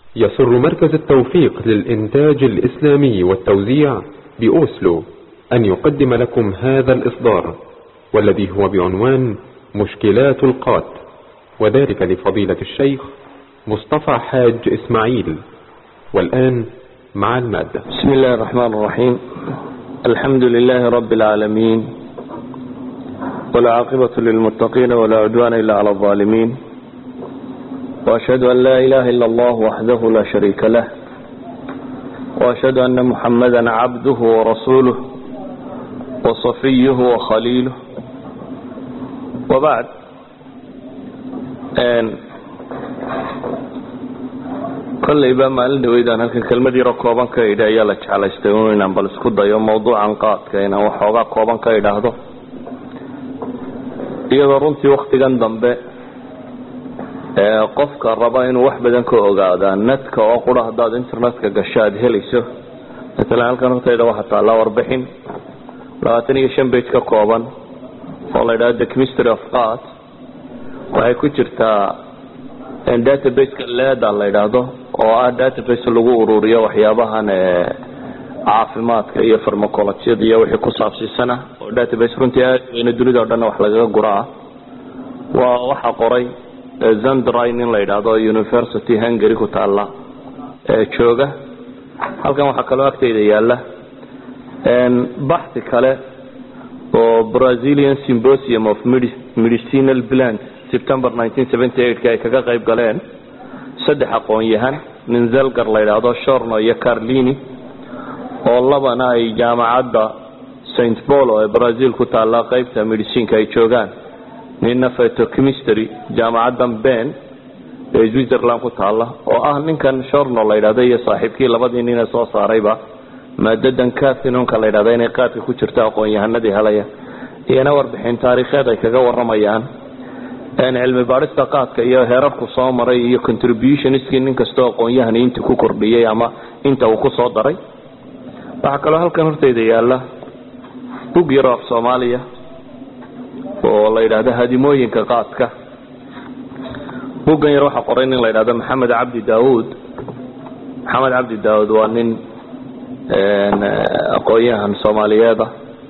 يسر مركز التوفيق للإنتاج الإسلامي والتوزيع بأوسلو أن يقدم لكم هذا الإصدار والذي هو بعنوان مشكلات القات وذلك لفضيلة الشيخ مصطفى حاج إسماعيل والآن مع المادة بسم الله الرحمن الرحيم الحمد لله رب العالمين والعاقبة للمتقين ولا عدوان إلا على الظالمين وأشهد أن لا إله إلا الله وحده لا شريك له وأشهد أن محمدا عبده ورسوله وصفيه وخليله وبعد kollayba maalin dhaweydaan halkan kelmad yaro kooban ka idhi ayaa la jeclaystay inaan bal isku dayo mawduucan qaadka inaan waxoogaa kooban ka idhaahdo iyadoo runtii waktigan dambe qofka raba inuu wax badan ka ogaadaa netka oo qura haddaad internetka gasho aada helayso matalan halkan hortayda waxaa taallaa warbixin labaatan iyo shan bage ka kooban oo la yidhahdo the chemistry of art waxay ku jirtaa databaseka leda la yidhaahdo oo ah database lagu ururiyo waxyaabahan caafimaadka iyo farmacolojyada iyo wixii ku saabsiisana oo database runtii aad weyne dunida o dhanna wax lagaga gura ah waa waxaa qoray zandrin in la yidhaahdo university hungary ku taalla jooga halkan waxaa kaloo agteyda yaala baxi kale oo brazilian symposium of medicinal plants september ay kaga qayb galeen saddex aqoon-yahan nin zelgar la yidhaahdo shorno iyo carlini oo labana ay jaamacadda st polo ee brazil ku taalla qaybta medicinka ay joogaan ninna phytochemistry jaamacaddan ben ee switzerland ku taalla oo ah ninkan shorno la yidhahdo iyo saaxiibkii labadii nine soo saarayba maadadan cathinonka la yidhahdo inay qaadka ku jirto aqoon-yahanadii helaya iyana warbixin taariikheed ay kaga waramayaan cilmi baadhista qaadka iyo heerarku soo maray iyo contributionskii nin kastoo aqoon-yahani inta ku kordhiyey ama inta uu ku soo daray waxaa kaloo halkan horteyda yaala bug yaro af soomaaliya oo la yidhaahdo hadimooyinka qaadka buggan yar waxaa qoray nin la yidhahdo maxamed cabdi daawuud maxamed cabdi daawuud waa nin aqoon-yahan soomaaliyeeda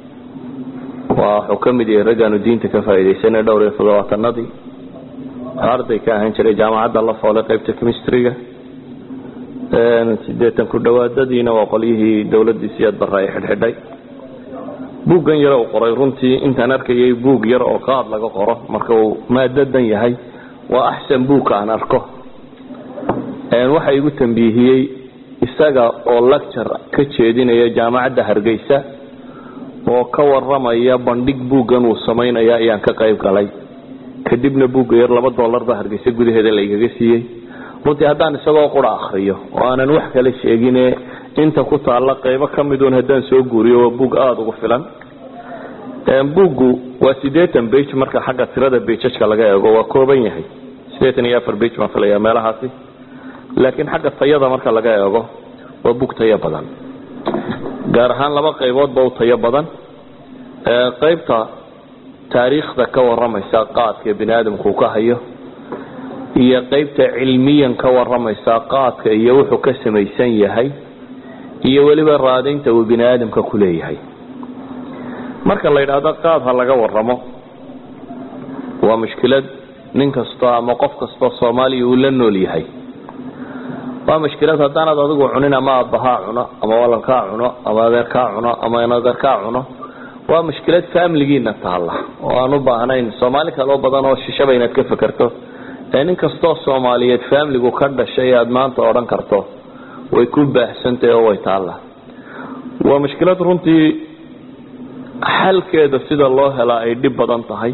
wuxuu ka mid yahay raggaanu diinta ka faa'iidaysanay dhowr iyo toddobaatanadii arday ka ahaan jiray jaamacadda la foolay qaybta chemistryga sideetan ku dhawaadadiina waa qolyihii dowladii siyaad barra ay xidhxidhay buuggan yar uu qoray runtii intaan arkayay buug yar oo qaad laga qoro marka uu maadadan yahay waa axsan buugka aan arko waxa igu tambiihiyey isaga oo lecture ka jeedinaya jaamacadda hargeysa oo ka waramaya bandhig buuggan uu samaynaya ayaan ka qayb galay kadibna buugga yar laba dollar baa hargeysa gudaheeda laygaga siiyey runtii haddaan isagoo qura akriyo oo aanan wax kale sheegine inta ku taalla qaybo ka miduun haddaan soo guuriyo waa buug aada ugu filan buuggu waa siddeetan bage marka xagga tirada bejajka laga eego waa kooban yahay siddeetan iyo afar bage baan filaya meelahaasi laakiin xagga tayada marka laga eego waa buug tayo badan gaar ahaan laba qayboodba u tayo badan qaybta taariikhda ka waramaysa qaadka bini aadamku ka hayo iyo qaybta cilmiyan ka waramaysa qaadka iyo wuxuu ka samaysan yahay iyo weliba raadaynta uu bini aadamka ku leeyahay marka la yidhaahdo qaad ha laga waramo waa mushkilad nin kastoo ama qof kastoo soomaaliya uu la nool yahay waa mushkilad haddaanad adigu cunin ama aabbahaa cuno ama walalkaa cuno ama adeerkaa cuno ama inadeerkaa cuno waa mushkilad faamiligiina taalla oo aan u baahnayn soomaali kaloo badan oo shishaba inaad ka fekerto ee nin kastoo soomaaliyeed faamiligu ka dhashay aad maanta odhan karto way ku baahsantahay oo way taalla waa mushkilad runtii xalkeeda sida loo helaa ay dhib badan tahay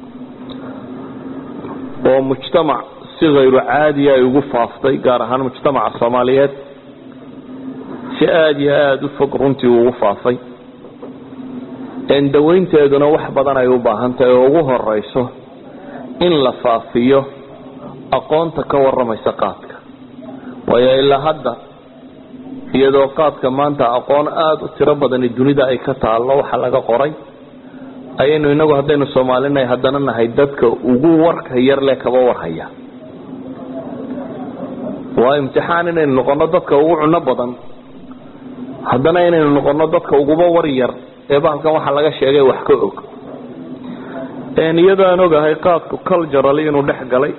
oo mujtamac si hayru caadiya ay ugu faaftay gaar ahaan mujtamaca soomaaliyeed si aada iyo aada u fog runtii ugu faafay dawaynteeduna wax badan ay u baahan tahay oo ugu horeyso in la faafiyo aqoonta ka waramaysa qaadka waayo ilaa hadda iyadoo qaadka maanta aqoon aada u tiro badani dunida ay ka taallo waxa laga qoray ayaynu inagu haddaynu soomaalinahay haddana nahay dadka ugu warka yar leh kaba warhaya waa imtixaan inaynu noqono dadka ugu cuno badan haddana inaynu noqono dadka uguba war yar ee bahalkan waxa laga sheegay wax ka og iyadoo aan ogahay qaadku cultural inuu dhex galay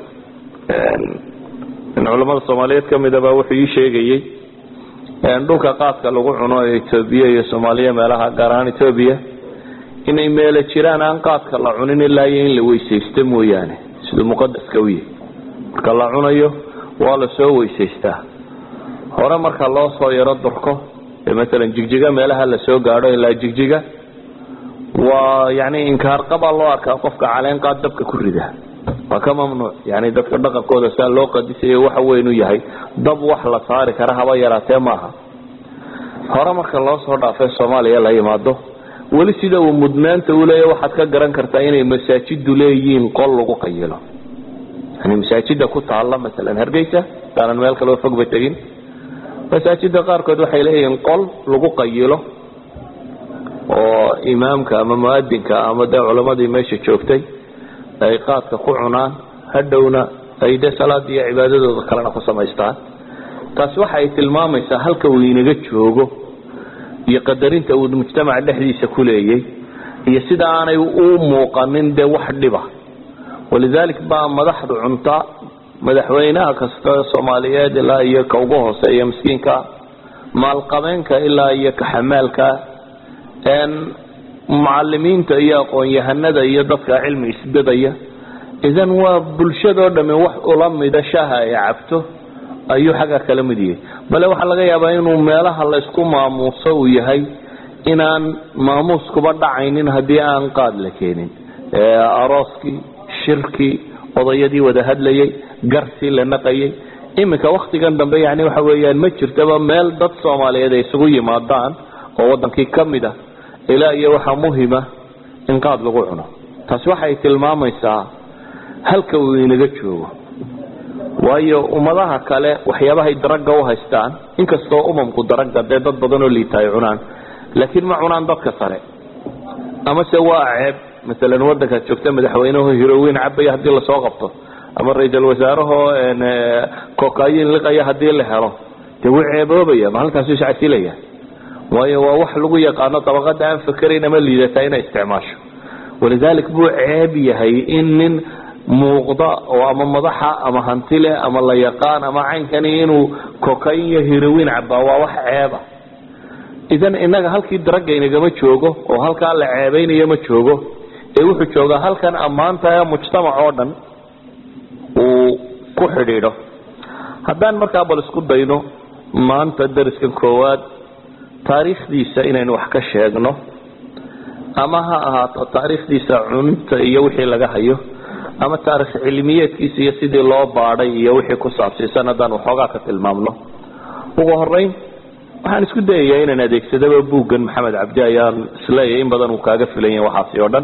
in culamada soomaaliyeed ka midaba wuxuu ii sheegayey dhulka qaadka lagu cuno ee etoobiya iyo soomaaliya meelaha gaar ahaan etoobiya inay meelo jiraan aan qaadka la cunin ilaa iyo in la weysaysto mooyaane siduu muqadaska u yahay marka la cunayo waa la soo weysaystaa hore marka loo soo yaro durko ee maalan jigjiga meelaha la soo gaadho ilaa jigjiga waa yani inkaarqabaa loo arkaa qofka caleen qaad dabka ku rida waa ka mamnuuc yani dadka dhaqankooda saa loo qadisayo waxa weynu yahay dab wax la saari kara haba yaraatee maaha hore marka loo soo dhaafay soomaaliya la yimaado weli sida uu mudnaanta uleeya waxaad ka garan kartaa inay masaajidu leeyihiin qol lagu qayilo yani masaajida ku taalla maalan hargeysa daanan meel kaleo fogba tegin masaajida qaarkood waxay leeyihiin qol lagu qayilo oo imaamka ama muadinka ama dee culamadii meesha joogtay ay qaadka ku cunaan hadhowna ay de salaada iyo cibaadadooda kalena ku samaystaan taasi waxa ay tilmaamaysaa halka uu inaga joogo iyo qadarinta uu mujtamaca dhexdiisa ku leeyay iyo sida aanay u muuqanin dee wax dhiba walidalik baa madaxdu cunta madaxweynaha kasta soomaaliyeed ilaa iyo ka ugu hooseeya miskiinka maalqabeenka ilaa iyo ka xamaalka mucalimiinta iyo aqoon-yahanada iyo dadka cilmi isbedaya idan waa bulshadoo dhami wax ula mida shaha ay cabto ayuu xagga kala mid yahay bale waxaa laga yaabaa inuu meelaha laysku maamuuso uu yahay inaan maamuuskuba dhacaynin haddii aan qaad la keenin arooskii shirkii odayadii wada hadlayay garsii la naqayay iminka waktigan dambe yani waxa weeyaan ma jirtaba meel dad soomaaliyeed ay isugu yimaadaan oo wadankii ka mid a ilaa iyo waxaa muhima in qaad lagu cuno taasi waxay tilmaamaysaa halka uu inaga joogo waayo ummadaha kale waxyaabahay daraga u haystaan inkastoo umamku daraga dee dad badan oo liita ay cunaan laakiin ma cunaan dadka sare amase waa ceeb maalan wadankaad joogta madaxweyneho hiroweyn cabaya hadii lasoo qabto ama ra-iisal wasaarahoo kokayin liqaya hadii la helo dee wuu ceeboobaya ma halkaasu iscasilaya waayo waa wax lagu yaqaano dabaqada aan fakerayn ama liidataa inay isticmaasho walidalik buu ceeb yahay in nin muuqda oo ama madaxa ama hantile ama la yaqaan ama caynkani inuu kokayn iyo hiroweyn cabaa waa wax ceeba idan inaga halkii daraga inagama joogo oo halkaa la ceebeynayo ma joogo ee wuxuu joogaa halkan ammaanta ee mujtamac oo dhan uu ku xidhiidho haddaan markaa bal isku dayno maanta dariskan koowaad taariikhdiisa inaynu wax ka sheegno ama ha ahaato taariikhdiisa cunta iyo wixii laga hayo ama taarikh cilmiyeedkiisa iyo sidii loo baadhay iyo wixii ku saabsiisan haddaan waxoogaa ka tilmaamno ugu horeyn waxaan isku dayayaa inaan adeegsadaba buuggan maxamed cabdi ayaan isleeyahay in badan uu kaaga filan yahay waxaasi oo dhan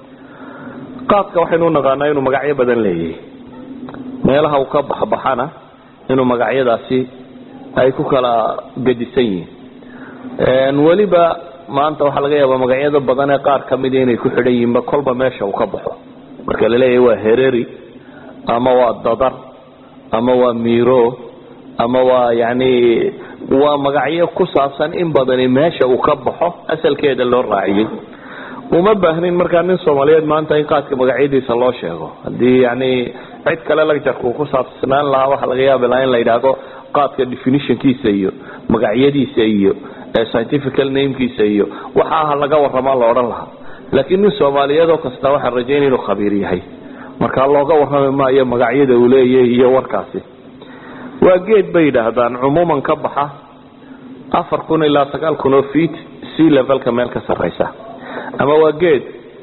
qaadka waxaynu u naqaanaa inuu magacyo badan leeyahay meelaha uu ka baxbaxana inuu magacyadaasi ay ku kala gedisan yihiin weliba maanta waxaa laga yaabaa magacyada badan ee qaar kamida inay ku xidhan yihiinba kolba meesha uu ka baxo marka laleeyahay waa hereri ama waa dadar ama waa miro ama waa yani waa magacyo ku saabsan in badani meesha uu ka baxo asalkeeda loo raaciyey uma baahnin markaa nin soomaaliyeed maanta in qaadka magacyadiisa loo sheego hadii yani cid kale lagjarku ku saabsanaan lahaa waxaa laga yaabi lahaa in la yidhaahdo qaadka definitionkiisa iyo magacyadiisa iyo scientifical namekiisa iyo waxa aha laga waramaa la odhan lahaa laakiin nin soomaaliyeed oo kasta waxaan rajaynaya inuu khabiir yahay markaa looga warrami maayo magacyada uu leeyahay iyo warkaasi waa geed bay yidhaahdaan cumuuman ka baxa afar kun ilaa sagaal kun oo feet sea levelka meel ka sarraysa ama waa geed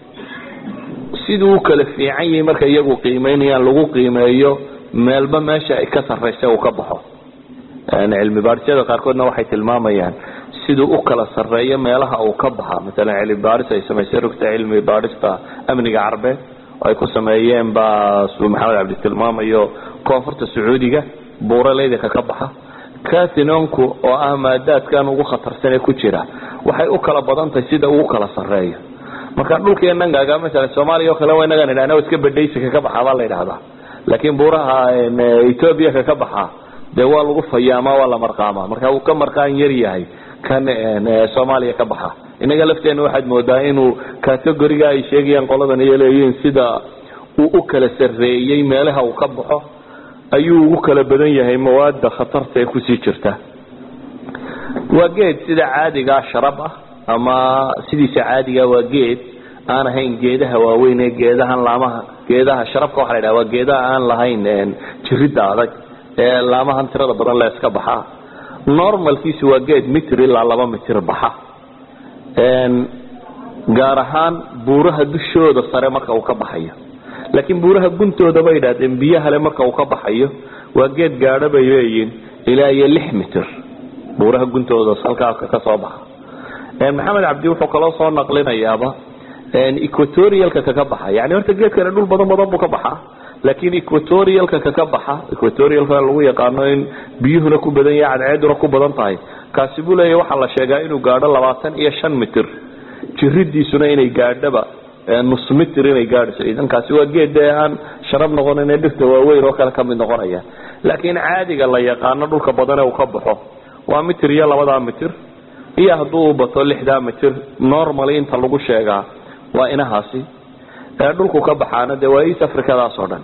siduu u kala fiican yahay marka iyagu qiimeynayaan lagu qiimeeyo meelba meesha ay ka sarraysa uu ka baxo cilmi baadhisyada qaarkoodna waxay tilmaamayaan siduu u kala sarreeyo meelaha uu ka baxa maalan cilmi baadhis ay samaysay rugta cilmi baadhista amniga carbeed oo ay ku sameeyeen baa suu maxamed cabdi tilmaamayo koonfurta sacuudiga buuraleydaka ka baxa catinonku oo ah maadaadkan ugu khatarsanee ku jira waxay u kala badan tahay sida uu kala sarreeyo marka dhulkeenan gaaga masalan soomaaliya oo kale waa inagaan idhahna iska badhaysika ka baxaa baa la yidhahdaa laakiin buuraha ethoobia ka ka baxaa dee waa lagu fayaamaa waa la marqaamaa marka uu ka marqaan yar yahay kan soomaaliya ka baxa inaga lafteena waxaad moodaa inuu categoriga ay sheegayaan qoladan iyo leeyihiin sida uu u kala sarreeyey meelaha uu ka baxo ayuu ugu kala badan yahay mawaada khatarta ee kusii jirta waa geed sida caadigaa sharab ah ama sidiisa caadiga waa geed aan ahayn geedaha waaweyn ee geedahan laamaha geedaha sharabka waxa la yidhaha waa geedaha aan lahayn jirida adag ee laamahan tirada badan le iska baxa normalkiisu waa geed mitir ilaa laba mitir baxa gaar ahaan buuraha dushooda sare marka uu ka baxayo laakiin buuraha guntooda bay idhahdeen biyahale marka uu ka baxayo waa geed gaadho bay leeyihin ilaa iyo lix mitir buuraha guntooda halkaa ka soo baxa maxamed cabdi wuxuu kaloo soo naqlinayaaba equatorialka kaka baxa yani horta geedkani dhul badan badan buu ka baxaa laakiin equatorialka kaka baxa equatorialka lagu yaqaano in biyuhuna ku badan yahay cadceeduna ku badan tahay kaasi buu leeyahy waxaa la sheegaa inuu gaadho labaatan iyo shan mitir jiridiisuna inay gaadhaba nus mitir inay gaadhayso idankaasi waa geed dee aan sharab noqonin ee dhirta waaweyn oo kale kamid noqonaya laakiin caadiga la yaqaano dhulka badan ee uu ka baxo waa mitir iyo labadaa mitir iyo hadduu bato lixdaa mitir normally inta lagu sheegaa waa inahaasi dhulku ka baxaana dee waa east africadaas oo dhan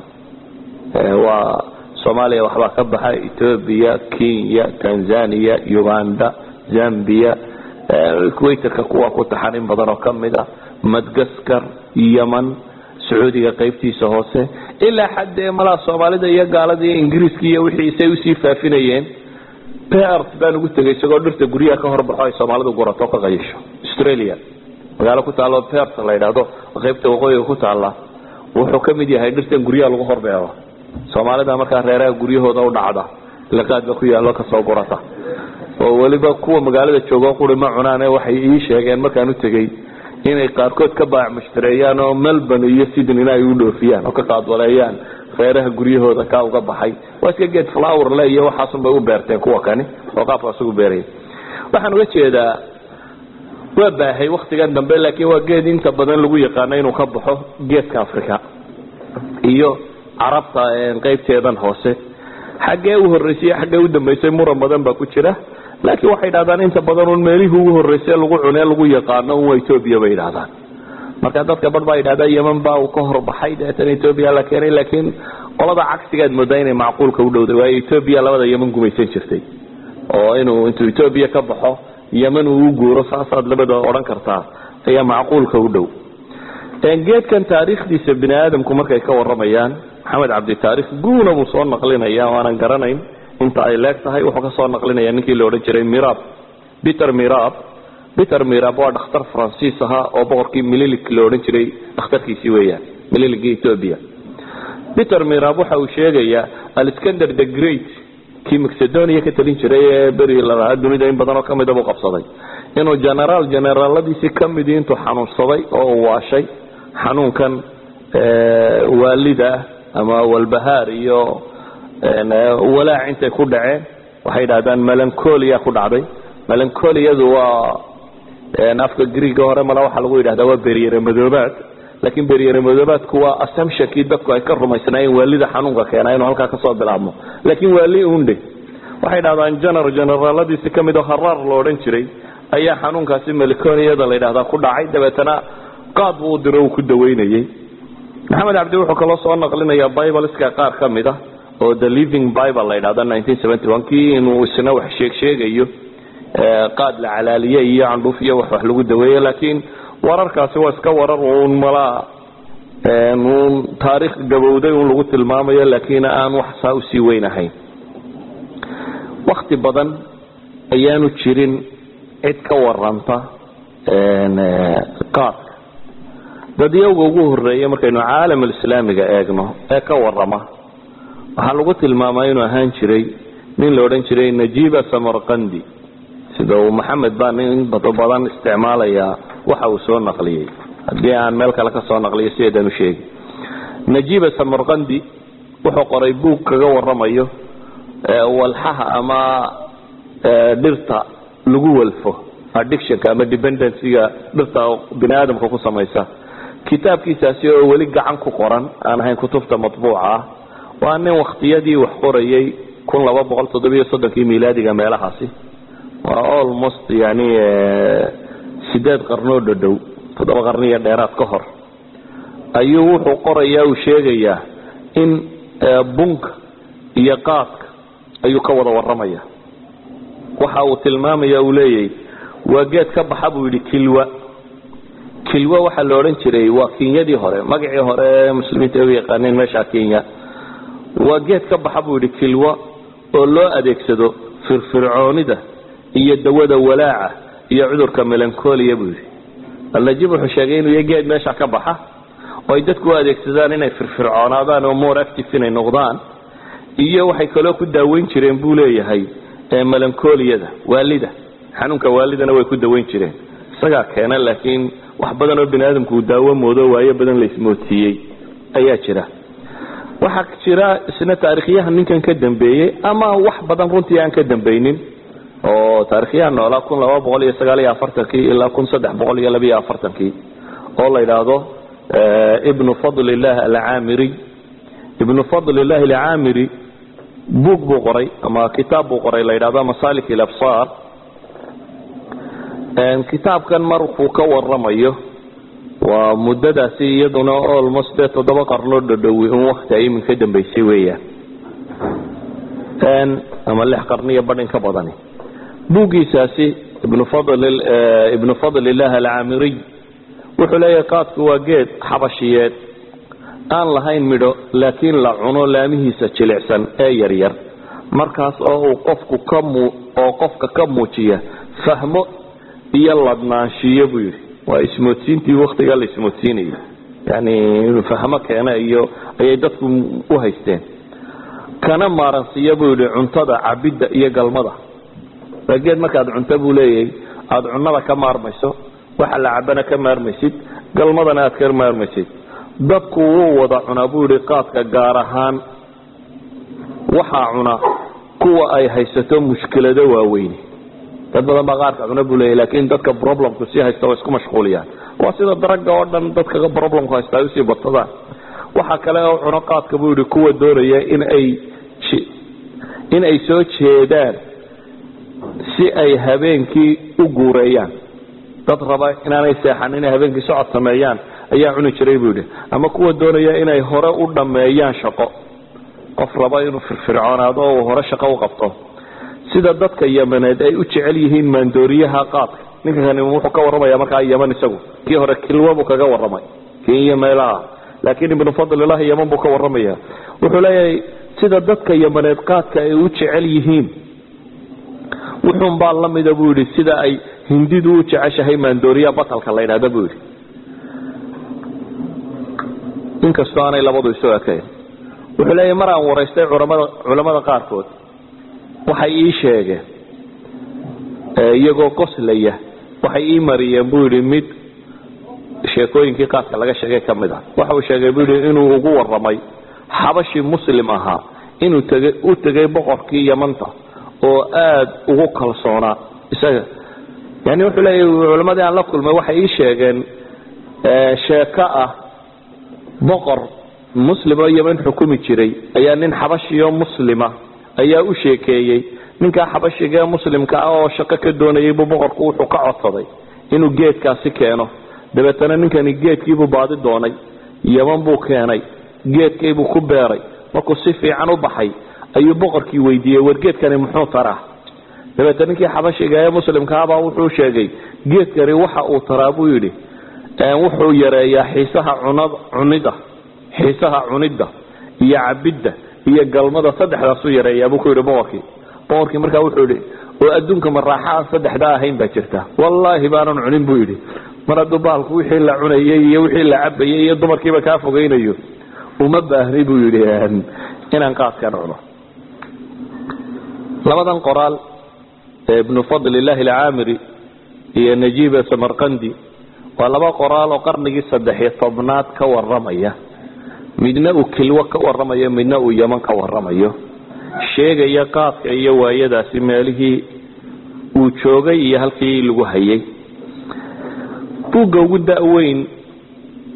waa soomaaliya waxbaa ka baxa ethoobia kenya tanzania uganda zambia equatorka kuwa ku taxan in badan oo kamid a madgaskar yeman sacuudiga qaybtiisa hoose ilaa xaddee malaa soomaalida iyo gaalada iyo ingiriiska iyo wixiisay usii faafinayeen pert baan ugu tegay isagoo dhirta guryaha ka horbaxo ay soomaalidu gurato ka qayisho australia magaalo ku taalo pert la yidhaahdo qaybta waqooyiga ku taala wuxuu ka mid yahay dhirtan guryaha lagu horbeero soomaalida markaa reeraha guryahooda u dhacda liqaadba ku yaallo kasoo gurata oo weliba kuwa magaalada joogo quri ma cunaane waxay ii sheegeen markaan u tegey inay qaarkood ka baac mushtareeyaan oo melbourne iyo sydneyna ay u dhoofiyaan oo ka qaadwaleeyaan reeraha guryahooda kaa uga baxay waa iska geed flower le iyo waxaasun bay u beerteen kuwa kani oo qaabkaas ugu beeraya waxaan uga jeedaa waa baahay waktigan dambe laakiin waa geed inta badan lagu yaqaano inuu ka baxo geedka africa iyo carabta qaybteedan hoose xaggee u horreysay xaggee u dambeysay muran badan baa ku jira laakiin waxay dhahdaan inta badan un meelihii ugu horreysay lagu cunee lagu yaqaano un waa etoobiya bay idhahdaan marka dadka bar baa yidhahdaa yeman baa uu ka horbaxay deetana etoobiya la keenay laakiin qolada cagsigaad moodaa inay macquulka u dhowday waayo etoobiya labada yeman gumaysan jirtay oo inuu intuu etoobiya ka baxo yeman uu u guuro saasaad labada odhan kartaa ayaa macquulka u dhow geedkan taariikhdiisa bini aadamku markay ka waramayaan maxamed cabdi taarikh guuna buu soo naqlinaya o aanan garanayn inta ay leeg tahay wuxuu kasoo naqlinaya ninkii la odhan jiray mirab peter mirab peter mirab waa dhakhtar faransiis ahaa oo boqorkii mililik la odhan jiray dhakhtarkiisii weeyaan mililigii ethoobia peter mirab waxa uu sheegayaa alexander the great kii macedonia ka talin jiray ee beri lalahaa dunida in badan oo kamida buu qabsaday inuu generaal generaaladiisii kamidii intuu xanuunsaday oo uu waashay xanuunkan waalida ama walbahaar iyo walaac intay ku dhaceen waxay dhahdaan melancolia ku dhacday melancoliyadu waa afka griega hore mala waxaa lagu yidhahdaa waa beryere madoobaad laakiin beryere madoobaadku waa assumptionkii dadku ay ka rumaysnaayeen waalida xanuunka keena inuu halkaa kasoo bilaabmo laakiin waali unde waxay dhahdaan gener generaaladiisi kamid oo haraar la odhan jiray ayaa xanuunkaasi melancoliyada la yidhahdaa ku dhacay dabeetana qaad buu u diro uu ku daweynayay maxamed cabdi wuxuu kaloo soo naqlinayaa bibleska qaar ka mid a oo the living bible la yidhahda kii inuu isna wax sheeg sheegayo qaad la calaaliye iyo candhuuf iyo wax wax lagu daweeye laakiin wararkaasi waa iska warar uun malaa uun taariikh gabowday un lagu tilmaamayo laakiin aan wax saa usii weyn ahayn wakti badan ayaanu jirin cid ka waranta qaadka dadyawga ugu horeeya markaynu caalamulislaamiga eegno ee ka warama waxaa lagu tilmaamaa inuu ahaan jiray nin la odhan jiray najiba samarqandi sida uu maxamed baa nin badan isticmaalayaa waxa uu soo naqliyey haddii aan meel kale ka soo naqliyo sideedaan u sheegi najiba samarqandi wuxuu qoray buug kaga waramayo walxaha ama dhirta lagu walfo addictionka ama dependencyga dhirta bini aadamka ku samaysa kitaabkiisaasi oo weli gacan ku qoran aan ahayn kutubta matbuuca ah waa nin wakhtiyadii wax qorayay kun laba boqol toddobiyo soddonkii milaadiga meelahaasi waa almost yani sideed qarnoo dhadhow toddoba qarniyo dheeraad ka hor ayuu wuxuu qorayaa uu sheegayaa in bunka iyo qaadka ayuu ka wada warramaya waxa uu tilmaamaya uu leeyahy waa geed ka baxa buu yidhi kilwa kilwa waxaa la odhan jiray waa kenyadii hore magacii hore ee muslimiinta ay u yaqaaneen meesha kenya waa geed ka baxa buu yidhi kilwa oo loo adeegsado firfircoonida iyo dawada walaaca iyo cudurka melancolia buu yidhi alnajib wuxuu sheegay inuu yahay geed meesha ka baxa oo ay dadku u adeegsadaan inay firfircoonaadaan oo more active inay noqdaan iyo waxay kaloo ku daaweyn jireen buu leeyahay melancoliyada waalida xanuunka waalidana way ku daweyn jireen isagaa keena laakiin wax badan oo bini aadamku uu daawo moodo waayo badan la ismoodsiiyey ayaa jira waxaa jira isna taarikhyaha ninkan ka dambeeyey ama wax badan runtii aan ka dambaynin oo taarikhyaha noolaa kun laba boqol iyo sagaal iyo afartankii ilaa kun saddex boqol iyo labiyo afartankii oo la yidhaahdo ibnu fadlilah alcaamiri ibnu fadlilahi alcaamiri buug buu qoray ama kitaab buu qoray la yidhahdo masalik ilabsaar kitaabkan markuu ka waramayo waa muddadaasi iyaduna almost dee toddoba qarnoo dhadhowi un wakti ay iminka dambaysay weeyaan ama lix qarniyo badhin ka badani buuggiisaasi ibnu ibnu fadlilah alcaamiriy wuxuu leeyahay qaadku waa geed xabashiyeed aan lahayn midho laakiin la cuno laamihiisa jilicsan ee yaryar markaas oo uu qofku ka oo qofka ka muujiya fahmo iyo ladnaanshiyo buu yidhi waa ismoodsiintii waktigaa la ismoodsiinayo yani inuu fahmo keena iyo ayay dadku u haysteen kana maaransiiya buu yidhi cuntada cabidda iyo galmada waa geed markaad cunto buu leeyahay aada cunnada ka maarmayso waxa la cabana ka maarmaysid galmadana aad ka maarmaysid dadku wuu wada cunaa buu yidhi qaadka gaar ahaan waxaa cuna kuwa ay haysato mushkilado waaweyni dad badan baa qaarka cuna buu leeyahy laakiin dadka problemku sii haysta waa isku mashquuliyaan waa sida daragga oo dhan dadka problemku haysta ay usii badsadaan waxaa kale oo cuno qaadka buu yidhi kuwa doonaya in ay in ay soo jeedaan si ay habeenkii u guureeyaan dad raba inaanay seexan inay habeenkii socod sameeyaan ayaa cuni jiray buu yidhi ama kuwa doonaya inay hore u dhammeeyaan shaqo qof raba inuu firfircoonaado oo uu hore shaqo u qabto sida dadka yamaneed ay u jecel yihiin maandooriyaha qaadka ninka kani wuxuu ka warramaya markaa yaman isagu kii hore kilwa buu kaga warramay kenya meelaha laakiin ibnu fadlilahi yaman buu ka warramaya wuxuu leeyahay sida dadka yamaneed qaadka ay u jecel yihiin wuxuun baa la mida buu yidhi sida ay hindidu u jeceshahay maandooriya batalka la ydhahda buu yidhi inkastoo aanay labadu isu ekayn wuxuu leeyahay mar aan waraystay culamada culamada qaarkood waxay ii sheegeen iyagoo qoslaya waxay ii mariyeen buu yidhi mid sheekooyinkii qaadka laga sheegay ka mid ah waxa uu sheegay buu yidhi inuu ugu warramay xabashi muslim ahaa inuu tegay u tegay boqorkii yamanta oo aada ugu kalsoonaa isaga yani wuxuu leeyahy culamadii aan la kulmay waxay ii sheegeen sheeko ah boqor muslim oo yeman xukumi jiray ayaa nin xabashiyo muslima ayaa u sheekeeyey ninkaa xabashiga ee muslimka ah oo shaqo ka doonayay buu boqorku wuxuu ka codsaday inuu geedkaasi keeno dabeetana ninkani geedkiibuu baadi doonay yeman buu keenay geedkaybuu ku beeray markuu si fiican u baxay ayuu boqorkii weydiiyey war geedkani muxuu taraa dabeetna ninkii xabashiga ee muslimkaabaa wuxuu sheegay geedkani waxa uu taraa buu yidhi wuxuu yareeyaa xiisaha cunida xiisaha cunidda iyo cabidda iyo galmada saddexdaasuu yareeyaa buu ku yidhi boqorkii boqorkii markaa wuxuu yidhi oo adduunka maraaxa aan saddexdaa ahayn baa jirta wallaahi baanan cunin buu yidhi mar hadduu baalku wixii la cunayay iyo wixii la cabayay iyo dumarkiiba kaa fogaynayo uma baahni buu yidhi inaan qaadkan cuno labadan qoraal ee ibnu fadlilahi alcaamiri iyo najiiba samarqandi waa laba qoraal oo qarnigii saddexiyo tobnaad ka waramaya midna uu kilwo ka waramayo midna uu yaman ka waramayo sheegaya qaadka iyo waayadaasi meelihii uu joogay iyo halkii lagu hayay buugga ugu da-weyn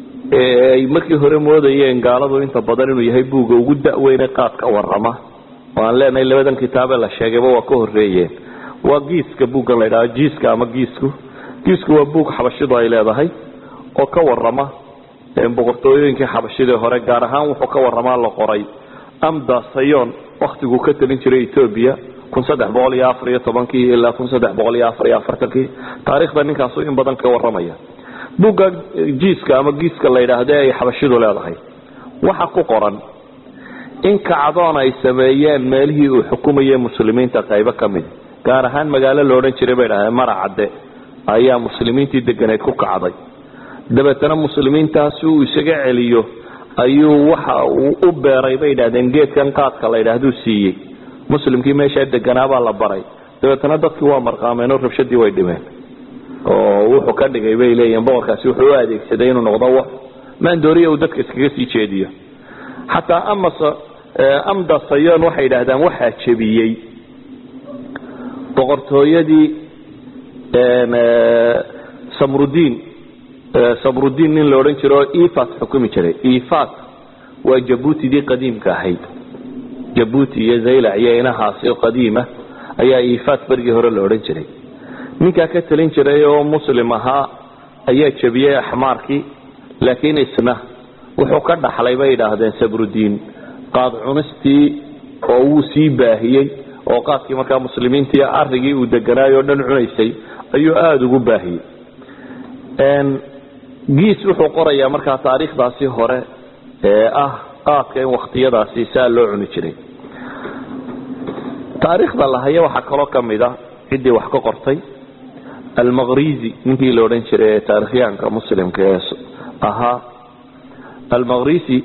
ee ay markii hore moodayeen gaaladu inta badan inuu yahay buugga ugu da-weyne qaad ka warama oo aan leenahay labadan kitaabee la sheegayba waa ka horeeyeen waa giiska buuggan la ydhaha jiiska ama giisku giisku waa buug xabashidu ay leedahay oo ka warama boqortooyooyinkii xabashidii hore gaar ahaan wuxuu ka waramaa la qoray amda sayon waktiguu ka talin jiray etoobiya kun saddex boqol iyo afar iyo tobankii ilaa kun saddex boqol iyo afar iyo afartankii taarikhda ninkaasu in badan ka waramaya buugga jiiska ama giiska la yidhaahde ay xabashidu leedahay waxa ku qoran in kacdoon ay sameeyeen meelihii uu xukumayay muslimiinta qaybo ka mid gaar ahaan magaalo la odhan jiray bay dhahdeen maracadde ayaa muslimiintii deganeed ku kacday dabeetana muslimiintaasi uu isaga celiyo ayuu waxa uu u beeray bay dhahdeen geedkan qaadka la ydhaahduu siiyey muslimkii meeshaa deganaabaa la baray dabeetana dadkii waa marqaameen oo rabshadii way dhimeen oo wuxuu ka dhigay bay leeyihin boqorkaasi wuxuu u adeegsaday inuu noqdo wax maandooriya uu dadka iskaga sii jeediyo xataa amas amda sayon waxay yidhaahdaan waxaa jebiyey boqortooyadii samrudiin samrudiin nin la odhan jiro oo ifat xukumi jiray ifat waa jabuutidii qadiimka ahayd jabuuti iyo zaylac iyo inahaasi qadiima ayaa ifat berigii hore la odhan jiray ninkaa ka talin jiray oo muslim ahaa ayaa jebiyey axmaarkii laakiin isna wuxuu ka dhaxlay bay idhaahdeen sabrudiin qaad cunistii oo wuu sii baahiyey oo qaadkii markaa muslimiintii arigii uu deganaayoo dhan cunaysay ayuu aada ugu baahiyey giis wuxuu qorayaa markaa taariikhdaasi hore ee ah qaadka in waktiyadaasi saa loo cuni jiray taariikhda la haya waxaa kaloo ka mid a ciddii wax ka qortay almaqrizi ninkii la odhan jiray ee taarikhyaanka muslimka ee ahaa almaqrisi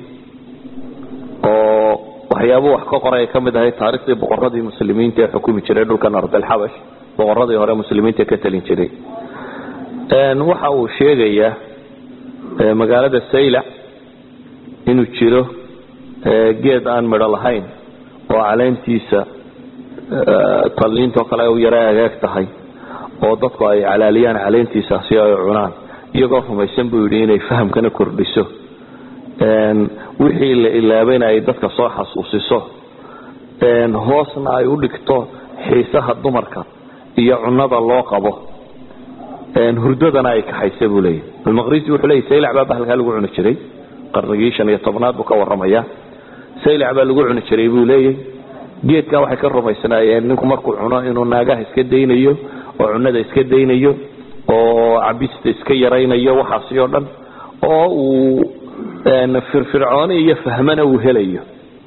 oo waxyaabuu wax ka qoray ay ka mid ahay taariikhdii boqoradii muslimiinta ee xukumi jiray dhulkan ardalxabash boqoradii hore muslimiinta ka talin jiray waxa uu sheegayaa magaalada saylac inuu jiro geed aan midho lahayn oo caleentiisa talliintoo kale u yara agaag tahay oo dadku ay calaaliyaan caleentiisa si ay cunaan iyagoo rumaysan buu yidhi inay fahamkana kordhiso wixii la ilaabayna ay dadka soo xasuusiso hoosna ay u dhigto xiisaha dumarka iyo cunada loo qabo hurdadana ay kaxaysa buu leeyahy almaqrisi wuxuu leeyay saylac baa bahalkaa lagu cuni jiray qarnigii shan iyo tobnaad buu ka warramaya saylac baa lagu cuni jiray buu leeyahy geedkaa waxay ka rumaysnaayeen ninku markuu cuno inuu naagaha iska daynayo oo cunada iska daynayo oo cabista iska yaraynayo waxaasi oo dhan oo uu firfircooni iyo fahmana uu helayo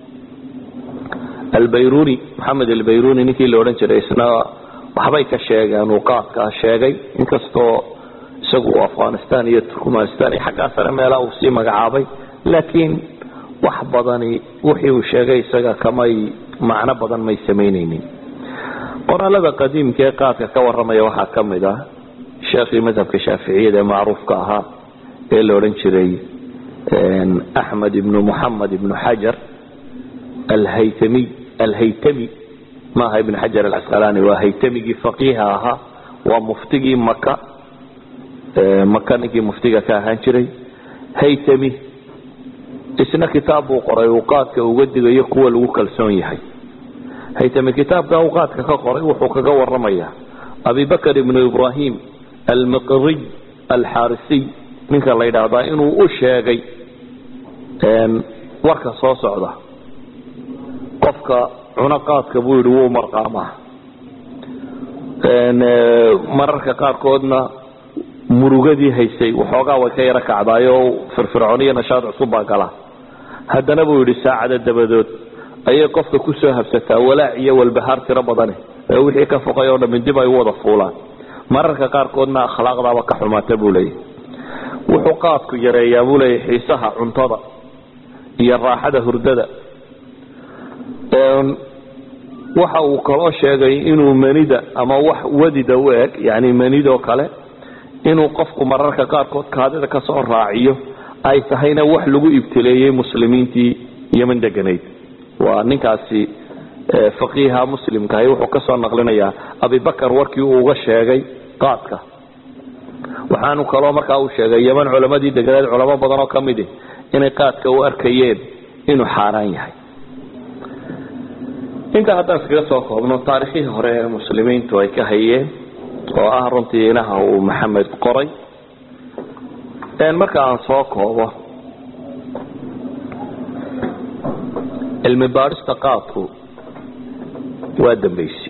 albayruni maxamed albayruni ninkii la odhan jiray isna waxbay ka sheegeen uu qaadkaa sheegay inkastoo isagu afghanistan iyo turkmanistan iyo xaggaa sare meelaha uu sii magacaabay laakiin wax badani wixii uu sheegay isaga kamay macno badan may samaynaynin qoraalada qadiimka ee qaadka ka warramaya waxaa ka mid ah sheekhii madhabka shaaficiyada ee macruufka ahaa ee la odhan jiray axmed ibnu muxamed ibnu xajar alhaytamiy alhaytami maaha ibn xajar alcasqalaani waa haytamigii faqiiha ahaa waa muftigii maka maka ninkii muftiga ka ahaan jiray haytami isna kitaab buu qoray uu qaadka uga digayo kuwa lagu kalsoon yahay haytami kitaabka uu qaadka ka qoray wuxuu kaga waramaya abibakr ibnu ibrahim almiqriy alxarisiy ninka la yidhaahdaa inuu u sheegay warka soo socda qofka cuno qaadka buu yidhi wuu marqaamaa mararka qaarkoodna murugadii haysay waxoogaa way ka yaro kacdaayoo firfircooniyo nashaad cusub baa gala haddana buu yidhi saacada dabadood ayay qofka kusoo habsataa walaac iyo walbahaar tiro badane ee wixii ka foqay oo dhammi dib ay u wada fuulaan mararka qaarkoodna akhlaaqdaaba ka xumaata buu leeyahy wuxuu qaadku yareeyaa buu leeyahy xiisaha cuntada iyo raaxada hurdada waxa uu kaloo sheegay inuu manida ama wax wadida u eg yani manidoo kale inuu qofku mararka qaarkood kaadida kasoo raaciyo ay tahayna wax lagu ibtileeyey muslimiintii yeman deganayd waa ninkaasi faqiiha muslimkahay wuxuu kasoo naqlinayaa abibakar warkii uu uga sheegay qaadka waxaanu kaloo markaa uu sheegay yeman culamadii deganayd culamo badan oo kamidi inay qaadka u arkayeen inuu xaaraan yahay intaa haddaan iskaga soo koobno taarikhihii hore ee muslimiintu ay ka hayeen oo ah runtii inaha uu maxamed qoray marka aan soo koobo cilmi baadhista qaadku waa dambaysi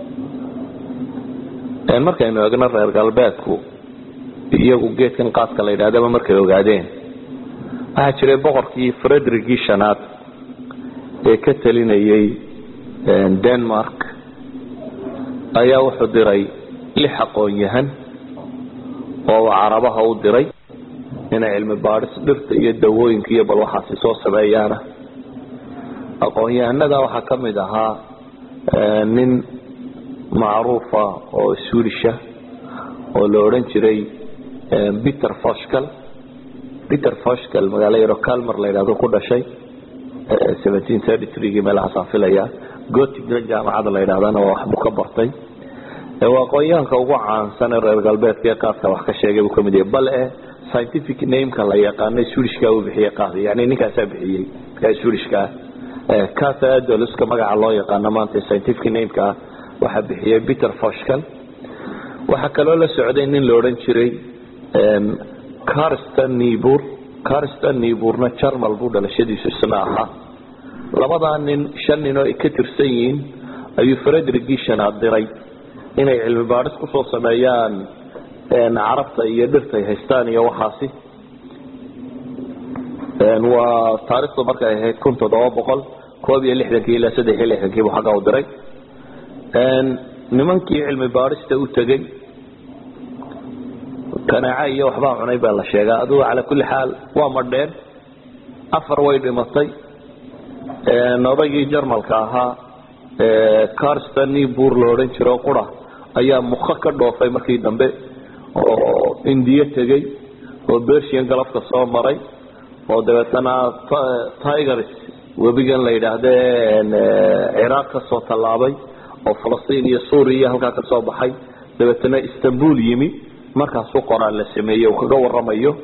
markaynu eegno reer galbeedku iyagu geedkan qaadka la yidhahdaba markay ogaadeen waxaa jiray boqorkii frederigii shanaad ee ka talinayay denmark ayaa wuxuu diray lix aqoon-yahan oo carabaha u diray inay cilmi baadhis dhirta iyo dawooyinka iyo bal waxaasi soo sameeyaana aqoon-yahanada waxaa ka mid ahaa nin macruufa oo suulisha oo la odhan jiray peter foshcal peter foshcal magaalo yaro calmer la yidhahdo ku dhashay seventeen thirty threegii meelahaasaan filaya gotigran jaamacada la yidhahdana waa waxbuu ka bartay waa aqoon-yahanka ugu caansan ee reer galbeedka ee qaadka wax ka sheegay buu kamid yahay bal e scientific nameka la yaqaanay suulishkaa uu bixiyey qaad yani ninkaasaa bixiyey ee suulishkaa casa adoluska magaca loo yaqaano maanta scientific nameka ah waxaa bixiyey peter foshcal waxaa kaloo la socday nin la odhan jiray carston nibur carston niburna jarmal buu dhalashadiisu isna ahaa labadaa nin shan nin oo ay ka tirsan yihiin ayuu frederigii shanaad diray inay cilmi baadhis kusoo sameeyaan carabta iyo dhirta ay haystaan iyo waxaasi waa taarikhdu markay ahayd kun toddoba boqol koob iyo lixdankii ilaa saddex iyo lixdankii buu xagga u diray nimankii cilmi baadhista u tegey kanaaca iyo waxbaa cunay baa la sheegaa adugu calaa kulli xaal waa madheen afar way dhimatay odaygii jarmalka ahaa carston nibur la odhan jiro qura ayaa muka ka dhoofay markii dambe oo indiya tegey oo bersian galafka soo maray oo dabeetana tigers webigan la yidhaahde ciraaq ka soo tallaabay oo falastiin iyo suuriya halkaa ka soo baxay dabeetana istanbul yimi markaasuu qoraal la sameeyey uu kaga waramayo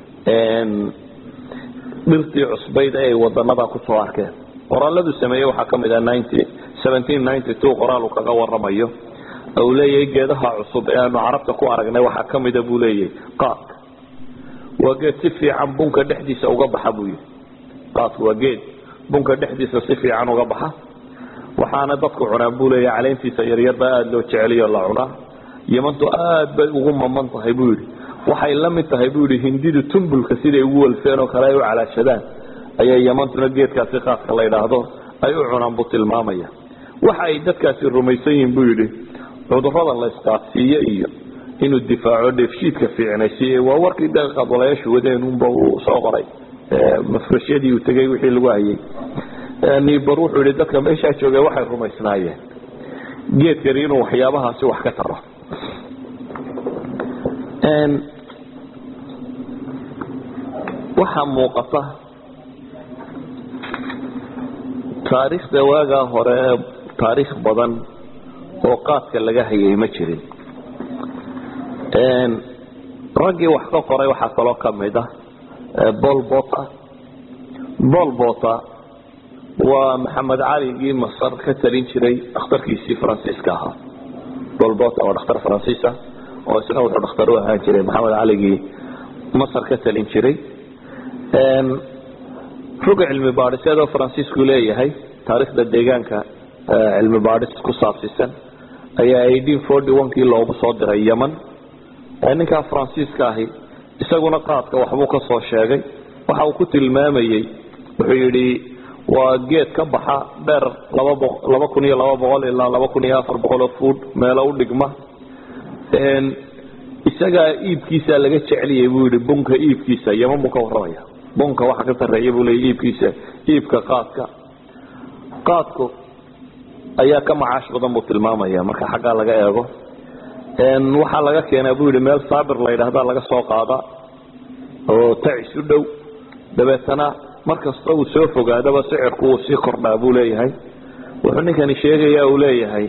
dhirtii cusbayd ee ay wadanada kusoo arkeen qoraaladu sameeyey waxaa ka mid ah qoraal uu kaga waramayo uu leeyahay geedaha cusub ee aanu carabta ku aragnay waxaa ka mida buu leeyahay qaadka waa geed si fiican bunka dhexdiisa uga baxa buu yihi qaadku waa geed bunka dhexdiisa si fiican uga baxa waxaana dadku cunaan buu leeyahay caleentiisa yaryarba aada loo jeceliyo la cunaa yamantu aad bay ugu maman tahay buu yidhi waxay la mid tahay buu yidhi hindidu tumbulka siday ugu walfeen oo kale ay u calaashadaan ayay yamantuna geedkaasi qaadka la yidhaahdo ay u cunaan buu tilmaamaya waxa ay dadkaasi rumaysan yihiin buu yidhi cudurada la isqaadsiiye iyo inuu difaaco dheefshiidka fiicnaysiiye waa warkii de qadwalayaashu wadeen unba uu soo qoray mafrashyadii uu tegey wixii lagu hayay nibar wuxuu yihi dadka meeshaa jooga waxay rumaysnaayeen geedkani inuu waxyaabahaasi wax ka taro waxaa muuqata taariikhda waagaa hore taariikh badan oo qaadka laga hayay ma jirin raggii wax ka qoray waxaa kaloo kamid ah bolbota bolbota waa maxamed caligii masar ka talin jiray dhakhtarkiisii faransiiska ahaa bolbota waa dhakhtar faransiisa oo isna wuxuu dhakhtar u ahaan jiray maxamed caligii masar ka talin jiray ruga cilmi baadhiseedoo faransiisku leeyahay taariikhda deegaanka cilmi baadhis ku saabsiisan ayaa eighteen forty one kii loogu soo diray yeman ninkaa faransiiska ahi isaguna qaadka waxbuu ka soo sheegay waxa uu ku tilmaamayey wuxuu yidhi waa geed ka baxa dheer laba kun iyo laba boqol ilaa laba kun iyo afar boqol oo fuud meelo u dhigma isagaa iibkiisa laga jeceliyay buu yihi bunka iibkiisa yeman buu ka warramaya bunka waxa ka sareeya buu leeya iibkiisa iibka qaadka qaadku ayaa ka macaash badan buu tilmaamaya marka xaggaa laga eego waxaa laga keenaa buu yihi meel saabir la yidhahda laga soo qaada oo tacis u dhow dabeetana markasta uu soo fogaadaba sicirku uu sii kordhaa buu leeyahay wuxuu ninkani sheegaya uu leeyahay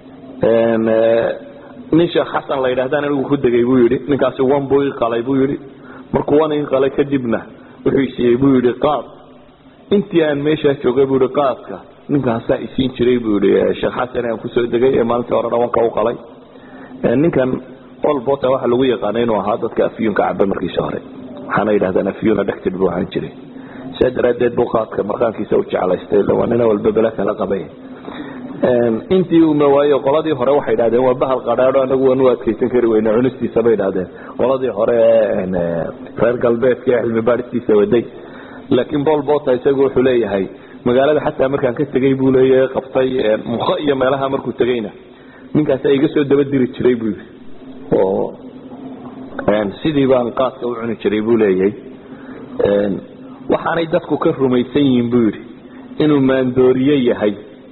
nin sheekh xasan la yidhahdan anigu ku degay buu yidhi ninkaasi wan buu ii qalay buu yidhi markuu wan ii qalay kadibna wuxuu siiyey buu yidhi qaad intii aan meeshaa joogay buu yihi qaadka ninkaasaa isiin jiray buu yihi sheekh xasan aan kusoo degay ee maalintii hore dhawanka u qalay ninkan olbota waxaa lagu yaqaana inuu ahaa dadka afyuunka caba markiisa hore waxaana yidhahdaan afyuun addicted buu ahaan jiray sidaa daraaddeed buu qaadka markaankiisa u jeclaystay waa nina walba bela kala qabay intii uma waayo qoladii hore waxay idhahdeen waa bahal qadhaadho anagu waan u adkaysan kari weyne cunistiisa bay idhahdeen qoladii hore ee reer galbeedka ee cilmi baadhistiisa waday laakiin bol bota isagu wuxuu leeyahay magaalada xataa markaan ka tegay buu leeyahay qabtay mukho iyo meelaha markuu tegayna ninkaasa iga soo daba diri jiray buu yidhi oo sidii baan qaadka u cuni jiray buu leeyahay waxaanay dadku ka rumaysan yihiin buu yidhi inuu maandooriye yahay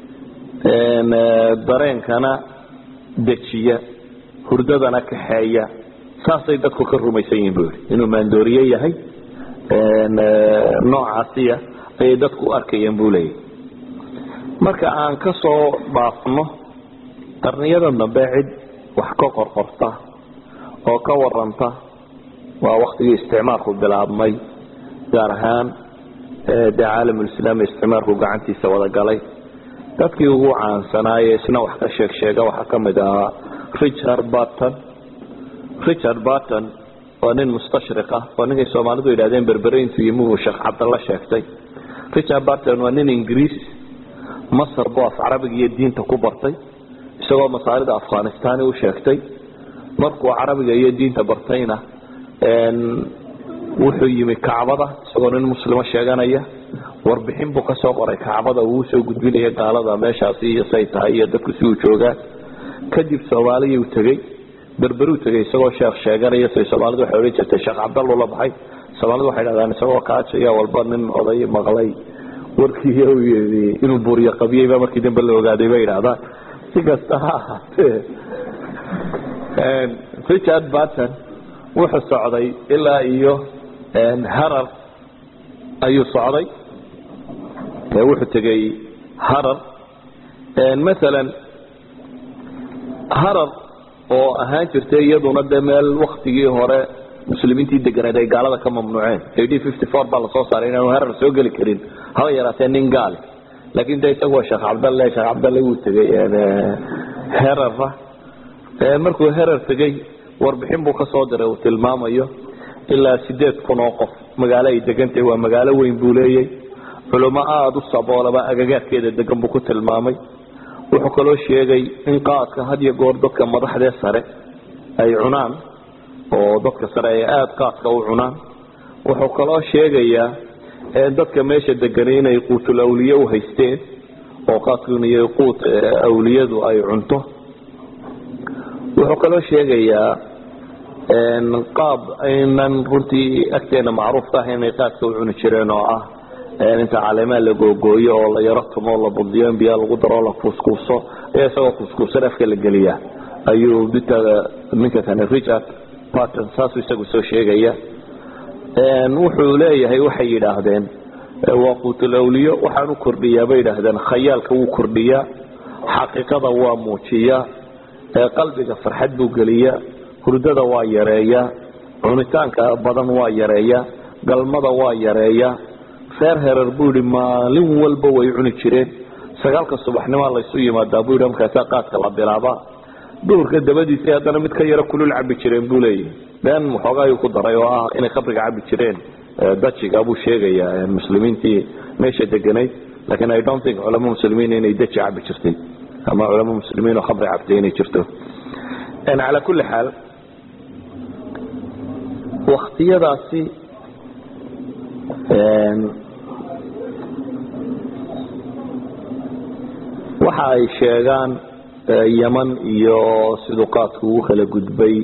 dareenkana dejiya hurdadana kaxeeya saasay dadku ka rumaysan yihiin buu yidhi inuu maandooriye yahay noocaasiya ayay dadku u arkayeen buu leeyahay marka aan ka soo dhaafno qarniyada dambe cid wax ka qorqorta oo ka waranta waa waktigii isticmaalku bilaabmay gaar ahaan dee caalamulislaami isticmaalku gacantiisa wada galay dadkii ugu caansanaaye isna wax ka sheeg sheega waxaa ka mid ahaa richard barton richard barton waa nin mustashriq ah waa ninkay soomaalidu yidhahdeen berberayntu yimuhu sheekh cabdalla sheegtay richard barton waa nin ingiriis masar buu af carabiga iyo diinta ku bartay isagoo masaalida afghanistani u sheegtay markuu carabiga iyo diinta bartayna wuxuu yimi kacbada isagoo nin muslimo sheeganaya warbixin buu kasoo qoray kacbada uu usoo gudbinaya gaalada meeshaasi iyo say tahay iyo dadku si uu joogaan kadib soomaaliyuu tegey berberuu tegay isagoo sheekh sheeganaya say soomaalidu waxay odhan jirtay sheekh cabdallu la baxay soomaalidu waxay dhahdaan isagoo kaajaya walba nin oday maqlay warkii yii inuu buuriyo qabiyeyba markii dambe la ogaaday bay idhahdaan si kasta ha ahaatee richard barton wuxuu socday ilaa iyo harar ayuu socday wuxuu tegey harar maalan harar oo ahaan jirtay iyaduna de meel waktigii hore muslimiintii deganeed ay gaalada ka mamnuuceen ad fifty four baa lasoo saaray inaanu harar soo geli karin haba yaraatee nin gaale laakin de isagu waa sheekh cabdalle sheekh cabdalle wuu tegey herara markuu herar tegey warbixin buu kasoo diray uu tilmaamayo ilaa sideed kun oo qof magaalo ay degantahay waa magaalo weyn buu leeyay culimo aada u saboolaba agagaarkeeda degan buu ku tilmaamay wuxuu kaloo sheegay in qaadka had iyo goor dadka madaxdee sare ay cunaan oo dadka sare ay aada qaadka u cunaan wuxuu kaloo sheegayaa dadka meesha deganay inay quutul awliye u haysteen oo qaadkun iyo quut awliyadu ay cunto wuxuu kaloo sheegayaa qaab aynan runtii agteena macruufka ah inay qaadka u cuni jireen oo ah inta caleemaha la googooyo oo la yaro tumo la budiyo in biyaa lagu daro la kuuskuuso ayaa isagoo kuuskuusan afka la geliyaa ayuu dinta ninka kane richard barton saasuu isagu soo sheegaya wuxuu leeyahay waxay yidhaahdeen waa quutul awliyo waxaan u kordhiyaa bay yidhaahdeen khayaalka wuu kordhiyaa xaqiiqada waa muujiyaa qalbiga farxad buu geliyaa hurdada waa yareeyaa cunitaanka badan waa yareeyaa galmada waa yareeyaa reer herer buu yihi maalin walba way cuni jireen sagaalka subaxnimaa laysu yimaadaa buu yidhi markaasaa qaadka la bilaabaa duhurka dabadiisii haddana mid ka yaro kulul cabi jireen buu leeyahy been waxoogaa ayuu ku daray oo ah inay khamriga cabi jireen dajiga buu sheegayaa muslimiintii meesha deganayd lakin i don't think culamo muslimiin inay daji cabi jirtay ama culamo muslimiin oo khamri cabtay inay jirto calaa kulli xaal waktiyadaasi waxa ay sheegaan yeman iyo siduu qaadku ugu kala gudbay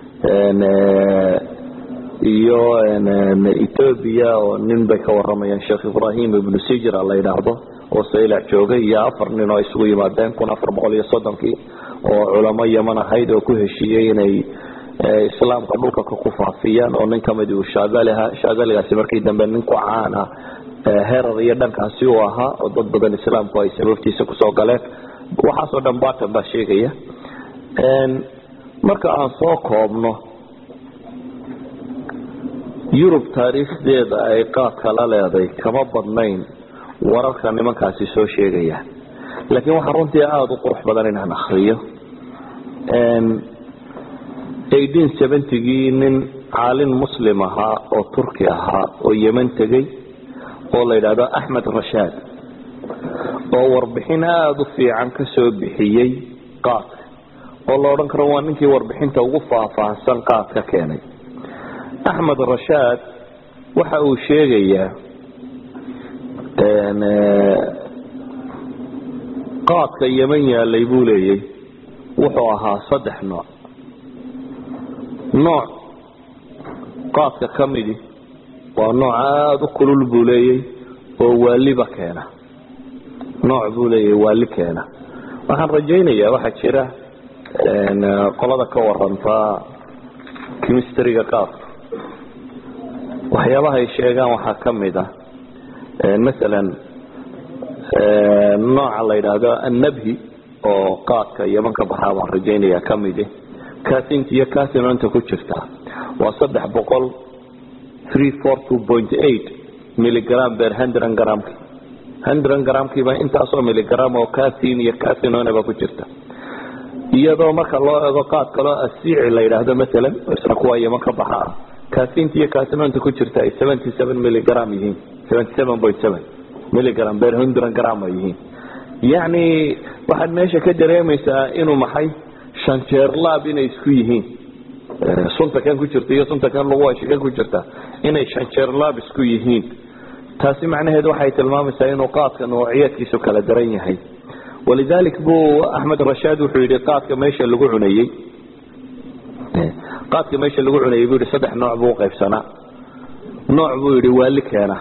iyo ethoobia oo nin bay ka waramayaan sheekh ibrahim ibnu sijra la yidhaahdo oo saylac joogay iyo afar nin oo isugu yimaadeen kun afar boqol iyo soddonkii oo culamo yeman ahayd oo ku heshiiyey inay islaamka dhulka ku faafiyaan oo nin kamid uu shaadaliha shaadaligaasi markii dambe nin ku caan ah herar iyo dhankaasi uu ahaa oo dad badan islaamku ay sababtiisa kusoo galeen waxaasoo dhan barton baa sheegaya marka aan soo koobno yurub taariikhdeeda ay qaadka la leeday kama badnayn wararka nimankaasi soo sheegayaan laakiin waxaa runtii aada u qurux badan inaan akriyo eighteen seventygii nin caalin muslim ahaa oo turki ahaa oo yeman tegey oo la yidhaahdo axmed rashaad oo warbixin aada u fiican ka soo bixiyey qaadka oo la odhan karo waa ninkii warbixinta ugu faahfaahsan qaadka keenay axmed rashaad waxa uu sheegayaa qaadka yeman yaalay buu leeyay wuxuu ahaa saddex nooc nooc qaadka ka midi waa nooc aada u kulul buu leeyay oo waaliba keena nooc buu leeyahy waali keena waxaan rajaynayaa waxaa jira qolada ka waranta chemistryga qaadka waxyaabaha ay sheegaan waxaa ka mid ah masalan nooca la yidhaahdo annabhi oo qaadka yeman ka baxaa baan rajaynaya kamid casinta iyo casinonta ku jirta waa saddex boqol three four two point eight milligram ber hundred gramki hundred gramkiiba intaasoo milligram oo casin iyo casinonaba ku jirta iyadoo marka loo ego qaad kaloo asiici la yidhaahdo masalan isna kuwa yeman ka baxa ah casinta iyo casinonta ku jirta ay seventy seven milligram yihiin seventy seven point seven milligram ber hundred gram ay yihiin yacni waxaad meesha ka dareemaysaa inuu maxay shan jeer laab inay isku yihiin sunta kan ku jirta iyo sunta kan lagu washa kan ku jirta inay shan jeer laab isku yihiin taasi macnaheed waxay tilmaamaysaa inuu qaadka noociyadkiisu kala daran yahay walidalik buu axmed rashaad wuxuu yidhi qaadka meesha lagu cunayey qaadka meesha lagu cunayey buu yihi saddex nooc buu uqaybsanaa nooc buu yidhi waali keena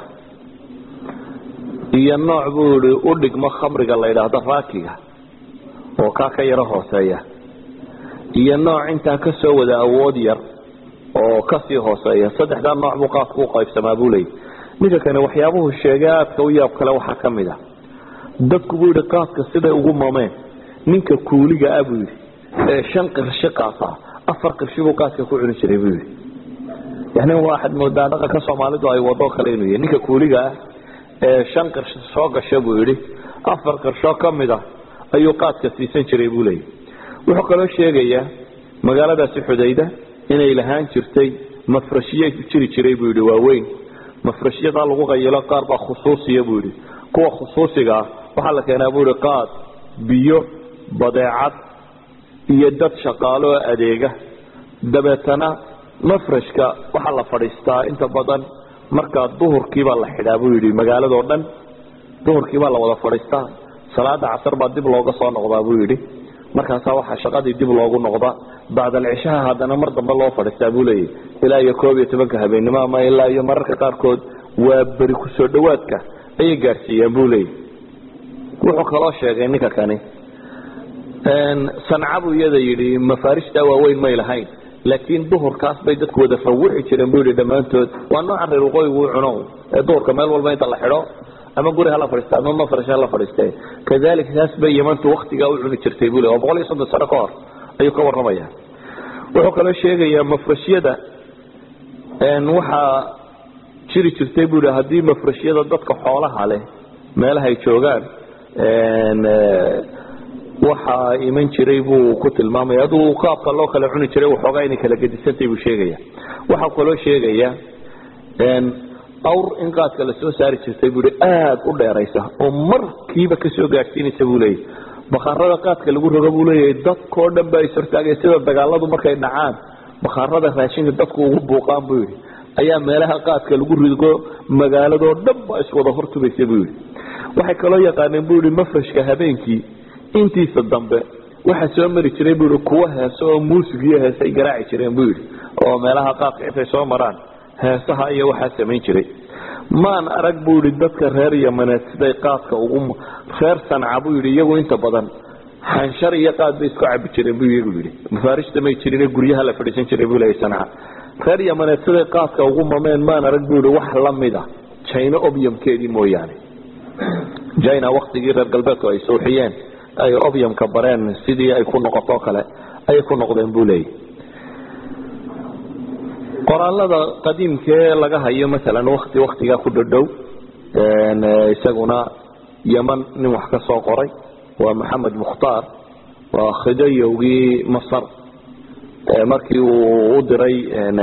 iyo nooc buu yihi u dhigmo khamriga la yidhaahdo raakiga oo kaa ka yaro hooseeya iyo nooc intaa kasoo wada awood yar oo kasii hooseeya saddexdaa nooc buu qaadku u qaybsamaa buu leeyay ninka kani waxyaabuhu sheegay aadka u yaab kale waxaa ka mid a dadku buu yihi qaadka siday ugu mameen ninka kuuliga ah buu yidhi ee shan qirshi qaata afar qirshi buu qaadka ku cuni jiray buu yidhi yani waxaad moodaa dhaqanka soomaalidu ay wado kale inuu yahy ninka kuuliga ah ee shan qirsh soo gasha buu yidhi afar qirshoo ka mid a ayuu qaadka siisan jiray buu leeyay wuxuu kaloo sheegayaa magaaladaasi xudayda inay lahaan jirtay mafrashiye jiri jiray buu yidhi waaweyn mafrashyadaa lagu qayilo qaar baa khusuusiya buu yidhi kuwa khusuusigaa waxaa la keenaa buu yihi qaad biyo badeecad iyo dad shaqaalo oo adeega dabeetana mafrashka waxaa la fadhiistaa inta badan markaa duhurkiibaa la xidhaa buu yidhi magaaladoo dhan duhurkiibaa la wada fadhiistaa salaada casar baa dib looga soo noqdaa buu yidhi markaasaa waxaa shaqadii dib loogu noqdaa bacdalcishaha haddana mar dambe loo fadhiistaa buu leeyahy ilaa iyo koob iyo tobanka habeennimo ama ilaa iyo mararka qaarkood waa beri kusoo dhawaadka ayay gaadhsiiyaan buu leeyahy wuxuu kaloo sheegay ninka kani sanca buu iyada yidhi mafaarishtaa waaweyn may lahayn laakiin duhurkaas bay dadku wada rawixi jireen buu yidhi dhammaantood waa nooca reer waqooyigu u cuno ee duhurka meel walba inta la xidho ama guri hala fadhiista ama mafrash hala fadhiiste kadalik taas bay yemantu waktigaa u cuni jirtay buu le waa boqol iyo soddon sano ka hor ayuu ka warramaya wuxuu kaloo sheegayaa mafrashyada waxaa jiri jirtay buu yihi haddii mafrashyada dadka xoolaha leh meelaha ay joogaan waxaa iman jiray buu ku tilmaamaya aduu qaabka loo kala cuni jiray waxoogaa inay kala gedisantay buu sheegaya waxaa kaloo sheegaya awr in qaadka lasoo saari jirtay buu i aada u dheeraysa oo markiiba kasoo gaadhsiinaysa buu leeyahy bakhaarada qaadka lagu rogo buu leeyahay dadkao dhan ba is hortaagaya sida dagaaladu markay dhacaan bakhaarada raashinka dadku ugu buuqaan buu yidhi ayaa meelaha qaadka lagu rigo magaaladoo dhan ba iswada hortubaysa buu yidhi waxay kaloo yaqaaneen buu yihi mafrashka habeenkii intiisa dambe waxaa soo mari jiray buu yihi kuwa heeso oo muusig iyo heesay garaaci jireen buu yidhi oo meelaha qaadka intay soo maraan heesaha iyo waxaa samayn jiray maan arag buu yihi dadka reer yamaneed siday qaadka ugu reer sanca buu yidhi iyagu inta badan xanshar iyo qaad bay isku cabi jireen buu iyagu yidhi mafaarishta may jirin guryaha la fadhiisan jiray buu leeyahy sanca reer yamaneed siday qaadka ugu mameen maan arag buu yihi wax lamid a jina obyamkeedii mooyaane jina waktigii reer galbeedku ay suuxiyeen ay obyamka bareen sidii ay ku noqotoo kale ayay ku noqdeen buu leeyahy qoraalada qadiimkee laga hayo maalan wakti waktigaa ku dhadhow isaguna yeman nin wax ka soo qoray waa maxamed mukhtaar waa khidayowgii masar markii uu u diray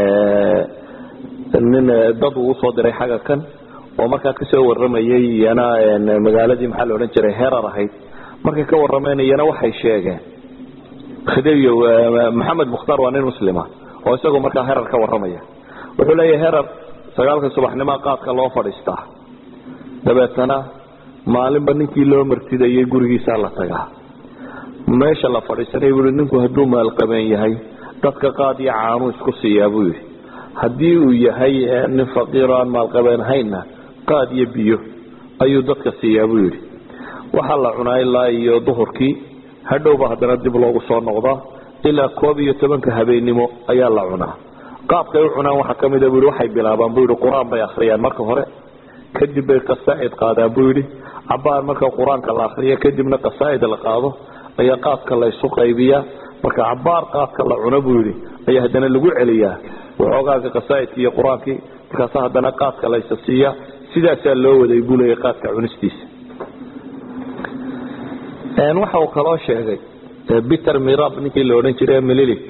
nin dad uu usoo diray xagga kan oo markaa kasoo waramayay iyana magaaladii maxaa la odhan jiray herar ahayd markay ka warameen iyana waxay sheegeen khidayow maxamed mukhtaar waa nin muslima oo isagoo markaa herar ka waramaya wuxuu leeyahay herar sagaalka subaxnimoa qaadka loo fadhiistaa dabeetana maalinba ninkii loo martidayay gurigiisaa la tagaa meesha la fadhiisanay buui ninku hadduu maalqabeen yahay dadka qaad iyo caanuu isku siiyaa buu yidhi haddii uu yahay nin faqiiro aan maalqabeen haynna qaad iyo biyo ayuu dadka siiyaa buu yidhi waxaa la cunaa ilaa iyo duhurkii hadhowba haddana dib loogu soo noqdaa ilaa koob iyo tobanka habeennimo ayaa la cunaa qaabkay u cunaan waxaa ka mida buu yidhi waxay bilaabaan buu yidhi qur-aan bay akhriyaan marka hore kadib bay qasaa'id qaadaan buu yidhi cabaar marka qur-aanka la akriya kadibna qasaa'id la qaado ayaa qaadka la isu qaybiyaa marka cabaar qaadka la cuno buu yidhi ayaa haddana lagu celiyaa waxoogaaga qasaa'idki iyo qur-aankii markaasa haddana qaadka laysa siiya sidaasaa loo waday buu leeya qaadka cunistiisa waxa uu kaloo sheegay peter mirab ninkii la odhan jiray mililik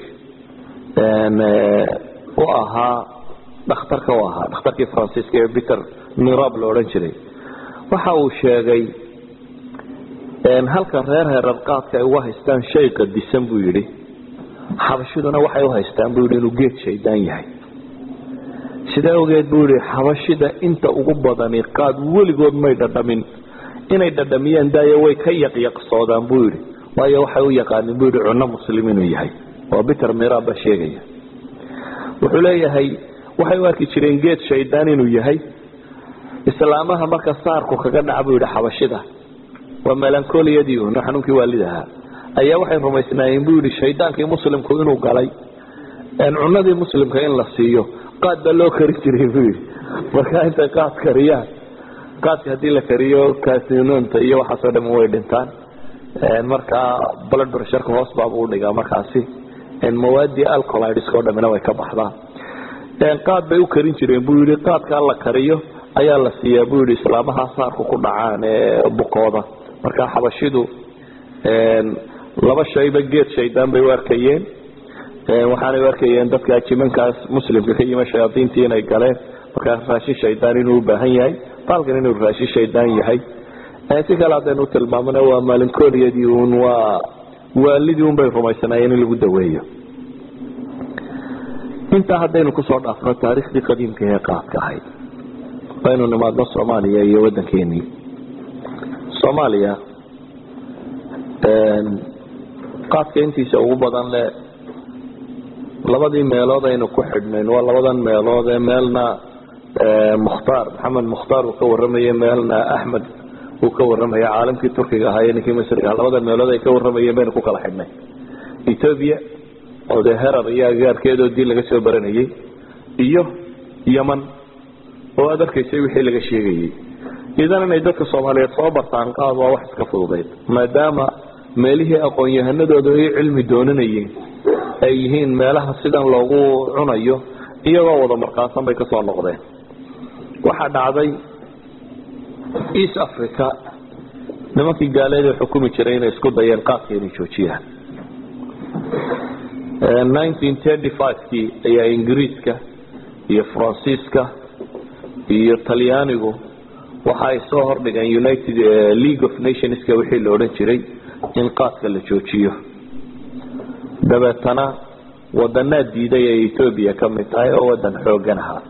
u ahaa dhakhtarka u ahaa dhakhtarkii faransiiska ee peter mirab la odhan jiray waxa uu sheegay halka reer heerar qaadka ay uga haystaan shay qadisan buu yidhi xabashiduna waxay uhaystaan buu yidhi inuu geed shaydaan yahay sidaa ogeed buu yidhi xabashida inta ugu badani qaad weligood may dhadhamin inay dhadhamiyaan daayo way ka yaqyaqsoodaan buu yidhi waayo waxay u yaqaanin buu yidhi cunno muslim inuu yahay oo peter mirab baa sheegaya wuxuu leeyahay waxay u arki jireen geed shaydaan inuu yahay islaamaha marka saarku kaga dhaca buu yidhi xabashida waa melancoliyadii un xanuunkii waalid ahaa ayaa waxay rumaysnaayeen buu yidhi shaydaankii muslimku inuu galay cunadii muslimka in la siiyo qaad baa loo kari jiray buu yidhi markaa intay qaad kariyaan qaadka haddii la kariyo kasinunta iyo waxaasoo dham way dhintaan markaa blood pressureka hoos baabuu udhigaa markaasi mawaadii alcolidsk oo dhamina way ka baxdaan qaad bay u karin jireen buu yidhi qaadkaa la kariyo ayaa la siiyaa buu yidhi islaamaha saarku ku dhacaan ee bukooda markaa xabashidu laba shayba geed shaydaan bay u arkayeen waxaanay u arkayeen dadka jimankaas muslimka ka yima shayaadiintii inay galeen markaa raashin shaydaan inuu u baahan yahay baalkan inuu raashin shaydaan yahay si kale haddaynu tilmaamona waa maalinkooliyadii un waa waalidii un bay rumaysanaayeen in lagu daweeyo intaa haddaynu kusoo dhaafno taariikhdii qadiimka ee qaadka ahayd waynu nimaadno soomaaliya iyo waddankeenii soomaaliya qaadka intiisa ugu badan le labadii meelood aynu ku xidhnayn waa labadan meelood ee meelna mukhtaar maxamed mukhtaar uu ka warramaya meelna axmed uu ka warramaya caalamkii turkiga ahaa iyo ninkii misriga aha labada meelood ay ka warramayeen baynu ku kala xidhnay ethoobia oo dee herar iyo agaarkeedoodii laga soo baranayay iyo yeman oo aad arkaysay wixii laga sheegayay idan inay dadka soomaaliyeed soo bartaan qaad waa wax iska fududayd maadaama meelihii aqoon-yahanadooda ay cilmi doonanayeen ay yihiin meelaha sidan loogu cunayo iyagoo wada markaasan bay kasoo noqdeen waxaa dhacday east africa nimankii gaaleeda xukumi jiray inay isku dayeen qaadka inay joojiyaan nineteen thirty five-kii ayaa ingiriiska iyo faransiiska iyo talyaanigu waxa ay soo hordhigeen united league of nationska wixii la odhan jiray in qaadka la joojiyo dabeetana wadanaa diiday ay ethoobia ka mid tahay oo wadan xoogan ahaa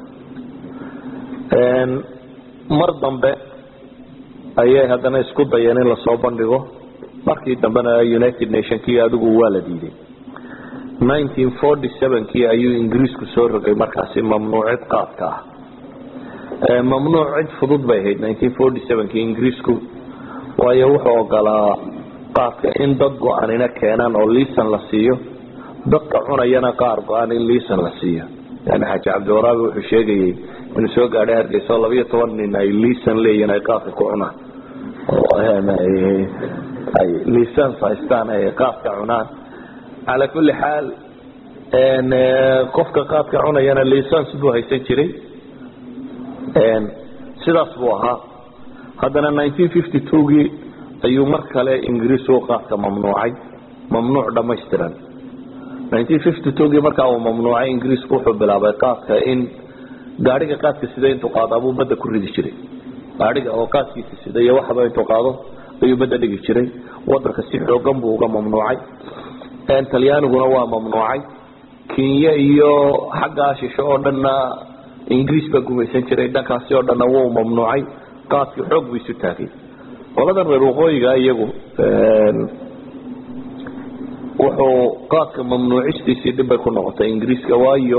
mar dambe ayay haddana isku dayeen in lasoo bandhigo markii dambena united nationkii adigu waa la diiday nineteen forty seven-kii ayuu ingiriisku soo rogay markaasi mamnuucid qaadka ah mamnuuc cid fudud bay ahayd nineteen forty seven-kii ingiriisku waayo wuxuu ogolaa qaadka in dad go-aanina keenaan oo liisan la siiyo dadka cunayana qaar go-aan in liisan la siiyo yani xaaji cabdiwaraabi wuxuu sheegayay inuu soo gaadhay hargeysa oo labayo toban nin ay liisan leeyihin ay qaadka ku cunaan ay liisans haystaan ay qaadka cunaan calaa kulli xaal qofka qaadka cunayana liisans buu haysan jiray sidaas buu ahaa haddana nineteen fifty two-gii ayuu mar kale ingiriisku qaadka mamnuucay mamnuuc dhamaystiran gii markaa uu mamnuucay ingiriisku wuxuu bilaabay qaadka in gaadhiga qaadka sida intuu qaado abuu badda ku ridi jiray gaadhiga oo qaadkiisa sida iyo waxba intuu qaado ayuu badda dhigi jiray wadanka si xoogan buu uga mamnuucay talyaaniguna waa mamnuucay kenya iyo xaggaa shisho oo dhanna ingiriis baa gumaysan jiray dhankaasi oo dhanna wuu mamnuucay qaadkii xoog buu isu taagay qoladan reer waqooyiga iyagu wuxuu qaadka mamnuucistiisii dhibbay ku noqotay ingiriiska waayo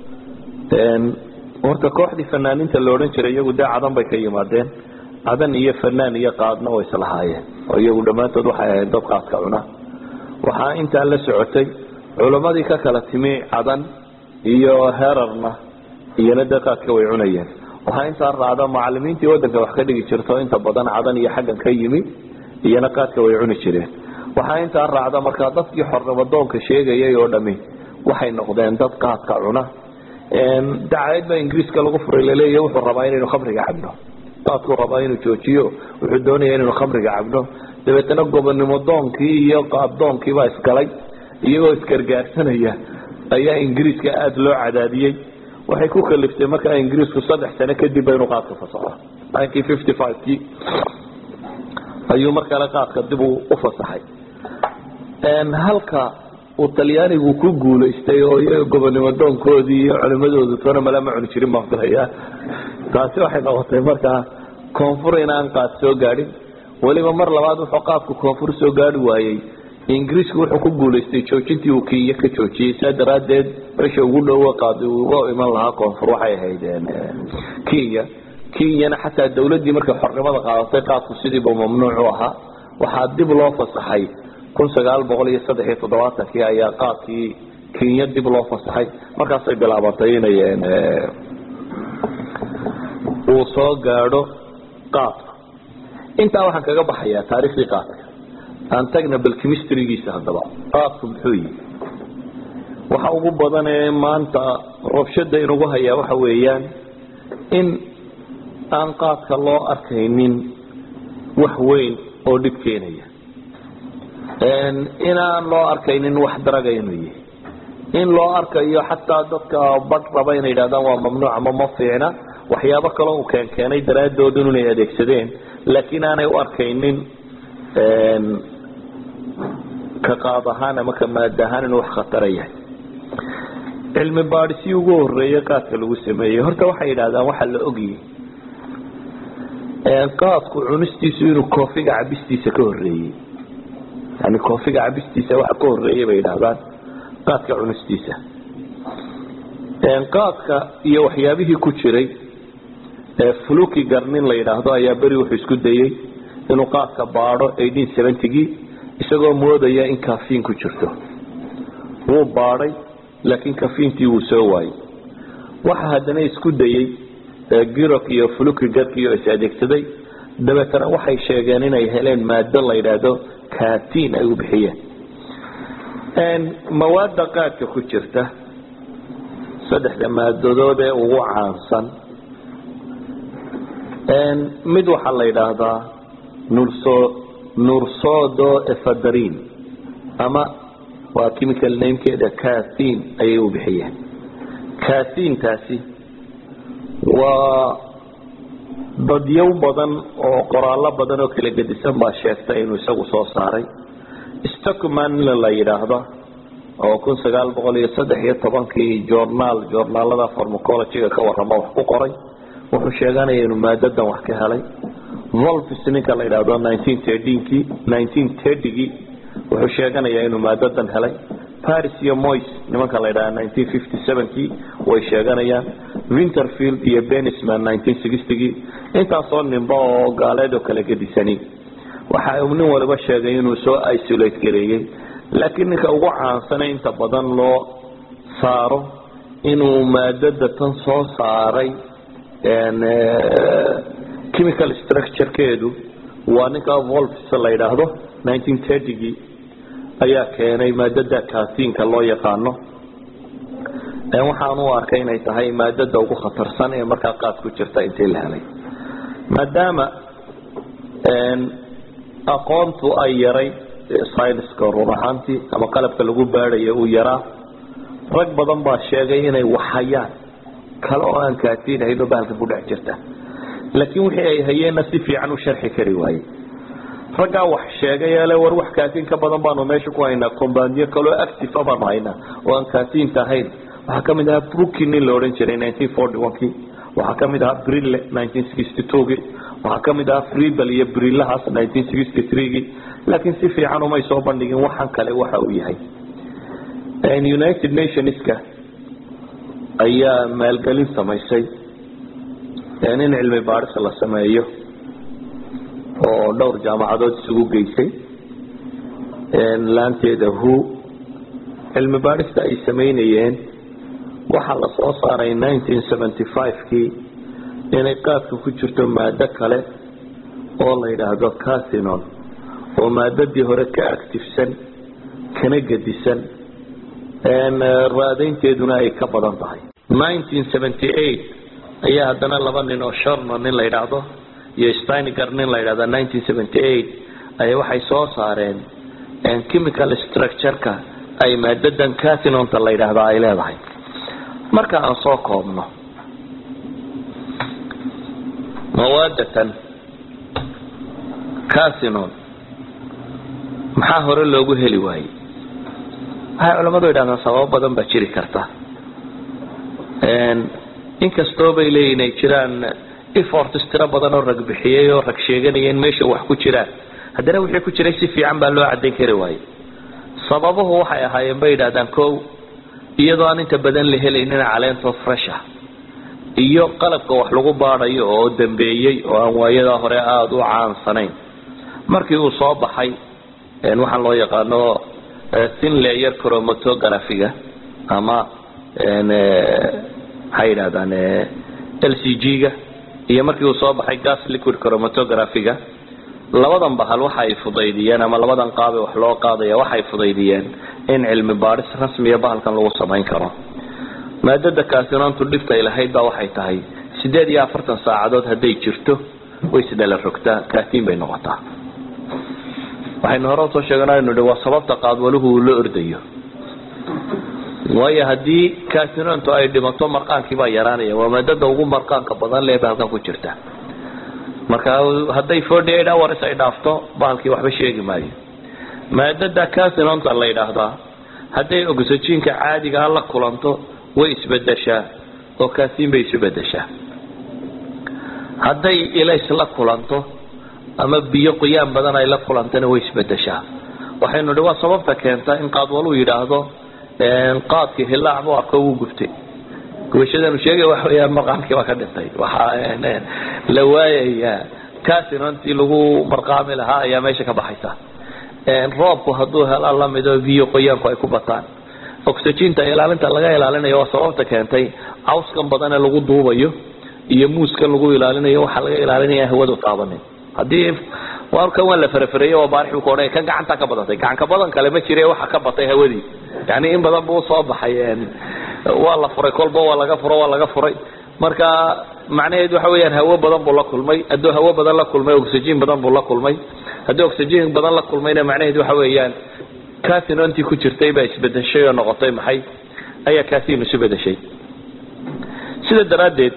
horta kooxdii fanaaniinta la odhan jiray iyagu dee cadan bay ka yimaadeen cadan iyo fanaan iyo qaadna way islahaayeen oo iyagu dhammaantood waxay ahayd dad qaadka cuna waxaa intaa la socotay culammadii ka kala timi cadan iyo herarna iyona dee qaadka way cunayeen waxaa intaa raacda macalimiintii wadanka wax ka dhigi jirto inta badan cadan iyo xaggan ka yimi iyona qaadka way cuni jireen waxaa intaa raacda markaa dadkii xornimadoonka sheegayay oo dhami waxay noqdeen dad qaadka cuna dacayd baa ingiriiska lagu furay laleeya wuxuu rabaa inaynu khamriga cabno qaadkuu rabaa inuu joojiyo wuxuu doonaya inaynu khamriga cabno dabeetana gobonnimo doonkii iyo qaabdoonkii baa isgalay iyagoo isgargaarsanaya ayaa ingiriiska aada loo cadaadiyey waxay ku kaliftay markaa ingiriisku saddex sano kadib ba inuu qaadka fasaxo nineteen fifty five kii ayuu mar kale qaadka dib u fasaxay halka uu talyaanigu ku guulaystay oo iyaga gobonnimo doonkoodii iyo culimadoodu toona malama cuni jirin baan filaya taasi waxay noqotay markaa koonfur inaan qaad soo gaadhin weliba mar labaad wuxuu qaadku koonfur soo gaari waayey ingiriisku wuxuu ku guulaystay joojintii uu kenya ka joojiyey saa daraadeed meesha ugu dhowo qaad uga iman lahaa koonfur waxay ahayd kenya kenyana xataa dawladdii markay xornimada qaadatay qaadku sidiiba mamnuuc u ahaa waxaa dib loo fasaxay kun sagaal boqol iyo saddex iyo toddobaatankii ayaa qaadkii kenya dib loo fasaxay markaasay bilaabantay inay uu soo gaadho qaadku intaa waxaan kaga baxayaa taariikhdii qaadka aan tagna bal chemistrygiisa haddaba qaadku muxuu yihi waxa ugu badan ee maanta rabshada inugu hayaa waxa weeyaan in aan qaadka loo arkaynin wax weyn oo dhib keenaya inaan loo arkaynin wax daraga inuu yahay in loo arkayo xataa dadka badh raba inay yidhahdaan waa mamnuuc ama ma fiicna waxyaabo kaloo uu keenkeenay daraaddood inay adeegsadeen laakiin aanay u arkaynin ka qaad ahaan ama ka maad ahaan inuu wax khatara yahay cilmi baadhisii ugu horeeyey qaadka lagu sameeyey horta waxay yidhahdaan waxaa la ogyahay qaadku cunistiisu inuu koofiga cabistiisa ka horeeyey yani koofiga cabistiisa waxa ka horeeyay bay yidhahdaan qaadka cunistiisa qaadka iyo waxyaabihii ku jiray fluki garnin la yidhaahdo ayaa beri wuxuu isku dayey inuu qaadka baadho eighteen seventygii isagoo moodaya in kafiin ku jirto wuu baadhay laakiin kafiintii wuu soo waayey waxa haddana isku dayey girok iyo fluki garkiio is adeegsaday dabeetana waxay sheegeen inay heleen maado la yidhaahdo katiin ay u bixiyeen mawaada qaadka ku jirta saddexda maadadood ee ugu caansan mid waxaa la yidhaahdaa nurso nursodo efadrin ama waa chemical namekeeda katiin ayay u bixiyeen katiintaasi waa dadyow badan oo qoraallo badan oo kala gedisan baa sheegtay inuu isagu soo saaray stockman la yidhaahdo oo kun sagaal boqol iyo saddex iyo tobankii journaal journaalada farmacologyga ka warrama wax ku qoray wuxuu sheeganaya inuu maadadan wax ka helay volvis ninka la yidhaahdo nineteen thirteenkii nineteen thirtygii wuxuu sheeganayaa inuu maadadan helay paris iyo mois nimanka la yidhahda nineteen fifty sevenkii way sheeganayaan winterfield iyo benisman nineteen sixtygii intaasoo nimba oo gaaleed oo kala gedisani waxa uu nin waliba sheegay inuu soo isolate gareeyey laakiin ninka ugu caansana inta badan loo saaro inuu maadada tan soo saaray chemical structurekeedu waa ninka volves la yidhaahdo nineteen thirtygii ayaa keenay maadada katiinka loo yaqaano waxaan u arkay inay tahay maadada ugu khatarsan ee markaa qaad ku jirta intii la helay maadaama aqoontu ay yaray syniska run ahaantii ama qalabka lagu baadhayo uu yaraa rag badan baa sheegay inay waxhayaan kale oo aan kaatiin hayno bahalka ku dhex jirta laakiin wixii ay hayeenna si fiican u sharxi kari waaye raggaa wax sheegay ele war wax kaatiin ka badan baanu meesha ku haynaa combandiyo kaloo active baanu haynaa oo aan kaatiinta ahayn waxaa kamid ahaa brookin nin la odhan jiray nineteen forty one kii waxaa kamid ahaa brille nineteen sixty two kii waxaa kamid ahaa freebel iyo brillahaas nineteen sixty three kii laakiin si fiican umay soo bandhigin waxan kale waxa uu yahay united nationska ayaa maalgelin samaysay in cilmi baadhis la sameeyo oo dhowr jaamacadood isugu geysay laanteeda who cilmi baadhista ay samaynayeen waxaa la soo saaray nineteen seventy five kii inay qaadka ku jirto maado kale oo la yidhaahdo cathinon oo maadadii hore ka actifsan kana gedisan raadaynteeduna ay ka badan tahay nineteen seventy eight ayaa haddana laba nin oo shorno nin la yidhaahdo iyo steinger nin la yidhahdo nineteen seventy eight ayaa waxay soo saareen chemical structure-ka ay maadadan cathinonta la yidhaahda ay leedahay marka aan soo koobno mawaadatan cathinon maxaa hore loogu heli waayey waxay culamadu yidhahdaan sababo badan baa jiri karta inkastoo bay leeyihin ay jiraan efforts tiro badan oo rag bixiyey oo rag sheeganaya in meesha wax ku jiraan haddana wixii ku jiray si fiican baa loo cadayn kari waayey sababuhu waxay ahaayeen bay yidhahdaan ko iyadoo aan inta badan la helaynin caleento fresha iyo qalabka wax lagu baadayo oo dambeeyey oo aan waayadaa hore aada u caansanayn markii uu soo baxay waxaan loo yaqaano thin layer chromatographiga ama maxay yidhahdaan l c g-ga iyo markii uu soo baxay gas liquid chromatographiga labadan bahal waxa ay fudaydiyeen ama labadan qaabe wax loo qaadaya waxay fudaydiyeen in cilmi baadhis rasmiya bahalkan lagu samayn karo maadada kaasinoontu dhibtay lahayd baa waxay tahay sideed iyo afartan saacadood hadday jirto way isdhala rogtaa kaatiin bay noqotaa waxaynu hore usoo sheeganaynu hi waa sababta qaadwaluhu uu la ordayo waayo haddii kaasinoontu ay dhimato marqaankii baa yaraanaya waa maadada ugu marqaanka badan lee bahalkan ku jirta marka hadday forty eight hours ay dhaafto bahalkii waxba sheegi maayo maadada casinonta la yidhaahdaa hadday oxygenka caadigaa la kulanto way isbedeshaa oo kaasin bay isu bedeshaa hadday ilays la kulanto ama biyo qoyaan badan ay la kulantana way isbedeshaa waxaynu hi waa sababta keenta in qaadwaluu yidhaahdo qaadkii hilaac buu arko wuu gubtay gubashadanu sheegay waxa weyaan marqaamkii baa ka dhintay waxaa la waayayaa casinontii lagu marqaami lahaa ayaa meesha ka baxaysa roobku hadduu helaa lamido biyo qoyaanku ay ku bataan oxyginta ilaalinta laga ilaalinayo waa sababta keentay cawskan badan ee lagu duubayo iyo muuskan lagu ilaalinayo waxaa laga ilaalinaya hawadu taabanin haddii warkan waa la farafareeye waa baarix buu ka odhanaya kan gacanta ka badatay gacanka badan kale ma jire waxa ka batay hawadii yani in badan buu usoo baxay waa la furay kolba waa laga furo waa laga furay marka macnaheed waxa weyaan hawo badan buu la kulmay hadduu hawo badan la kulmay oxygen badan buu la kulmay haddii oxygen badan la kulmayna macnaheed waxa weeyaan casinontii ku jirtay baa isbedeshay oo noqotay maxay ayaa casin isu bedeshay sida daraaddeed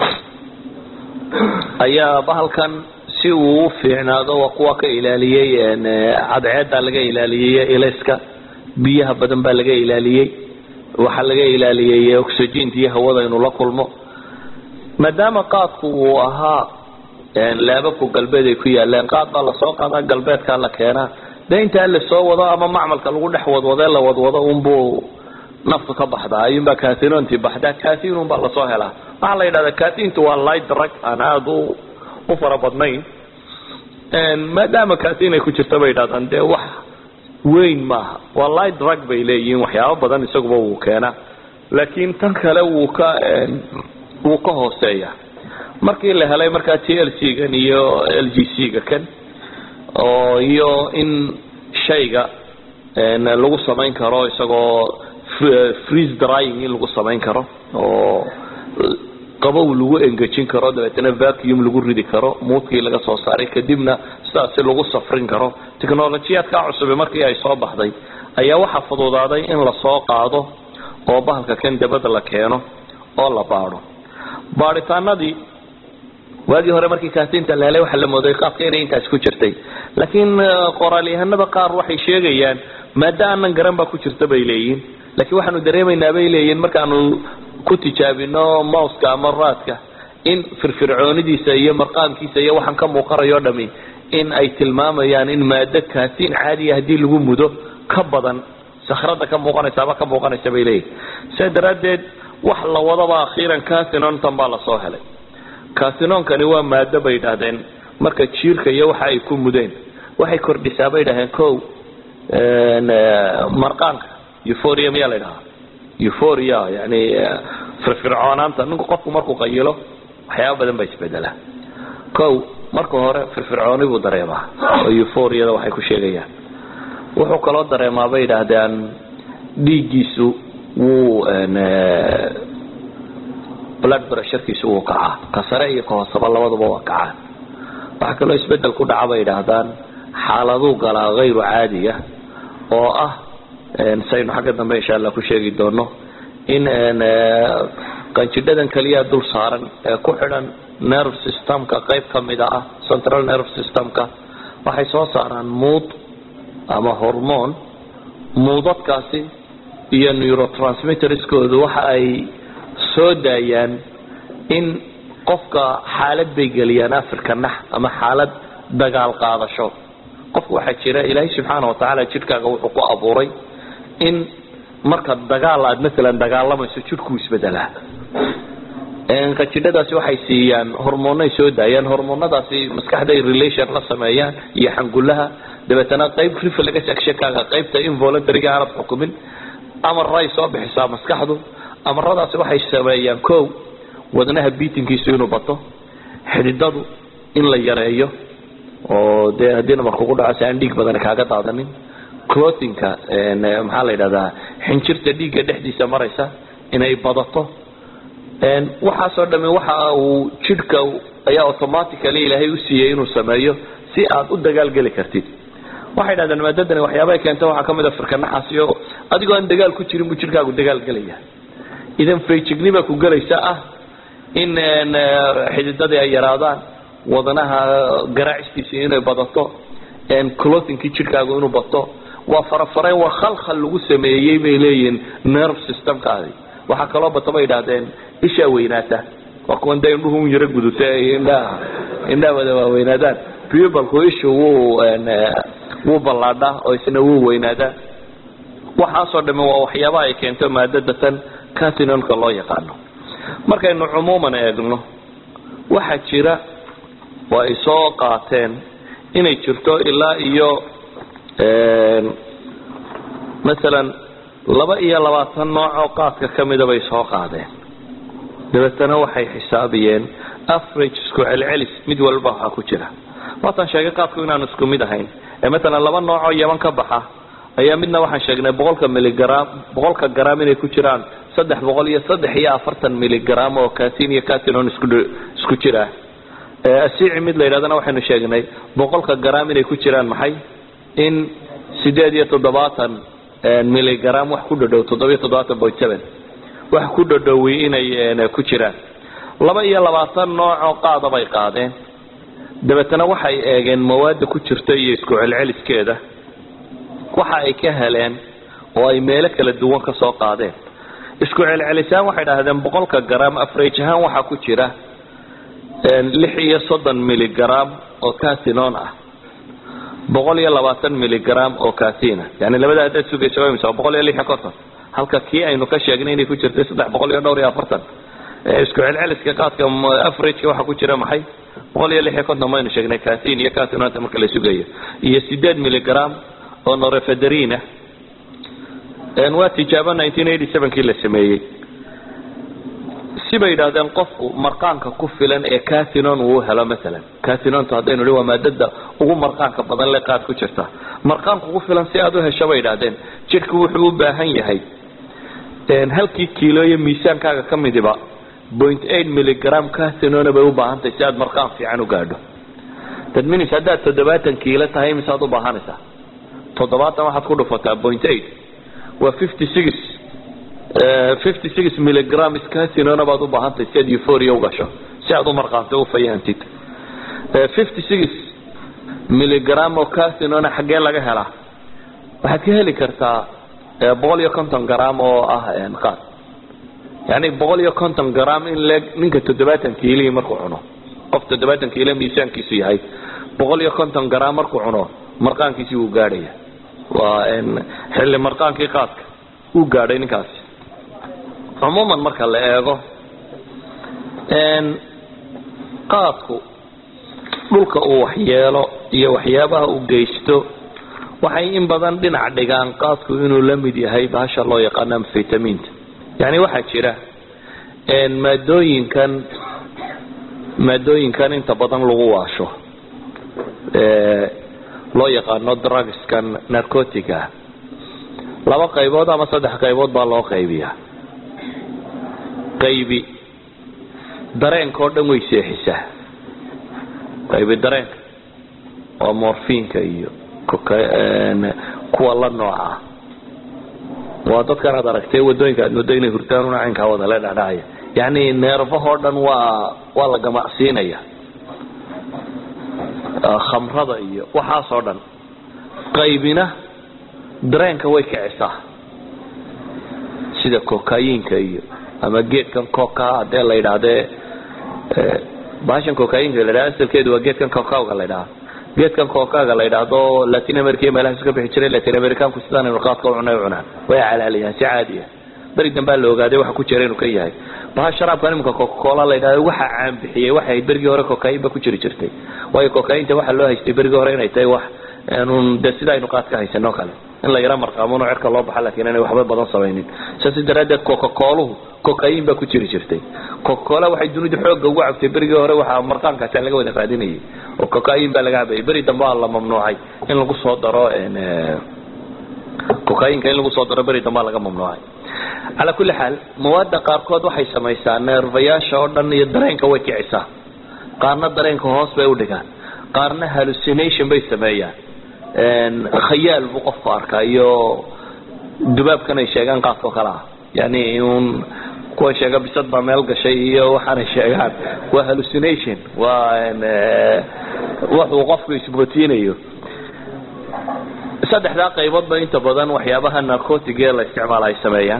ayaa bahalkan si uu u fiicnaado waa kuwa ka ilaaliyey cadceeda laga ilaaliyey ilayska biyaha badan baa laga ilaaliyey waxaa laga ilaaliyey oxygenta iyo hawada inuu la kulmo maadaama qaadku uu ahaa laababku galbeed ay ku yaaleen qaad baa lasoo qaadaa galbeedkaa la keenaa de intaa lasoo wado ama macmalka lagu dhex wadwadee la wadwado unbuu naftu ka baxdaa ayuunbaa katinonti baxdaa katinun baa lasoo helaa waxaa la yidhahdaa katintu waa light drug aan aada u u fara badnayn maadaama katin ay ku jirta bay yidhahdaan dee wax weyn maaha waa light drug bay leeyihiin waxyaabo badan isaguba wuu keenaa laakiin tan kale wuu ka wuu ka hooseeya markii la helay markaa t l c gan iyo l g c ga kan oo iyo in shayga lagu samayn karo isagoo freeze drying in lagu samayn karo oo qabow lagu engejin karo dabeetana vacuum lagu ridi karo muudkii laga soo saaray kadibna sidaasi lagu safrin karo technolojiyaadkaa cusubi markii ay soo baxday ayaa waxaa fududaaday in lasoo qaado oo bahalka kan dabada la keeno oo la baadho baadhitaanadii waagii hore markii kaatinta la helay waxaa la mooday qaabka inay intaas ku jirtay laakiin qoraalyahanada qaar waxay sheegayaan maada aanan garan baa ku jirta bay leeyihin laakiin waxaanu dareemaynaa bay leeyihin markaanu ku tijaabino mouska ama raadka in firfircoonidiisa iyo marqaamkiisa iyo waxaan ka muuqanayo dhami in ay tilmaamayaan in maado kaatin caadiya haddii lagu mudo ka badan sakrada ka muuqanaysa ama ka muuqanaysa bay leeyihin sidaa daraaddeed wax la wadaba akhiiran casinontan baa lasoo helay casinoonkani waa maado bay idhahdeen marka jiirka iyo waxa ay ku mudeen waxay kordhisaa bay idhahdeen ko marqaanka euphoria miyaa la idhahaa euphoria yani firfircoonaanta ninku qofku markuu qayilo waxyaaba badan baa isbedelaa ko marka hore firfircooni buu dareemaa oo euphoriada waxay ku sheegayaan wuxuu kaloo dareemaa bay idhaahdeen dhiiggiisu wuu blood pressurekiisu wuu kacaa ka sare iyo ka hoosaba labaduba waa kacaan waxaa kaloo isbedel ku dhaca bay idhaahdaan xaaladuu galaa hayru caadiya oo ah saynu xagga dambe insha allah ku sheegi doono in qanjidhadan keliya dul saaran ee ku xidhan nerve systemka qayb kamida ah central nerve systemka waxay soo saaraan muud ama hormone muudadkaasi iyo neurotransmitterskoodu waxa ay soo daayaan in qofka xaalad bay geliyaan afirka nax ama xaalad dagaal qaadasho qofka waxaa jira ilaahay subxaana watacaala jidhkaaga wuxuu ku abuuray in marka dagaal aad maalan dagaalamayso jidhkuu isbedelaa qajidhadaasi waxay siiyaan hormoonay soo daayaan hormoonadaasi maskaxday relation la sameeyaan iyo xangulaha dabeetana qayb reflex actionkaaga qaybta involuntariga aanad xukumin amaray soo bixisaa maskaxdu amaradaasi waxay sameeyaan ko wadnaha biitinkiisu inuu bato xididadu in la yareeyo oo dee haddii nabar kugu dhaco si aan dhiig badan kaaga daadanin clothinka maxaa la yidhahdaa xinjirta dhiigga dhexdiisa maraysa inay badato waxaasoo dhami waxa uu jidhka ayaa automatically ilaahay u siiyey inuu sameeyo si aad u dagaalgeli kartid waxay dhahdeen maadadani waxyaabahay keenta waxaa kamid a firkanaxaasiyo adigoo aan dagaal ku jirin buu jidhkaagu dagaalgelaya idan fayjignima ku gelaysa ah in xididadii ay yaraadaan wadnaha garaacistiisi inay badato clothinkii jidhkaagu inuu bato waa farafarayn waa khalkhal lagu sameeyey bay leeyihiin nerve systemkaadi waxaa kaloo bata bay idhahdeen ishaa weynaata waa kuwan dee indhuhu un yaro guduta indhaha indhaha wada waaweynaadaan pubalku ishu wuu wuu ballaadhaa oo isna wuu weynaadaa waxaasoo dhami waa waxyaabaha ay keento maadada tan casinonka loo yaqaano markaynu cumuuman eegno waxaa jira oo ay soo qaateen inay jirto ilaa iyo masalan laba iyo labaatan noocoo qaadka kamida bay soo qaadeen dabeetana waxay xisaabiyeen average isku celcelis mid walba waxaa ku jira waatan sheegay qaadku inaanu isku mid ahayn ee matalan laba noocoo yaban ka baxa ayaa midna waxaan sheegnay boqolka miligram boqolka gram inay ku jiraan saddex boqol iyo saddex iyo afartan miligram oo catin iyo catinon isku isku jira asiici mid la yidhahdana waxaynu sheegnay boqolka gram inay ku jiraan maxay in sideed iyo toddobaatan miligram wax ku dhadhow toddobiyo toddobaatan point seven wax ku dhadhowi inay ku jiraan laba iyo labaatan noocoo qaada bay qaadeen dabeetana waxay eegeen mawaada ku jirta iyo isku celceliskeeda waxa ay ka heleen oo ay meelo kala duwan ka soo qaadeen isku celcelisaan waxay dhahdeen boqolka gram afrage ahaan waxaa ku jira lix iyo soddon miligram oo catinon ah boqol iyo labaatan miligram oo catina yani labada haddaad sugaysa waa imisa boqol iyo lix iyo konton halka kii aynu ka sheegnay inay ku jirtay saddex boqol iyo dhowr iyo afartan isku celceliska qaadka averageka waxaa ku jira maxay boqol iyo lix iyo konton maynu sheegnay catin iyo catinonta marka la sugayo iyo sideed miligram oo norefederina waa tijaabo nineteen eighty sevenkii la sameeyey sibay yidhahdeen qofku marqaanka ku filan ee catinon uu helo maalan catinontu haddaynu hi waa maadada ugu marqaanka badan le qaad ku jirta marqaanka ku filan si aad u hesho bay yidhahdeen jidhku wuxuu u baahan yahay halkii kiilo iyo miisaankaaga ka midiba point eight milligram casinona bay u baahan tahay si aad marqaan fiican u gaadho that means haddaad toddobaatan kiilo tahay misaad u baahanaysaa toddobaatan waxaad ku dhufataa point eight waa fifty six fifty six milligram casinona baad u baahan tahay si aad euphoria u gasho si aad u marqaanto u fayahantid fifty six milligram oo casinona xaggee laga helaa waxaad ka heli kartaa boqol iyo konton gram oo ah qaad yani boqol iyo konton gram in le ninka toddobaatan kiilihii markuu cuno qof toddobaatan kiilo miisaankiisu yahay boqol iyo konton gram markuu cuno marqaankiisii wuu gaadhaya waa xilli marqaankii qaadka uu gaadhay ninkaasi cumuuman marka la eego qaadku dhulka uu waxyeelo iyo waxyaabaha uu geysto waxay in badan dhinac dhigaan qaadku inuu la mid yahay bahasha loo yaqaano amfetaminta yani waxaa jira maadooyinkan maadooyinkan inta badan lagu waasho loo yaqaano drugskan narcotica laba qaybood ama saddex qaybood baa loo qaybiyaa qaybi dareenka oo dhan way seexisaa qaybi dareenka waa morfinka iyo kuwa la nooca waa dadkan aad aragtay wadooyinka aad moodo inay hurtaan una caynkaa wada le dhacdhacaya yani neerfahoo dhan waa waa la gamacsiinaya khamrada iyo waxaasoo dhan qaybina dareenka way kicisaa sida cocainka iyo ama geedkan coca hadee la yidhaahdee bahashan cocainka la yidhahda asalkeedu waa geedkan cocauga la yidhahda geedkan cocaga la yidhaahdo latin america iyo meelahaas ka bixi jiray latin americanku sidaan aynu qaadka u cunay u cunaan way calaaliyaan si caadi ah beri dambaa la ogaaday waxa ku jira inuu ka yahay baha sharaabkan iminka cocacola la yidhahdo waxa caan bixiyey waxay ahayd berigii hore cocain ba ku jiri jirtay waayo cocainta waxaa loo haystay berigii hore inay tahay wax n de sida aynu qaad ka haysano kale in la yaro marqaamuno cerka loo baxa lakin inay waxba badan samaynin saas daraadeed cocacoluhu cocain baa ku jiri jirtay cocacola waxay dunidu xooga ugu cabtay berigii hore waxaa marqaankaasa laga wada raadinayay oo cocain baa laga cabayay beri dambe aa la mamnuucay in lagu soo daro cocainka in lagu soo daro beri dambe aa laga mamnuucay calaa kulli xaal mawaada qaarkood waxay samaysaa neerfayaasha oo dhan iyo dareenka way kicisaa qaarna dareenka hoos bay udhigaan qaarna hallucination bay sameeyaan khayaal buu qofku arkaa iyo dubaabkan ay sheegaan qaadkao kale ah yani un kuwa sheega bisad baa meel gashay iyo waxaanay sheegaan waa hallucination waa wuxuu qofku isbootiinayo saddexdaa qayboodba inta badan waxyaabaha narcotic ee la isticmaala ay sameeyaan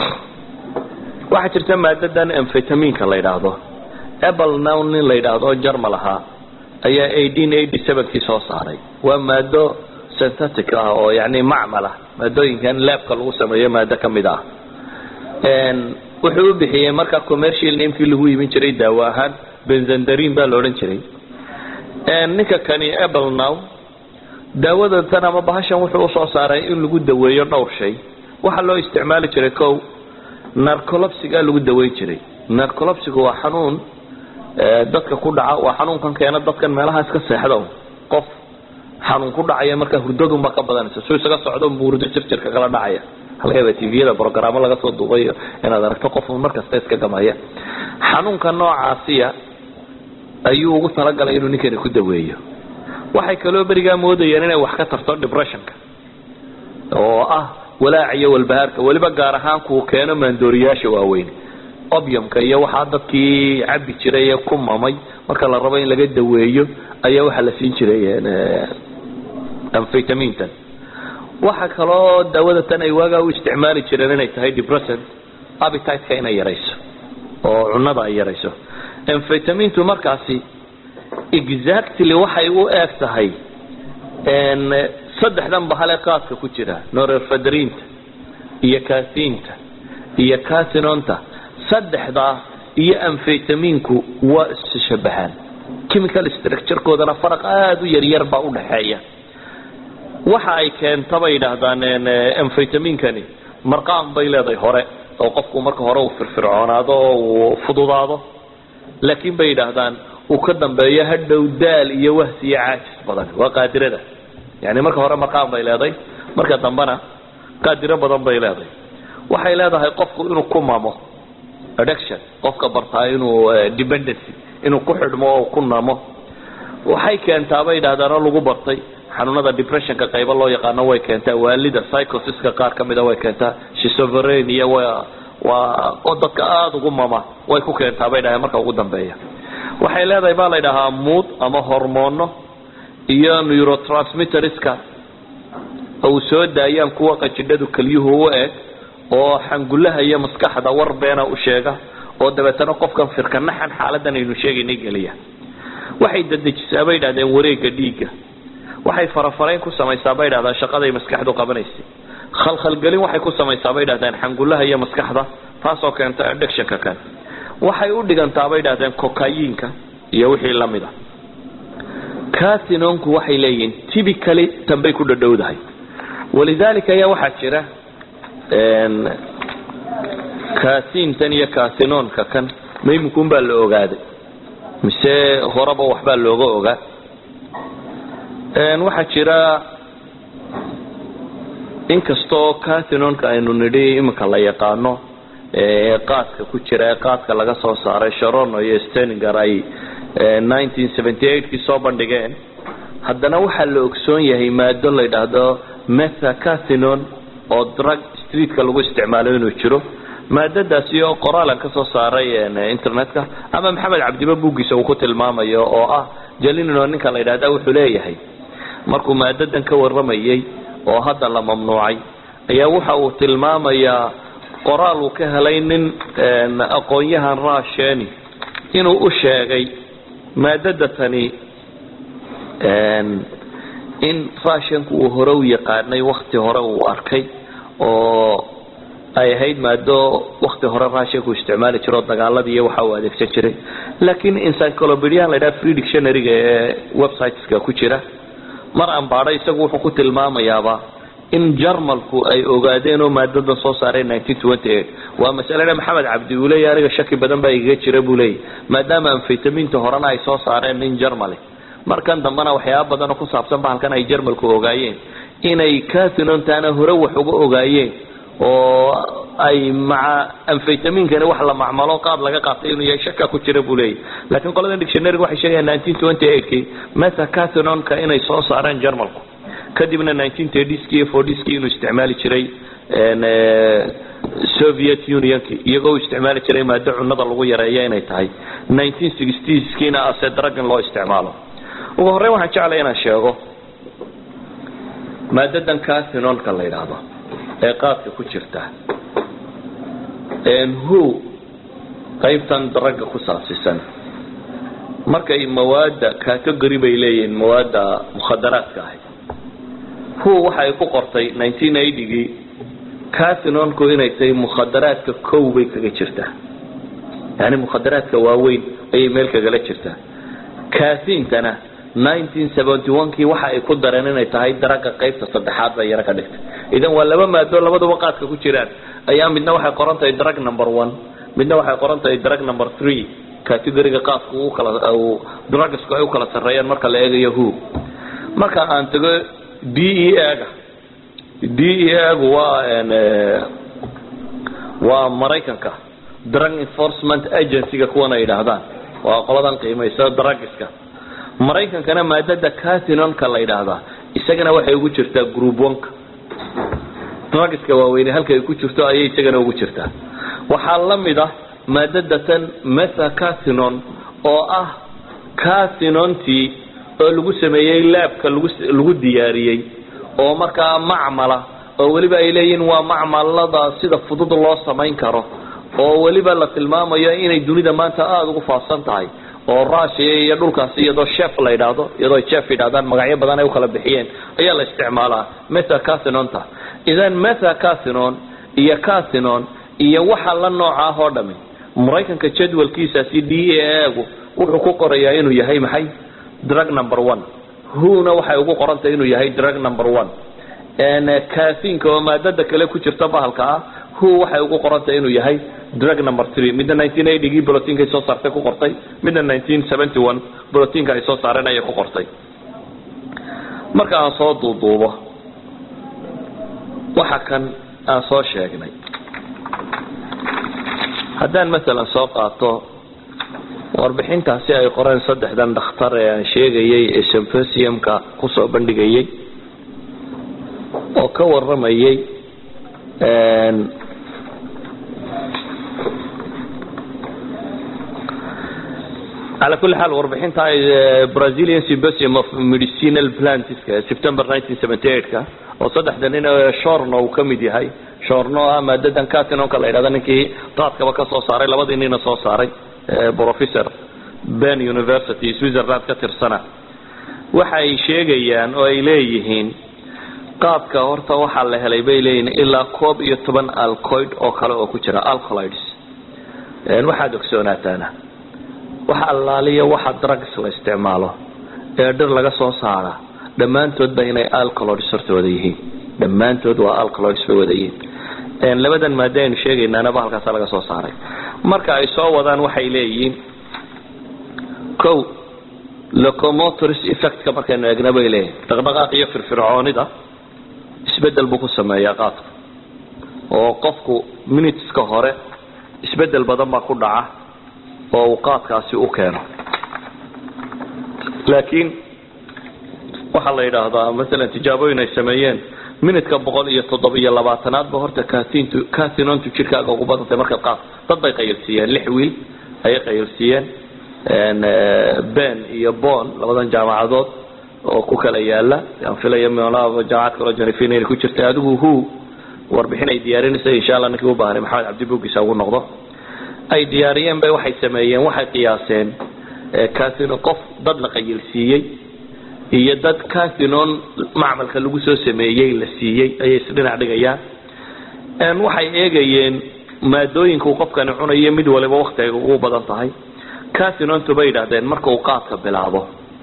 waxaa jirta maadadan amfetaminka la yidhaahdo apple nown nin la yidhaahdo jarmal ahaa ayaa eighteen eighty sevenkii soo saaray waa maado synthetic ah oo yani macmal ah maadooyinkan labka lagu sameeyo maado kamid ah wuxuu u bixiyey markaa commercial namekii lagu iibin jiray daawo ahaan benzandarin baa la odhan jiray ninka kani apple now daawada tan ama bahashan wuxuu usoo saaray in lagu daweeyo dhowr shay waxaa loo isticmaali jiray ko narcolopsiga lagu daweyn jiray narcolopsiga waa xanuun dadka ku dhaca waa xanuunkan keena dadkan meelaha iska seexda qof xanuun ku dhacaya markaa hurdadunba ka badanaysa su isaga socdo hurdo jirjirka kala dhacaya laga yaaba tviyada brogaraamo laga soo duubayo inaad aragto qof markasta iska gamaya xanuunka noocaasiya ayuu ugu talagalay inuu ninkani ku daweeyo waxay kaloo berigaa moodayeen inay wax ka tarto depressionka oo ah walaac iyo walbahaarka weliba gaar ahaan kuu keeno maandooriyaasha waaweyn obyamka iyo waxaa dadkii cabi jiray ee ku mamay marka la rabo in laga daweeyo ayaa waxaa la siin jiray amfetamintan waxa kaloo daawada tan ay waagaa u isticmaali jireen inay tahay depressant appetiteka inay yarayso oo cunada ay yarayso amfetamintu markaasi exactly waxay u eeg tahay saddexdan bahale qaadka ku jira norerfadrinta iyo kasinta iyo casinonta saddexdaa iyo amfetaminku waa isshabahaan chemical structurekoodana faraq aada u yaryar baa udhaxeeya waxa ay keenta bay yidhaahdaan amfetaminkani marqaan bay leedahay hore oo qofku marka hore uu firfircoonaado oo uu fududaado laakiin bay yidhaahdaan uu ka dambeeyo hadhow daal iyo wahsi iyo caajis badan waa qaadirada yani marka hore marqaan bay leedahay marka dambena qaadiro badan bay leedahay waxay leedahay qofku inuu ku mamo addiction qofka bartaa inuu dependency inuu ku xidhmo oo ku namo waxay keentaa bay yidhahdaanoo lagu bartay xanuunada depressionka qaybo loo yaqaano way keentaa waalida psychosiska qaar ka mida way keentaa shisoverein iyo waa oo dadka aada ugu mama way ku keentaa bay dhahay marka ugu dambeeya waxay leedahay baa la ydhahaa mood ama hormoono iyo neurotransmitterska uu soo daayaan kuwa qanjidhadu kelyuhu u eg oo xangulaha iyo maskaxda war beena u sheega oo dabeetana qofkan firkanaxan xaaladan aynu sheegaynay geliya waxay dadejisaa bay yidhahdeen wareega dhiigga waxay farafarayn ku samaysaa bay yidhahdaan shaqaday maskaxdu qabanaysay khalkhalgelin waxay ku samaysaa bay yidhahdeen xangulaha iyo maskaxda taasoo keenta addictionka kan waxay u dhigantaa bay yidhahdeen cocayiinka iyo wixii lamid a casinonku waxay leeyihiin typically tanbay ku dhadhowdahay walidalika ayaa waxaa jira casintan iyo casinonka kan maymunkun baa la ogaaday mise horeba waxbaa looga ogaa waxaa jira inkastoo casinonka aynu nidhi iminka la yaqaano qaadka ku jira ee qaadka laga soo saaray sharono iyo steninger ay kii soo bandhigeen haddana waxaa la ogsoon yahay maado la yidhaahdo methacasinon oo drug streetka lagu isticmaalo inuu jiro maadadaasi oo qoraalan ka soo saaray internetka ama maxamed cabdiba buuggiisa uu ku tilmaamayo oo ah jalinino ninka la yidhahda wuxuu leeyahay markuu maadadan ka waramayay oo hadda la mamnuucay ayaa waxa uu tilmaamayaa qoraal uu ka helay nin aqoon-yahan rasheni inuu u sheegay maadada tani in rashanku uu hore u yaqaanay wakti hore uu arkay oo ay ahayd maado wakti hore rashanku isticmaali jiro dagaaladii iyo waxa uu adeegsan jiray laakiin encyclopediahan la ydhaha free dictionaryga ee websiteska ku jira mar aan baadho isagu wuxuu ku tilmaamayaaba in jarmalku ay ogaadeen oo maadadan soo saareen waa masalada maxamed cabdi uu leeya aniga shaki badan baa igaga jira buu leeya maadaama amfetaminta horena ay soo saareen nin jarmali markan dambena waxyaaba badan oo ku saabsan bahalkan ay jarmalku ogaayeen inay casinontaana hore wax uga ogaayeen oo ay maca amfetaminkani wax la macmalo qaad laga qaatay inuu yahay shaka ku jira buu leeya laakiin qoladan dictionaryga waxay sheegayaan kii methacasinonka inay soo saareen jarmalku kadibna ski iyo ski inuu isticmaali jiray soviet unionki iyagoo u isticmaali jiray maado cunada lagu yareeyo inay tahay kiina ase dragin loo isticmaalo ugu horreyn waxaan jeclay inaan sheego maadadan casinonka la yidhaahdo ee qaadka ku jirta who qaybtan dragga ku saabsisan markay mawaada category bay leeyihiin mawaada mukhadaraadka ahay who waxa ay ku qortay gii casinonku inay tahay mukhadaraadka kow bay kaga jirtaa yani mukhadaraadka waaweyn ayay meel kagala jirtaa casintana kii waxa ay ku dareen inay tahay daraga qaybta saddexaad bay yaro ka dhigtay idan waa laba maado labaduba qaadka ku jiraan ayaa midna waxay qoran tahay drug number one midna waxay qoran tahay drug number three categoriga qaadku ukala drugsku ay u kala sarreeyaan marka la eegayo who marka aan tago d e ga d e gu waa waa maraykanka drug enforcement agencyga kuwan ay yidhaahdaan waa qoladan qiimaysa drugska maraykankana maadada casinonka la yidhaahdaa isagana waxay ugu jirtaa group onka drugska waaweyne halka ay ku jirto ayay isagana ugu jirtaa waxaa la mid ah maadada tan methacasinon oo ah casinontii oo lagu sameeyey laabka lagu diyaariyey oo markaa macmala oo weliba ay leeyihiin waa macmalada sida fudud loo samayn karo oo weliba la tilmaamayo inay dunida maanta aada ugu faafsan tahay oo russia iyo dhulkaasi iyadoo chef la yidhaahdo iyadoo chef yidhahdaan magacyo badan ay ukala bixiyeen ayaa la isticmaalaa methacasinonta idan methacasinon iyo casinon iyo waxa la nooca ah oo dhami maraykanka jadwalkiisaasi d a gu wuxuu ku qorayaa inuu yahay maxay drug number one huna waxay ugu qorantay inuu yahay drug number one casinka oo maadada kale ku jirta bahalka ah hu waxay ugu qorantay inuu yahay drug number three midna gii brotinka ay soo saartay ku qortay midna brotinka ay soo saareen ayay ku qortay marka aan soo duuduubo waxa kan aan soo sheegnay haddaan maalan soo qaato warbixintaasi ay qoreen saddexdan dhakhtar ee aan sheegayay ee symposiumka kusoo bandhigayay oo ka waramayay على كل حال warbixinta brazilian symposium of medicinal plants september 1978 oo saddexda nin shorno uu kamid yahay shorno ah maadadan catinonka la yidhahda ninkii qaadkaba ka soo saaray labadii nina soo saaray professor ben university switzerland ka tirsana waxa ay sheegayaan oo ay leeyihiin qaadka horta waxaa la helay bay leeyihiin ilaa koob iyo toban alcoid oo kale oo ku jira alcolides waxaad ogsoonaataana waxa allaaliya waxa drugs la isticmaalo ee dhir laga soo saara dhammaantoodba inay alcoloids horta wada yihiin dhammaantood waa alcoloids bay wada yihiin labadan maada aynu sheegaynaanaba halkaasa laga soo saaray marka ay soo wadaan waxay leeyihiin o locomotors effectka markaynu eegna bay leeyihin dhaqdhaqaaq iyo firfircoonida isbedel buu ku sameeyaa qaadku oo qofku minuteska hore isbedel badan baa ku dhaca oo uu qaadkaasi u keeno laakiin waxaa la yidhaahdaa maalan tijaabooyin ay sameeyeen minutka boqol iyo toddobiyo labaatanaadba horta katintu catinontu jirkaaga ugu badantay markaad qaad dad bay qayilsiiyeen lix wiil ayay qayilsiiyeen ben iyo bon labadan jaamacadood oo ku kala yaala aan filaya meelaha jaamacad kaloo janifin inay ku jirtay adigu hu warbixin ay diyaarinaysa insha allah ninkii u baahnay maxamed cabdi bugisa ugu noqdo ay diyaariyeen bay waxay sameeyeen waxay qiyaaseen catinon qof dad la qayilsiiyey iyo dad catinon macmalka lagu soo sameeyey la siiyey ayay isdhinac dhigayaan waxay eegayeen maadooyinka uu qofkani cunayo mid waliba waktiga ugu badan tahay catinontu bay yidhahdeen marka uu qaadka bilaabo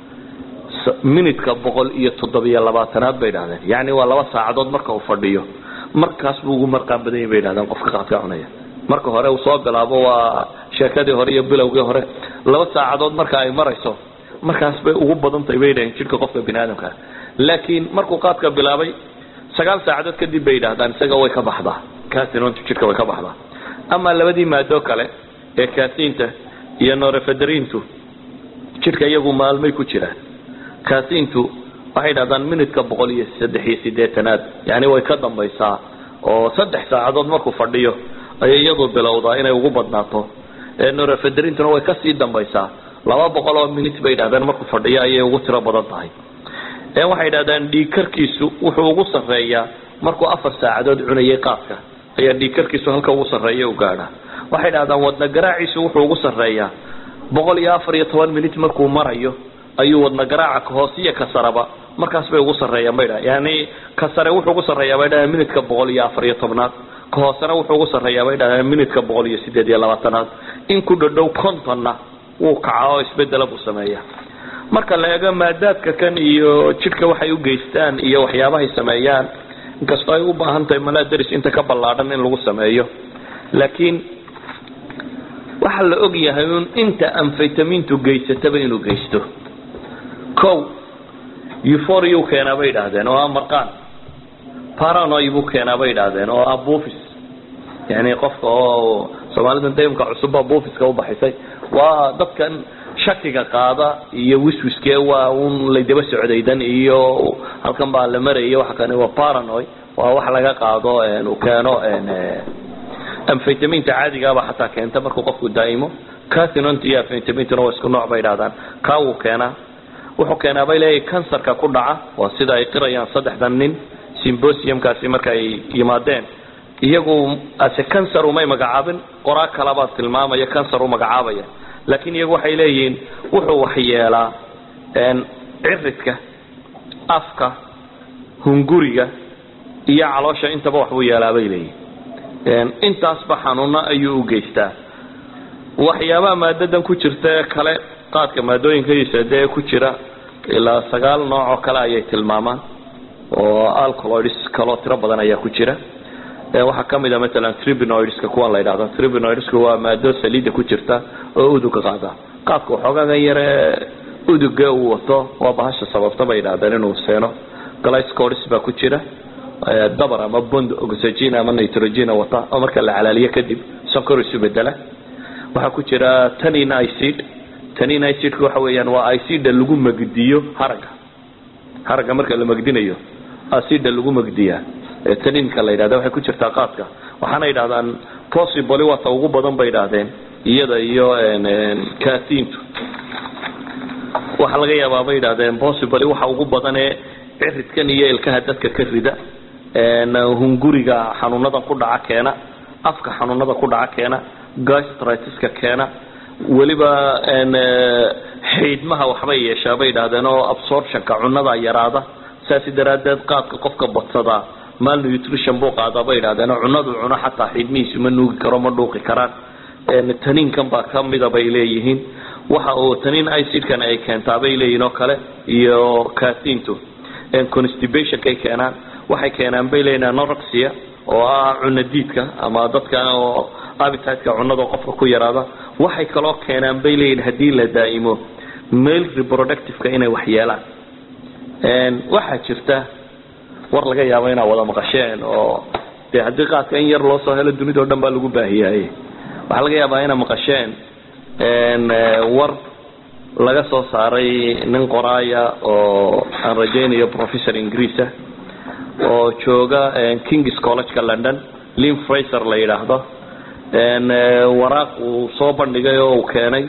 minutka boqol iyo toddobiyo labaatanaad bay yidhahdeen yacni waa laba saacadood marka uu fadhiyo markaas buu ugu marqaan badan yahy bay yidhahdeen qofka qaadka cunaya marka hore uu soo bilaabo waa sheekadii hore iyo bilowgii hore laba saacadood marka ay marayso markaas bay ugu badantahay bay yidhahdeen jidhka qofka bini aadamka laakiin markuu qaadka bilaabay sagaal saacadood kadib bay yidhahdaan isaga way ka baxdaa catinontu jidhka way ka baxdaa ama labadii maado kale ee catinta iyo norefederintu jidhka iyagu maalmay ku jiraan catintu waxay yidhahdaan minutka boqol iyo saddex iyo sideetanaad yani way ka dambaysaa oo saddex saacadood markuu fadhiyo ayay iyadu bilowdaa inay ugu badnaato norefederintuna way kasii dambaysaa laba boqol oo minut bay yidhahdeen markuu fadhiyo ayay ugu tiro badan tahay waxay yidhahdaan dhiigkarkiisu wuxuu ugu sarreeyaa markuu afar saacadood cunayay qaadka ayaa dhiigkarkiisu halka ugu sarreeya u gaadha waxay yidhahdaan wadna garaaciisu wuxuu ugu sarreeyaa boqol iyo afar iyo toban minut markuu marayo ayuu wadna garaaca kahoosiya ka saraba markaas bay ugu sarreeyaan bay dhahan yani ka sare wuxuu ugu sarreeyaa bay dhahaan minutka boqol iyo afar iyo tobnaad ka hoosena wuxuu ugu sarreeyaa bay dhahaan minutka boqol iyo sideed iyo labaatanaad in ku dhadhow contonna wuu kacaa oo isbedela buu sameeya marka la eego maadaadka kan iyo jidhka waxay u geystaan iyo waxyaabahay sameeyaan inkastoo ay u baahan tahay malaadaris inta ka ballaadhan in lagu sameeyo laakiin waxaa la og yahay un inta amfaytamintu geysataba inuu geysto o euphoriu keenaa bay idhaahdeen oo ah marqaan paranoy buu keenaa bay idhaahdeen oo ah buufis yani qofka oo soomaalida daymka cusubba buufiska u baxisay waa dadkan shakiga qaada iyo wiswiske waa un laydaba socdaydan iyo halkan baa la maraya waxa kane waa paranoy waa wax laga qaado uu keeno amfaytaminta caadigaaba xataa keenta markuu qofku daa'imo catinont iyo amfaytamintuna waa isku nooc bay idhahdaan kaa wuu keenaa wuxuu keenaa bay leeyahay kansarka ku dhaca waa sida ay qirayaan saddexdan nin symbosiumkaasi marka ay yimaadeen iyagu ase cancer umay magacaabin qoraa kalabaa tilmaamaya cancer u magacaabaya laakiin iyagu waxay leeyihiin wuxuu waxyeelaa ciridka afka hunguriga iyo caloosha intaba waxbuu yeelaa bay leeyihin intaasba xanuuno ayuu u geystaa waxyaabaha maadadan ku jirta ee kale qaadka maadooyinkiisa dee ku jira ilaa sagaal nooc oo kale ayay tilmaamaan oo alcoloids kaloo tiro badan ayaa ku jira waxaa kamid a maalan tribinoidska kuwan la yidhahdo tribinoidsku waa maado saliida ku jirta oo uduga qaada qaadka waxoogagan yare uduga uu wato waa bahasha sababta bay yidhahdeen inuu seeno glycoris baa ku jira dabar ama bond oxygen ama nitrogen wata oo marka la calaaliyo kadib sonkor isu bedela waxaa ku jira tanin icid tanin icidka waxa weeyaan waa icida lagu magdiyo haragga haragga marka la magdinayo acida lagu magdiyaa ee taninka la yidhahda waxay ku jirtaa qaadka waxaana yidhahdaan possibly waata ugu badan bay yidhaahdeen iyada iyo katintu waxaa laga yaabaa bay yidhahdeen possibly waxa ugu badan ee ciridkan iyo ilkaha dadka ka rida hunguriga xanuunada ku dhaca keena afka xanuunada ku dhaca keena gastritiska keena weliba xiidmaha waxbay yeeshaa bay yidhahdeen oo absorptionka cunada yaraada saasi daraadeed qaadka qofka badsadaa malnutrition buu qaadaa bay yidhahdeen oo cunadu cuno xataa xiidmihiisu ma nuugi karo ma dhuuqi karaan taniinkan baa kamida bay leeyihiin waxa uu taniin icidkan ay keentaa bay leeyihiin oo kale iyo catintu constibationkay keenaan waxay keenaan bay leeyihin anorexia oo ah cunadiidka ama dadka oo abititeka cunada qofka ku yaraada waxay kaloo keenaan bay leeyihin haddii la daa'imo male reproductiveka inay waxyeelaan waxaa jirta war laga yaabo inaad wada maqasheen oo dee haddii qaadka in yar loo soo helo dunida o dhan baa lagu baahiyaaye waxaa laga yaabaa inaad maqasheen war laga soo saaray nin qoraaya oo aan rajaynayo professor ingiriisa oo jooga kings collegeka london lin fraser la yidhaahdo waraaq uu soo bandhigay oo uu keenay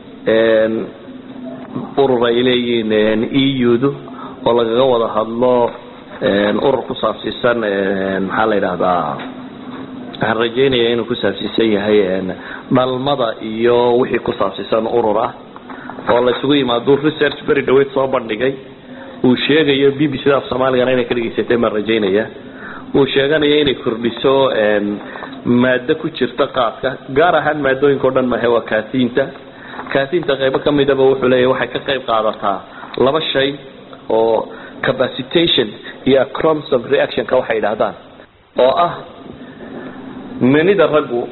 urur ay leeyihiin eu-du oo lagaga wada hadlo urur ku saabsiisan maxaa la yidhahdaa waxaan rajaynaya inuu ku saabsiisan yahay dhalmada iyo wixii ku saabsiisan urur ah oo la isugu yimaado research beri dhaweyd soo bandhigay uu sheegayo b b c da af soomaaligana inay ka dhegaysatay baan rajaynaya uu sheeganayo inay kordhiso maado ku jirta qaadka gaar ahaan maadooyinka o dhan mahe waa katinta katinta qaybo kamidaba wuxuu leeyahy waxay ka qayb qaadataa laba shay oo capacitation iyo acromsom reactionka waxay yidhahdaan oo ah manida raggu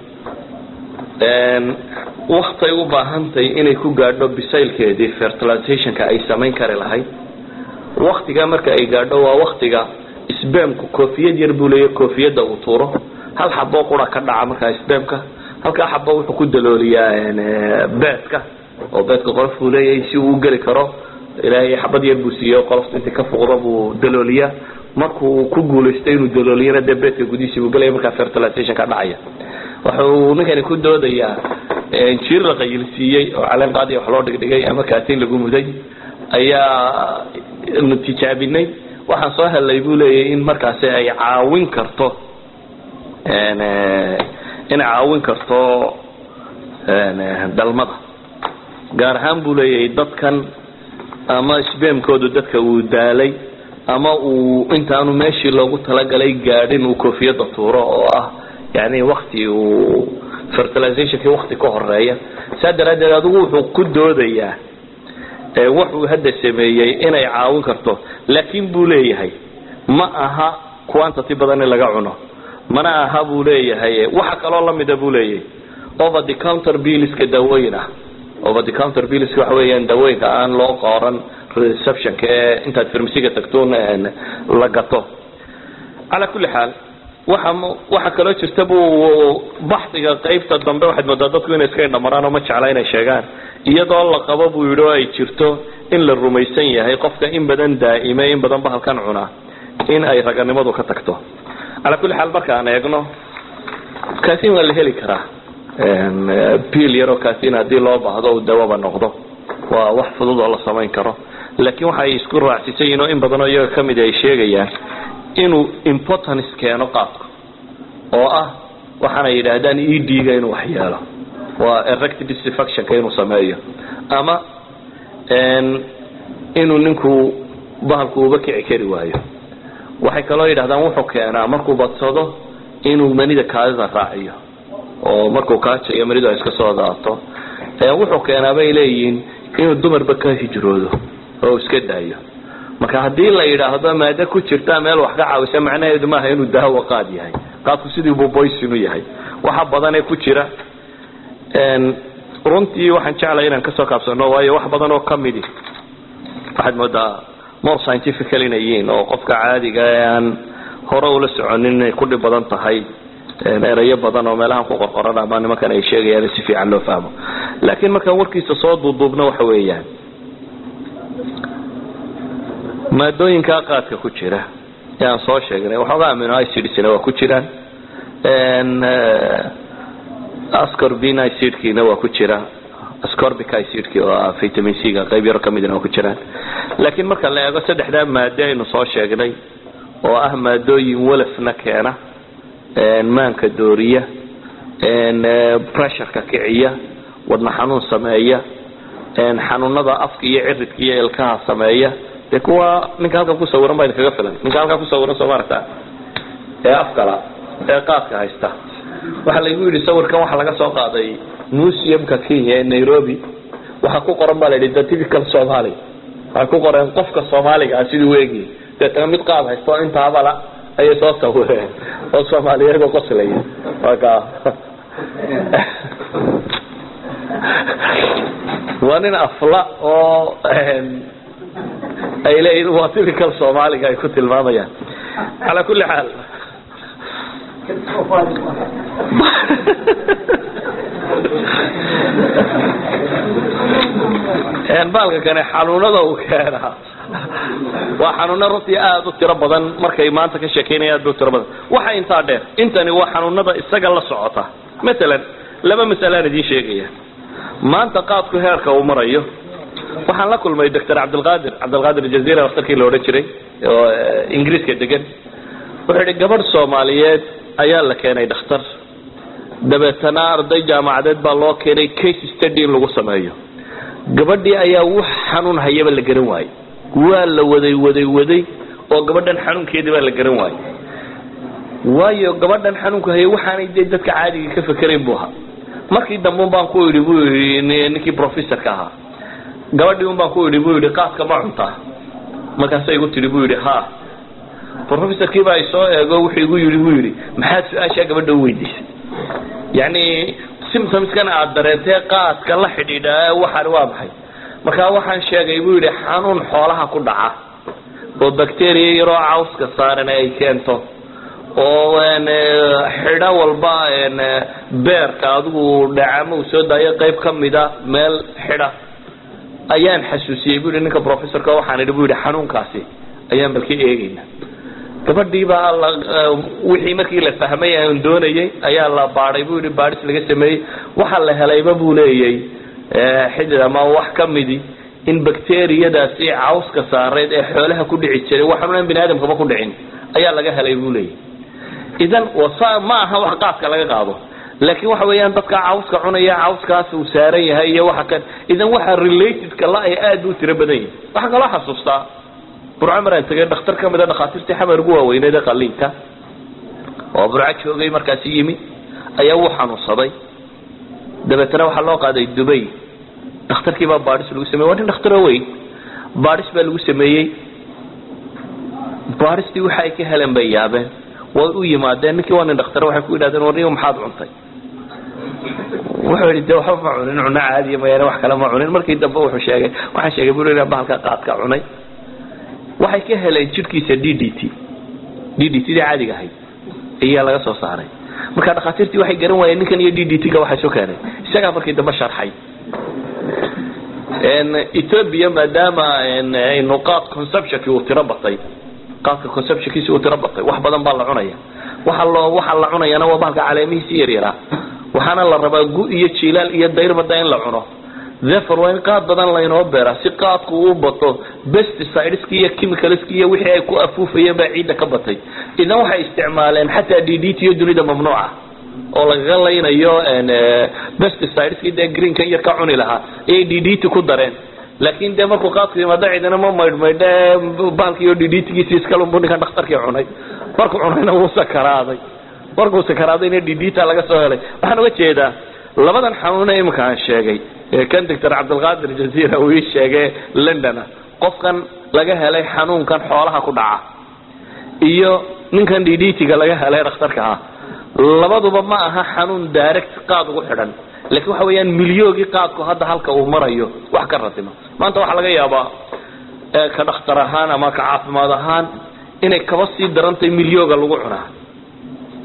waktay u baahantahy inay ku gaadho bisaylkeedii fertilizationka ay samayn kari lahayd waktiga marka ay gaadho waa waktiga sbamku koofiyad yar buu leeya koofiyadda uu tuuro hal xaboo qura ka dhaca markaa sbamka halkaa xabo wuxuu ku dalooliyaa beedka oo beedka qolof buu leeyahay si uu geli karo ilaahay xabad yar buu siiye qolofta intii ka fuqdo buu dalooliyaa markuu ku guulaysto inuu dalooliyana dee beedka gudihiisi buu gelaya markaa fertilization ka dhacaya wuxuu ninkani ku doodayaa jiir la qayilsiiyey oo caleen qaadi wax loo dhigdhigay ama kaatiin lagu muday ayaa nu tijaabinay waxaan soo helay buu leeyahy in markaasi ay caawin karto inay caawin karto dalmada gaar ahaan buu leeyahay dadkan ama sbamkoodu dadka uu daalay ama uu intaanu meeshii loogu talagalay gaadhin uu koofiyadda tuuro oo ah yani wakti uu fertilizationkii wakti ka horeeya saa daraaddeed adigu wuxuu ku doodayaa wuxuu hadda sameeyey inay caawin karto laakin buu leeyahay ma aha quantity badan in laga cuno mana aha buu leeyahay waxa kaloo lamida buu leeyahay over the counter billiska daawooyin ah over the counter billiska waxa weeyaan daawooyinka aan loo qoran receptionka ee intaad farmasiga tagtoon la gato calaa kulli xaal waxa waxa kaloo jirta buu baxdiga qaybta dambe waxaad moodaa dadku inay iska indhamaraan oo ma jecla inay sheegaan iyadoo la qabo buu yidhi oo ay jirto in la rumaysan yahay qofka in badan daa'ime in badan bahalkan cunaa in ay raganimadu ka tagto calaa kulli xaal marka aan eegno kaasin waa la heli karaa biil yaroo kaasin haddii loo baahdo uu dawaba noqdo waa wax fudud oo la samayn karo laakiin waxay isku raacsiisan yihin oo in badanoo iyaga kamid ay sheegayaan inuu importance keeno qaadku oo ah waxaanay yidhaahdaan ed-ga inuu waxyeelo waa erect disfactionka inuu sameeyo ama inuu ninku bahalku uba kici kari waayo waxay kaloo yidhahdaan wuxuu keenaa markuu badsado inuu manida kaadida raaciyo oo markuu kaajayo manidu ay iska soo daato wuxuu keenaa bay leeyihiin inuu dumarba ka hijroodo oo iska daayo marka haddii la yidhaahdo maado ku jirta meel wax ka caawisa macnaheedu maaha inuu daawo qaad yahay qaadku sidii buu boysin u yahay waxa badanee ku jira runtii waxaan jeclay inaan kasoo kaabsano waayo wax badan oo kamidi waxaad moodaa more scientifical inay yihiin oo qofka caadiga ee aan hore ula soconin inay ku dhib badan tahay erayo badan oo meelahan ku qorqoran ama nimankan ay sheegayaan si fiican loo fahmo laakiin markaan warkiisa soo duuduubno waxa weeyaan maadooyinkaa qaadka ku jira ee aan soo sheegnay waxoogaa amino icidna waa ku jiraan ascorbin icidkiina waa ku jira ascorbic icidki oo ah vitamin c ga qayb yaro kamidna waa ku jiraan laakiin marka la eego saddexdaa maado aynu soo sheegnay oo ah maadooyin walafna keena maanka dooriya pressureka kiciya wadna xanuun sameeya xanuunada afka iyo ciridka iyo ilkaha sameeya dee kuwa ninka halkan ku sawiran baa idinkaga filan ninka halkan ku sawiran soo maaragta ee afkala ee qaadka haysta waxaa laygu yidhi sawirkan waxaa laga soo qaaday museumka kenya ee nairobi waxaa ku qoran baa la yidhi the typical somali waxay ku qoreen qofka soomaaliga ah siduu eegi deetana mid qaad haysta oo intaabala ayay soo sawireen oo soomaaliyeed oo qoslaya marka waa nin afla oo ay leeyihin waa typical soomaaliga ay ku tilmaamayaan calaa kulli xaal baalka kane xanuunada uu keenaa waa xanuuno runtii aada u tiro badan markay maanta ka sheekeynaya aad ba u tiro badan waxa intaa dheer intani waa xanuunada isaga la socota matalan laba masalaan idiin sheegaya maanta qaadku heerka uu marayo waxaan la kulmay doctor cabdilqaadir cabdilqaadir jazira daktarkii la odhan jiray oo ingiriiska degan wuxuu yihi gabadh soomaaliyeed ayaa la keenay dhakhtar dabeetana arday jaamacadeed baa loo keenay case study in lagu sameeyo gabadhii ayaa wax xanuun hayaba la garan waayey waa la waday waday waday oo gabadhan xanuunkeedii baa la garan waayey waayo gabadhan xanuunka haya waxaanay dee dadka caadiga ka fakerayn buu ahaa markii dambe un baan ku idhi buu yidhi ninkii professorka ahaa gabadhii un baan ku idhi buu yidhi qaadka ma cuntaa markaasa igu tidhi buu yidhi ha professorkiiba ay soo eego wuxuu igu yidhi buu yidhi maxaad su-aashaa gabadha u weydiisay yacni symptomskan aada dareentee qaadka la xidhiidha waxaan waa maxay markaa waxaan sheegay buu yidhi xanuun xoolaha ku dhaca oo bacteria yaroo cawska saaran ay keento oo xidho walba beerka adigu dhacamo uu soo daayo qayb ka mida meel xidha ayaan xasuusiyey bu yidhi ninka professorka waxaan idhi bu yidhi xanuunkaasi ayaan balka eegayna gabadhii baa la wixii markii la fahmay aan doonayay ayaa la baadhay bu yidhi baadhis laga sameeyey waxaa la helayba buu leeyay xidid ama wax ka midi in bacteriyadaasi cawska saareed ee xoolaha ku dhici jiray wax xanuunan bini aadamkaba ku dhicin ayaa laga helay buu leeyay idan wasa ma aha wax qaadka laga qaado laakiin waxa weeyaan dadka cawska cunaya cawskaas uu saaran yahay iyo waxa kan idan waxa relatedka la ay aad u tiro badan yihin waxaa kaloo xasuustaa burco maraan tegay dhakhtar ka mid a dhakhaatiirtii xamar ugu waaweyneed ee qaliinka oo burco joogay markaasi yimi ayaa wuu xanuunsaday dabeetana waxaa loo qaaday dubay dhakhtarkii baa baadhis lagu sameyey waa nin dhakhtaroo weyn baadhis baa lagu sameeyey baadhistii waxa ay ka heleen bay yaabeen way u yimaadeen ninkii waa nin dhakhtar waxay ku yidhahdeen warniyo maxaad cuntay wuxuu yidhi de waxba ma cunin cuno caadiya mayaane wax kale ma cunin markii dambe wuxuu sheegay waxaan sheegay buu inaan bahalka qaadka cunay waxay ka heleen jidhkiisa d d t d d t dii caadiga ahayd ayaa laga soo saaray marka dhakhaatiirtii waxay garan waayeen ninkan iyo d d t ga waxay soo keenay isagaa markii dambe sharxay ethoobia maadaama aynu qaad conceptionkii uu tiro batay qaadka conceptionkiisi uu tiro batay wax badan baa la cunaya waxa loo waxa la cunayana waa bahalka caleemihiisi yaryaraa waxaana la rabaa gu iyo jilaal iyo dayrbada in la cuno therefore waa in qaad badan laynoo beera si qaadku uu bato pesticideski iyo chemicalski iyo wixii ay ku afuufayeen baa ciidda ka batay idan waxay isticmaaleen xataa d d t iyo dunida mamnuuca oo lagaga laynayo pesticideski dee greenkan yar ka cuni lahaa ayay d d t ku dareen laakin dee markuu qaadku yimaado ciidana ma maydhmaydhe bahalkiiyo d d tgiisi iskalunbu ninkan dhakhtarkii cunay markuu cunayna wuu sakaraaday markuu sakaraadayna d d ta laga soo helay waxaan uga jeedaa labadan xanuune iminka aan sheegay kan doctor cabdilqaadir jazira uu ii sheegay londona qofkan laga helay xanuunkan xoolaha ku dhaca iyo ninkan d d t-ga laga helay dhakhtarka ah labaduba ma aha xanuun direct qaad ugu xidhan laakiin waxa weeyaan milyoogii qaadku hadda halka uu marayo wax ka ratimo maanta waxaa laga yaabaa ka dhakhtar ahaan ama ka caafimaad ahaan inay kaba sii darantahay milyooga lagu cunaa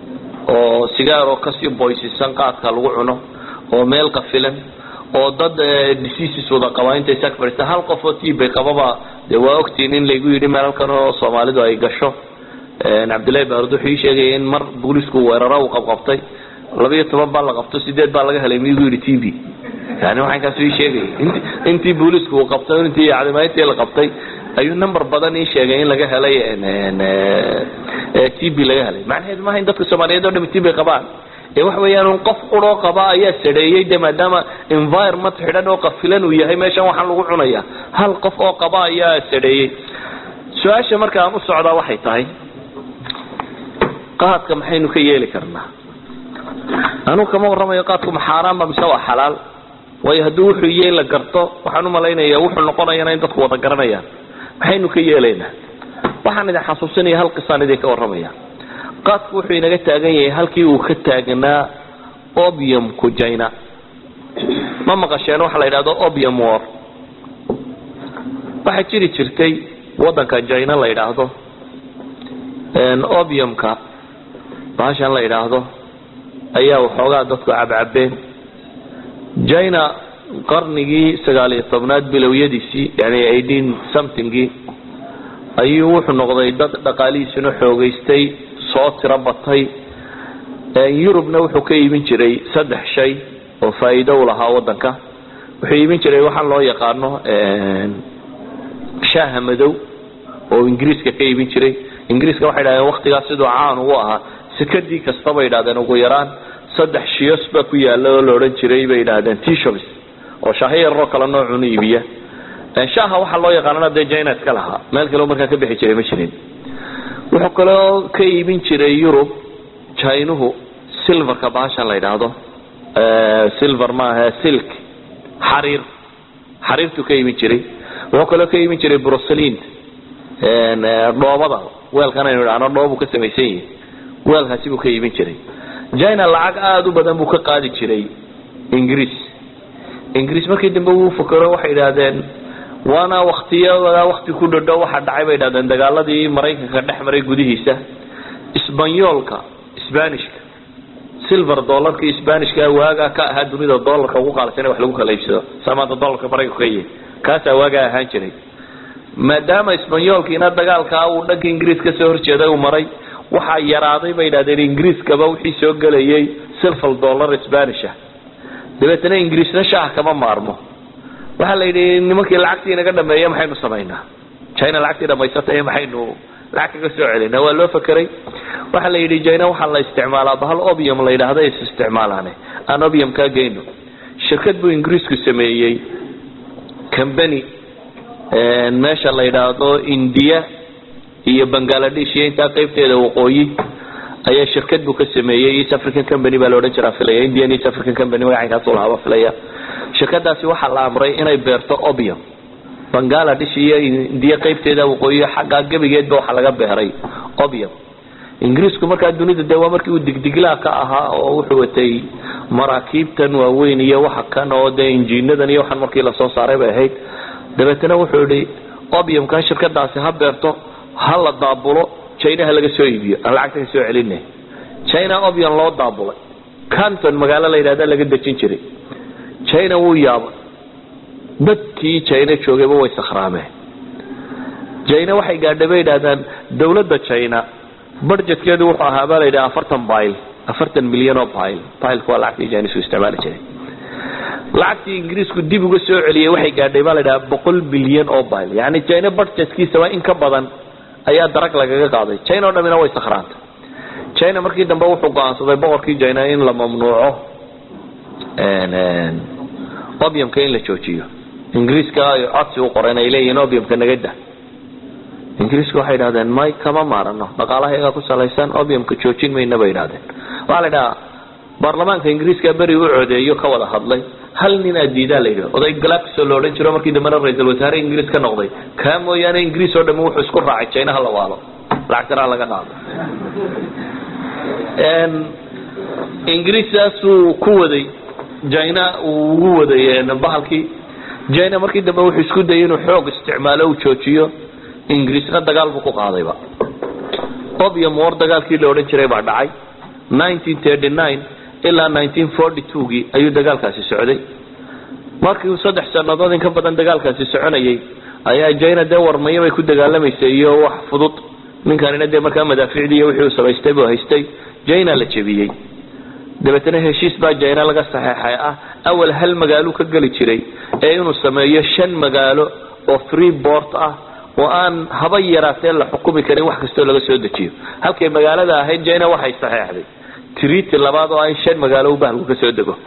oo sigaaroo kasii boysisan qaadka lagu cuno oo meel qafilan oo dad diseases wada qabaa intay sag fadhiista hal qof oo tiibay qababa dee waa ogtiin in laygu yidhi meel halkan oo soomaalidu ay gasho cabdillahi baarud wuxuu ii sheegaya in mar boolisku weeraro uu qabqabtay labiyo toban baa la qabto sideed baa laga helay miyugu yidhi t b yani waxankaasu ii sheegaya intii boolisku uu qabtay intii cadimayntii la qabtay ayuu number badan ii sheegay in laga helay t b laga helay macnaheedu maaha in dadka soomaaliyeed o dhami t b qabaan ee waxa weeyaan un qof quroo qaba ayaa sadheeyey de maadaama environment xidhan oo qafilan uu yahay meeshan waxaan lagu cunaya hal qof oo qaba ayaa sadheeyey su-aasha marka aan u socdaa waxay tahay qaadka maxaynu ka yeeli karnaa anugu kama warramayo qaadku ma xaaraanba mise waa xalaal waayo hadduu wuxuu yey la garto waxaan umalaynaya wuxuu noqonayana in dadku wada garanayaan maxaynu ka yeelaynaa waxaan idin xasuusinaya hal qisaan idinka warramaya qaadku wuxuu inaga taagan yahay halkii uu ka taagnaa obiumku jina ma maqasheen waxa la yidhahdo obium war waxaa jiri jirtay waddanka jina la yidhaahdo obiumka bahashan la yidhaahdo ayaa waxoogaa dadku cabcabeen jina qarnigii sagaaliyo tobnaad bilowyadiisii yani eighteen somethingii ayuu wuxuu noqday dad dhaqaalihiisuna xoogaystay soo tiro batay yurubna wuxuu ka iibin jiray saddex shay oo faa'iido u lahaa waddanka wuxuu iibin jiray waxaan loo yaqaano shaaha madow oo ingiriiska ka iibin jiray ingiriiska waxay dhahdeen waktigaas siduu caan ugu ahaa sekadii kasta bay idhahdeen ugu yaraan saddex shiyos baa ku yaala oo la odhan jiray bay idhahdeen tshops oo shaaho yararoo kale noocunu iibiya shaaha waxaa loo yaqaanana dee jina iska lahaa meel kaleo markaa ka bixi jiray ma jirin wuxuu kaloo ka iibin jiray yurub jinuhu silverka bahashan la yidhaahdo silver maaha silk xariir xariirtuu ka iibin jiray wuxuu kaloo ka iibin jiray bruselin dhoobada weelkan aynu idhahno dhoobu ka samaysan yihi weelkaasi buu ka iibin jiray jina lacag aada u badan buu ka qaadi jiray ingiriis ingiriis markii dambe wuu fakero waxay idhahdeen waana waktiyada wakti ku dhadho waxa dhacay bay idhahdeen dagaaladii maraykanka dhex maray gudihiisa sbanyoolka sbanishka silver dollarkii sbanishka waagaa ka ahaa dunida dollarka ugu qaalisan wax lagu kala iibsado saa maanta dollarka maraykanka ka yahay kaasaa waagaa ahaan jiray maadaama sbanyoolkiina dagaalkaa uu dhanka ingiriis ka soo horjeeday uu maray waxaa yaraaday bay idhahdeen ingiriiskaba wixii soo gelayay silver dollar spanisha dabeetana ingiriisna shaah kama maarmo waxaa la yidhi nimankii lacagtii inaga dhameeya maxaynu samaynaa jina lacagtii dhamaysatay maxaynu lacag kaga soo celinaa waa loo fakeray waxaa la yidhi jina waxaa la isticmaalaa bahal obium la yidhahda is isticmaalaane aan obium kaa geyno shirkad buu ingiriisku sameeyey combany meesha la yidhaahdo india iyo bangaladesh iyo intaa qaybteeda waqooyi ayaa shirkad buu ka sameeyey east african company baa la odhan jiraa filaya indian east african company magacankaasu lahaaba filaya shirkadaasi waxaa la amray inay beerto obium bangaladesh iyo indiya qaybteeda waqooyi xaggaa gebigeedba waxaa laga beeray obium ingiriisku markaa dunida dee waa markii uu digdiglaa ka ahaa oo wuxuu watay maraakiibtan waaweyn iyo waxa kan oo dee injiinadan iyo waxaan markii lasoo saaray bay ahayd dabeetana wuxuu yihi obiumkan shirkadaasi ha beerto ha la daabulo jinaha laga soo iibiyo aan lacagta ka soo celina jina obium loo daabulay canton magaalo la yidhahda laga dejin jiray jina wuu yaabay dadkii jina joogayba way sakhraameen jina waxay gaadhay bay yidhahdaan dawladda jina budgetkeedu wuxuu ahaa baa la yidhaha afartan bile afartan milyan oo bile bileka waa lacagtii jinisu isticmaali jiray lacagtii ingiriisku dib uga soo celiyey waxay gaadhay baa la yidhaha boqol bilyan oo bile yani jina budgetkiisaba in ka badan ayaa darag lagaga qaaday jina o dhamina way sakhraantay jina markii dambe wuxuu go-aansaday boqorkii jina in la mamnuuco obiumka in la joojiyo ingiriiska ay codsi u qoreen ay leeyihiin obiumka nagada ingiriiska waxay idhahdeen may kama maarano dhaqaalahayagaa ku salaysan obiumka joojin mayna bay idhahdeen waxaa la idhahaa baarlamaanka ingiriiska beri u codeeyo ka wada hadlay hal nin aa diidaa la yidhi oday galacso la odhan jiro markii dambena ra-iisul wasaare ingiriis ka noqday kaa mooyaane ingiriis oo dhami wuxuu isku raacay jinaha la waalo lacagtana laga qaado ingiriis saasuu ku waday jina uu ugu waday bahalkii jina markii dambe wuxuu isku dayay inuu xoog isticmaalo uu joojiyo ingiriisna dagaal buu ku qaadayba obium war dagaalkii la odhan jiray baa dhacay ilaa gii ayuu dagaalkaasi socday markii uu saddex sannadood in ka badan dagaalkaasi soconayay ayaa jina dee warmayo bay ku dagaalamaysay iyo wax fudud ninkanina dee markaa madaaficdii iyo wixii uu samaystay buu haystay jina la jebiyey dabeetna heshiis baa jina laga saxeexay ah awal hal magaalo ka geli jiray ee inuu sameeyo shan magaalo oo free bort ah oo aan haba yaraatee la xukumi karin wax kastoo laga soo dejiyo halkay magaalada ahayd jina waxay saxeexday triti labaad oo in shan magaalo u bahalku ka soo dego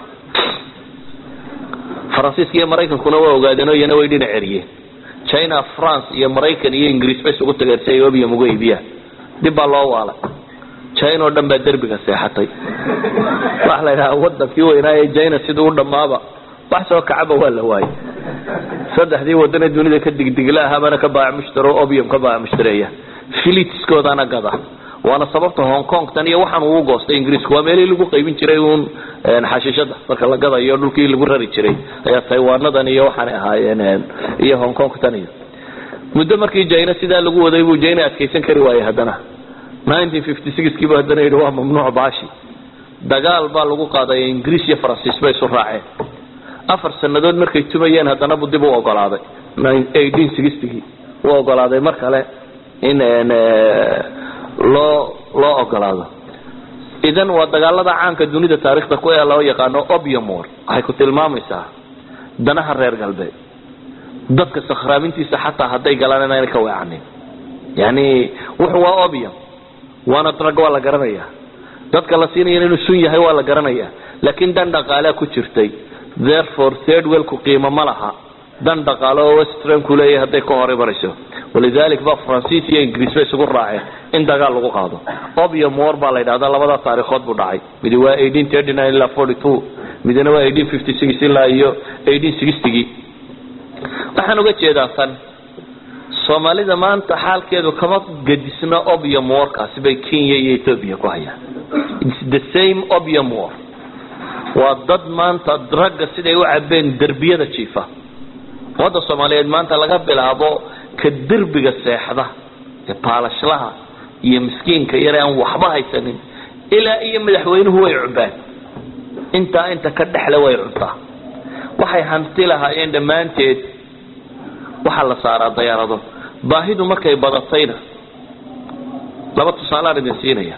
faransiiska iyo maraykankuna waa ogaadeen oo iyana way dhinac eriyeen china france iyo maraykan iyo ingiriis bay isugu tageen si ay obium uga iibiyaan dib baa loo waalay china oo dhan baa derbiga seexatay waxa la yidhaha wadankii weynaa ee china siduu u dhammaaba wax soo kacaba waa la waayay saddexdii wadane dunida ka digdigla ahaabana ka baac mushtaro obium ka baac mushtareeya filitskoodana gada waana sababta hong kong tan iyo waxaan uu goostay ingiriisku waa meelihii lagu qaybin jiray uun xashiishada marka la gadayo dhulkii lagu rari jiray ayaa taiwanadan iyo waxaanay ahaayeen iyo hong kong tan iyo muddo markii jina sidaa lagu waday buu jina adkaysan kari waayey haddana kiibu haddana yidhi waa mamnuuc baashi dagaal baa lagu qaaday ingiriis iyo faransiis bay isu raaceen afar sanadood markay tumayeen haddana buu dib u ogolaaday gii u ogolaaday mar kale in loo loo ogolaado idan waa dagaalada caanka dunida taarikhda ku ee loo yaqaano obium war waxay ku tilmaamaysaa danaha reer galbeed dadka sakhraamintiisa xataa hadday galaan inaanay ka weecanin yani wuxu waa obium waana drug waa la garanaya dadka la siinaya inuu sun yahay waa la garanaya laakiin dan dhaqaalea ku jirtay therefore third wellku qiimo ma laha dan dhaqaalo oo westranku leeyahay hadday ka hor imanayso walidalik ba faransiis iyo ingiriis bay isugu raaceen in dagaal lagu qaado obium war baa la yidhahdaa labadaa taarikhood buu dhacay midi waa ilaa midna waa ilaa iyo gii waxaan uga jeedaa tan soomaalida maanta xaalkeedu kama gedisna obium warkaasi bay kenya iyo ethoobia ku hayaan its the same obium war waa dad maanta dragga siday u cabeen derbiyada jiifa ummadda soomaaliyeed maanta laga bilaabo ka derbiga seexda ee baalashlaha iyo miskiinka yare aan waxba haysanin ilaa iyo madaxweynuhu way cubaan intaa inta ka dhexle way cuntaa waxay hanti lahaayeen dhammaanteed waxaa la saaraa dayaarado baahidu markay badatayna laba tusaalaan idin siinaya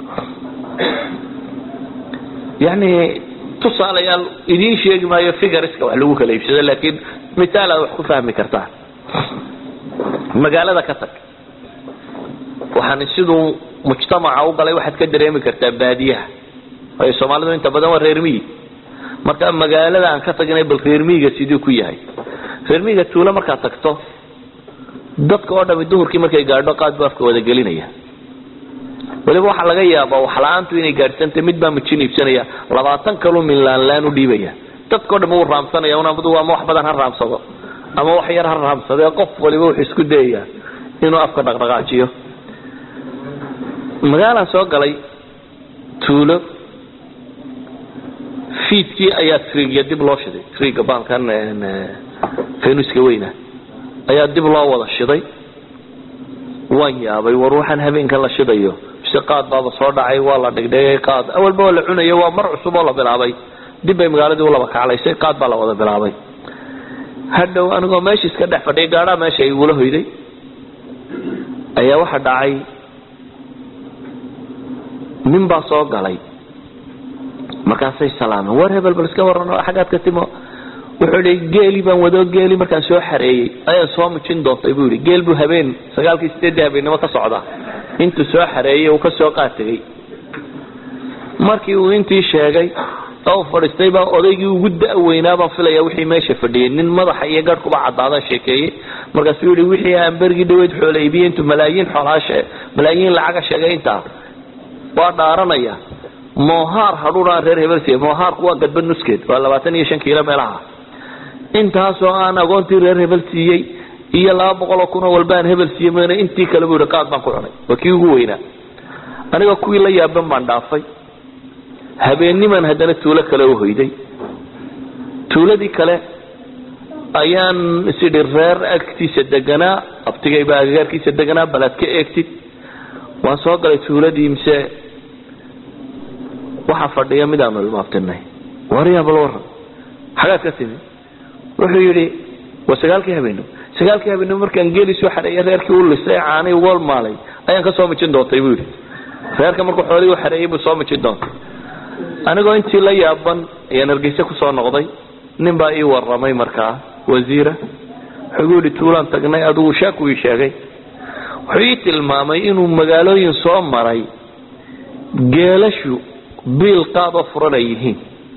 yani tusaalayaal idiin sheegi maayo figariska wax lagu kala iibsado laakiin mitaal aad wax ku fahmi kartaan magaalada ka tag waxaan siduu mujtamaca u galay waxaad ka dareemi kartaa baadiyaha waayo soomaalidu inta badan waa reer miyi marka magaalada aan ka tagnay bal reer miyiga siduu ku yahay reer miyiga tuulo markaad tagto dadka oo dhami duhurkii markay gaadho qaad buu afka wada gelinaya waliba waxaa laga yaabaa waxla-aantu inay gaadhsantay mid baa mujin iibsanaya labaatan kaluu minlaanlaan u dhiibaya dadkao dham uu raamsanaya unamadu ama wax badan ha raamsado ama wax yar ha raamsadee qof waliba wuxuu isku dayaya inuu afka dhaqdhaqaajiyo magaalaan soo galay tuulo fiidkii ayaa triigya dib loo shiday triigga baalkan fenuska weyna ayaa dib loo wada shiday waan yaabay war waxaan habeenkan la shidayo mise qaad baaba soo dhacay waa la dhigdhigay qaad awalba waa la cunayo waa mar cusub oo la bilaabay dib bay magaaladii u laba kaclaysay qaad baa la wada bilaabay hadhow anigoo meesha iska dhex fadhiya gaadhaa meesha igula hoyday ayaa waxa dhacay nin baa soo galay markaasay salaameen war hebel bal iska waran xaggaad ka timo wuxuu i geeli baan wado geeli markaan soo xareeyey ayaan soo mujin doontay buu yidhi geel buu habeen sagaalkii sideeddii habeennimo ka socda intuu soo xareeyey uu ka soo qaategay markii uu intii sheegay oo fadhiistay baa odaygii ugu da-weynaa baan filaya wixii meesha fadhiyay nin madaxa iyo garhkuba cadaadan sheekeeyey markaasuu yihi wixii aan bergii dhaweyd xoola iibiyey intuu malaayiin xoolaa malaayiin lacaga sheegay intaa waa dhaaranaya mohaar hadhuunaan reer hebel siiya mohaarku waa gadbad nuskeed waa labaatan iyo shan kiilo meelaha intaasoo aan agoontii reer hebel siiyey iyo laba boqoloo kunoo walbaan hebel siiyey mn intii kale buu yihi qaad baan ku cunay waa kii ugu weynaa aniga kuwii la yaaban baan dhaafay habeenniman haddana tuulo kale u hoyday tuuladii kale ayaan isidhi reer agtiisa deganaa abtigayba agagaarkiisa deganaa bal aad ka eegtid waan soo galay tuuladii mise waxaa fadhiya midaanu ilmaabtinay waryaa bal waran xagaad ka timi wuxuu yidhi waa sagaalkii habeenimo sagaalkii habeenimo markaan geeli soo xareeyay reerkii u lisay caanay uga maalay ayaan ka soo mijin doontay buu yidhi reerka markuu xoolihii u xareeyay buu soo mijin doontay anigoo intii la yaaban ayaan hargeysa kusoo noqday nin baa ii waramay markaa wasiira wuxuu yidhi tuulaan tagnay adigu sheeku ii sheegay wuxuu ii tilmaamay inuu magaalooyin soo maray geelashu biil qaadoo furan ay yihiin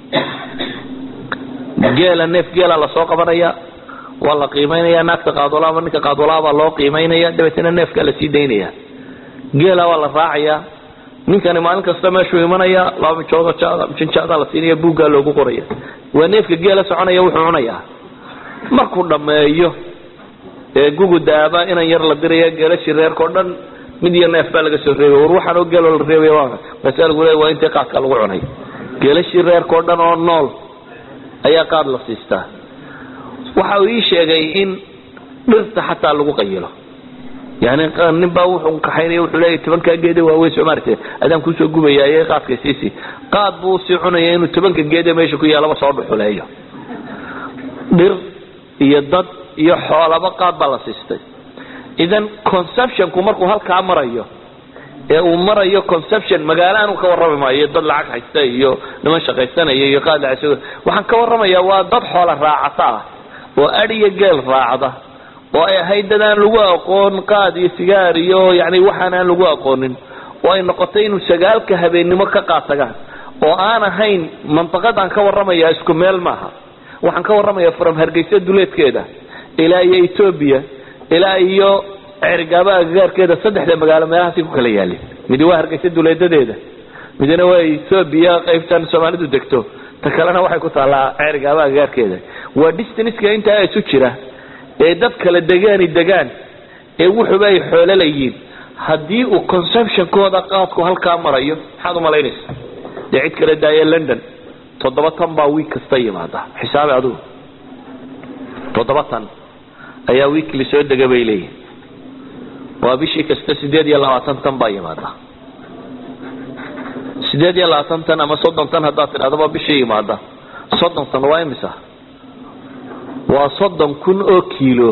geela neef geela lasoo qabanaya waa la qiimaynaya naagta qaadoola ama ninka qaadoola baa loo qiimaynaya dabeetna neefkaa lasii daynaya geela waa la raacaya ninkani maalin kasta meeshuu imanaya laba mijood mijinjaadaa la siinaya buuggaa loogu qoraya waa neefka geela soconaya wuxuu cunayaa markuu dhammeeyo ee gugu daaba inan yar la diraya geelashii reerkao dhan mid iyo neef baa laga soo reebay war waxaanoo geeloo la reebay waa markaasa lagu leey waa intii qaadka lagu cunay geelashii reerkao dhan oo nool ayaa qaad la siistaa waxa uu ii sheegay in dhirta xataa lagu qayilo yani nin baa wuxuu kaxaynaya wuxuu leeyahy tobankaa geede waaweyn soo maartee adaan kusoo gubaya ee qaadka siisi qaad buu sii cunaya inuu tobanka geede meesha ku yaalaba soo dhuxuleeyo dhir iyo dad iyo xoolaba qaad baa la siistay idan conceptionku markuu halkaa marayo ee uu marayo conception magaalo aanu ka warrami maayo dad lacag haysta iyo niman shaqaysanaya iyo qaad lacag waxaan ka warramayaa waa dad xoola raacata ah oo adhiyo geel raacda oo ay ahayd dad aan lagu aqoon qaad iyo sigaar iyo yani waxaan aan lagu aqoonin oo ay noqotay inuu sagaalka habeennimo ka qaatagaan oo aan ahayn mantaqadaan ka warramaya isku meel maaha waxaan ka warramaya from hargeysa duleedkeeda ilaa iyo etoobiya ilaa iyo cergaaba agagaarkeeda saddexda magaalo meelahaasay ku kala yaalin midi waa hargeysa duleedadeeda midna waa etoobiya qaybtan soomaalidu degto ta kalena waxay ku taallaa cergaaba agagaarkeeda waa distanska intaa isu jira ee dad kala degaani degaan ee wuxuba ay xoolo layiin haddii uu conceptionkooda qaadku halkaa marayo maxaad umalaynaysa dee cid kala daaya london toddoba tan baa wiig kasta yimaada xisaabi adugu toddoba tan ayaa weekly soo dega bay leeyihin waa bishii kasta sideed iyo labaatan tan baa yimaada sideed iyo labaatan tan ama soddon tan haddaad tidhahdaba bishii yimaada soddon tan waa imisa waa soddon kun oo kiilo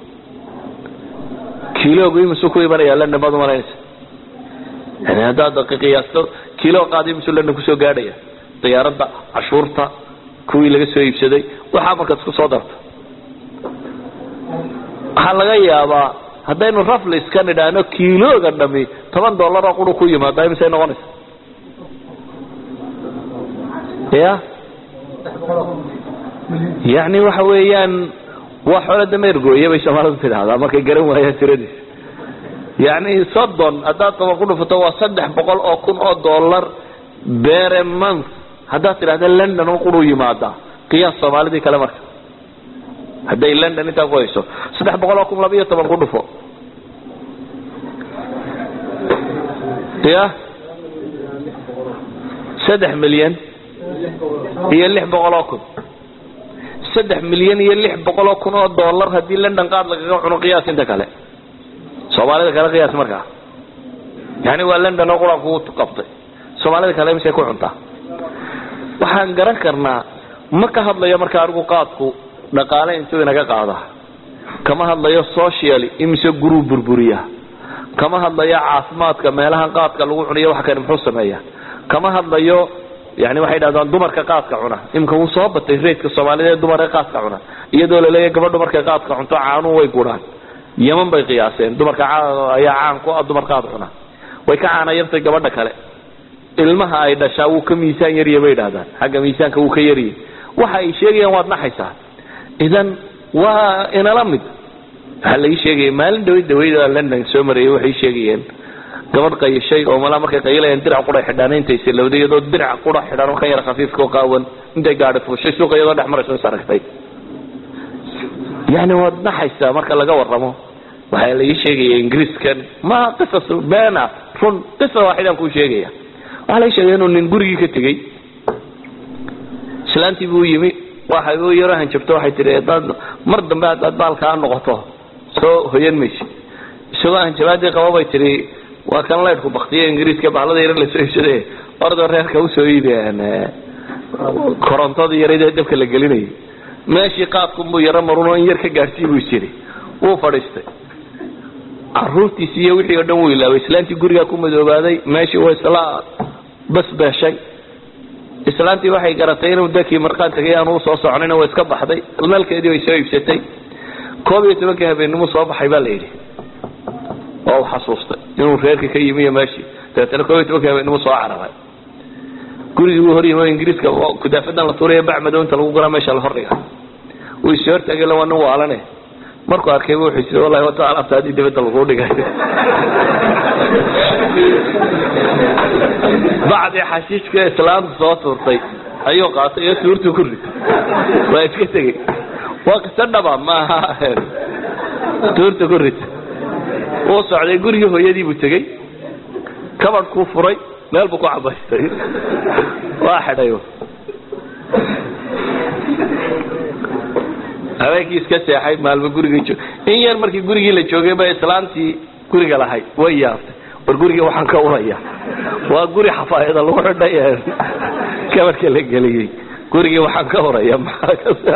kiiloogu imisuu ku imanaya london baad umalaynaysa yani haddaad qiyaasto kiilo qaad imisuu london kusoo gaadhaya diyaaradda cashuurta kuwii laga soo iibsaday waxaa markaad isku soo darto waxaa laga yaabaa haddaynu raflis ka nidhaahno kiilooga dhami toban dollar oo quru ku yimaada imisay noqonaysa ya yani waxa weeyaan waa xoolo dameergooye bay soomaalidu tidhaahdaa markay garan waayaan tiradiisa yani soddon haddaad toban ku dhufato waa saddex boqol oo kun oo dollar bere month haddaad tidhahda london oo quru yimaada qiyaas soomaalidii kale marka hadday london intaa ku hayso saddex boqol oo kun laba iyo toban ku dhufo ya saddex milyan iyo lix boqol oo kun saddex milyan iyo lix boqol oo kun oo dollar haddii london qaad lagaga cuno qiyaas inta kale soomaalida kale qiyaas markaa yani waa london oo quraan ku qabtay soomaalida kale misay ku cuntaa waxaan garan karnaa ma ka hadlayo marka anigu qaadku dhaqaale intuu inaga qaada kama hadlayo social imise guruu burburiya kama hadlayo caafimaadka meelaha qaadka lagu cuniyo wax kani muxuu sameeya kama hadlayo yani waxay dhahdaan dumarka qaadka cuna imika wuu soo batay reydka soomaalida ee dumarka qaadka cuna iyadoo laleeyahy gabadhu markay qaadka cunto caanuhu way guraan yeman bay qiyaaseen dumarka ayaa caan ku ah dumar qaad cuna way ka caana yartay gabadha kale ilmaha ay dhashaa wuu ka miisaan yarya bay dhahdaan xagga miisaanka wuu ka yarya waxa ay sheegayaan waad naxaysaa idan waa inala mid waxaa laii sheegaya maalin dhaweyd daweyda london soo marayay waxay sheegayeen gabadh qayishay oo malaa markay qayilayaan dirac qura xidhaan intay silowday iyadoo dirac qura xidhan oo ka yara khafiifka oo qaawan intay gaadhi fuushay suuqa iyadoo dhex marayso is aragtay yani waad naxaysaa marka laga warramo waxaa laii sheegaya ingiriiskan ma qisas beena run qisa waaxidaan kuu sheegaya waxaa laii sheegaya inuu nin gurigii ka tegey islaantii buu yimi waxay u yaro hanjabto waxay tihi hadaad mar dambe haddaad baalkaa noqoto soo hoyan maysid isagoo hanjabaadii qaba bay tihi waa kan laydhku baktiye ingiriiska bahlada yar lasoo iibsade ordoo reerka usoo iibeen korontada yareed ee dabka la gelinayay meeshii qaadkunbuu yaro marunoo in yar ka gaadhsii buu jiri wuu fadhiistay caruurtiisi iyo wixii oo dhan wuu ilaaway islaantii gurigaa ku madoobaaday meeshii waa isla basbeeshay islaantii waxay garatay inuu dakii markaan tagay aanu usoo soconin waa iska baxday nalkeedii bay soo iibsatay koob iyo tobankii habeennimu soo baxay baa la yidhi oo u xasuustay inuu reerka ka yimi iyo meeshii dabeetana koob iyo tobankii habeennimu soo cararay gurigii buu horyimi oo ingiriiska kudaafadan la tuuraya bacmadow inta lagu guraa meesha la hordhiga wuu is hortaagay la waa nin waalane markuu arkay wuxuu is wallahi wata alaabta haddii dibadda lagu dhigay bacdii xashiishka islaamta soo tuurtay ayuu qaatay iyo tuurtu ku rid waa iska tegey waa kisa dhaba maaha tuurta ku rid wuu socday gurigii hooyadii buu tegey kabadhkuu furay meel buu ku cabaystay waa xidhay habeenkii iska seexay maalmo gurigii joog in yar markii gurigii la joogay ba islaantii guriga lahayd way yaabtay war gurigii waxaan ka uraya waa guri xafaayada lagu xidhay kabadhka la geliyey gurigii waxaan ka uraya maxaa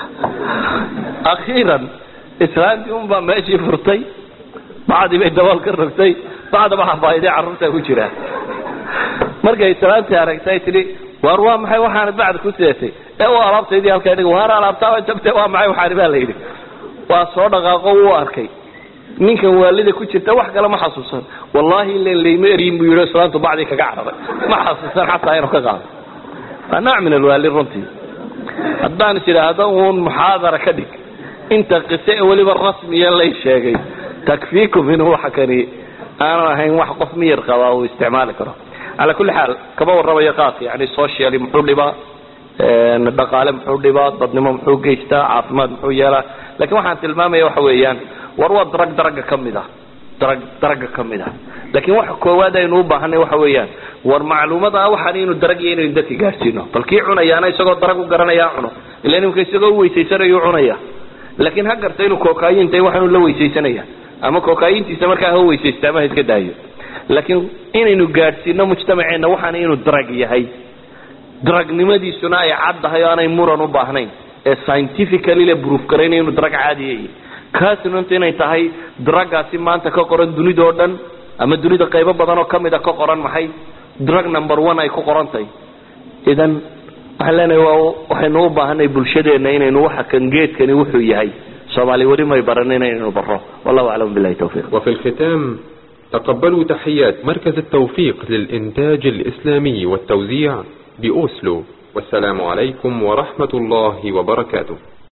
akhiiran islaantii unbaa meeshii furtay bacdii bay dabool ka rogtay bacdaba xafaayadii carruurta ku jiraan markay islaantii aragtay tidhi waar waa maxay waxaana bacd ku seetay ee u alaabtaydii halkaa dhig waar alaabtaaba jabtay waa maxay waxaani baa la yidhi waa soo dhaqaaqo wuu arkay ninkan waalida ku jirta wax kale ma xasuusan wallaahi ilan layma eryin buu yidhi islaantu bacdii kaga cararay ma xasuusan xataa inuu ka qaado waa nooc min alwaali runtii haddaan is idhaahdo uun muxaadara ka dhig inta qise ee weliba rasmiya lay sheegay takfiikum inuu waxa kani aanu ahayn wax qof miyir qabaa uu isticmaali karo calaa kulli xaal kama warramayo qaadka yani socially muxuu dhibaa dhaqaale muxuu dhibaa dadnimo muxuu geystaa caafimaad muxuu yeelaa lakin waxaan tilmaamaya waxa weeyaan war waa darag daraga ka mid ah darag daraga ka mid ah laakiin waxa koowaad aynu u baahanay waxa weeyaan war macluumada ah waxaan inu darag iyo inaynu dadka gaadhsiino bal kii cunayaana isagoo darag u garanaya cuno ila nimka isagoo u weysaysanayu cunaya laakiin ha garta inuu kookayinta waxaanu la weysaysanaya ama kookayintiisa markaa ha weysaysta ama ha iska daayo laakiin inaynu gaadhsiino mujtamaceena waxaana inuu darag yahay daragnimadiisuna ay caddahay oo aanay muran u baahnayn ee scientifically la proof garaynayo inuu darag caadiya yahay kaasnunta inay tahay dragaasi maanta ka qoran dunidao dhan ama dunida qaybo badan oo kamid a ka qoran maxay drug number one ay ku qoran tahay idan waxaan leenahay waa waxaynu u baahanay bulshadeena inaynu waxa kan geedkani wuxuu yahay soomaali weli may baranin inaynu baro wallahu aclam billahi tawfiiq وفي الختام تقبلوا تحيات مركز التوفيق للإنتاج الإسلامي والتوزيع بأوسلو والسلام عليكم ورحمة الله وبركاته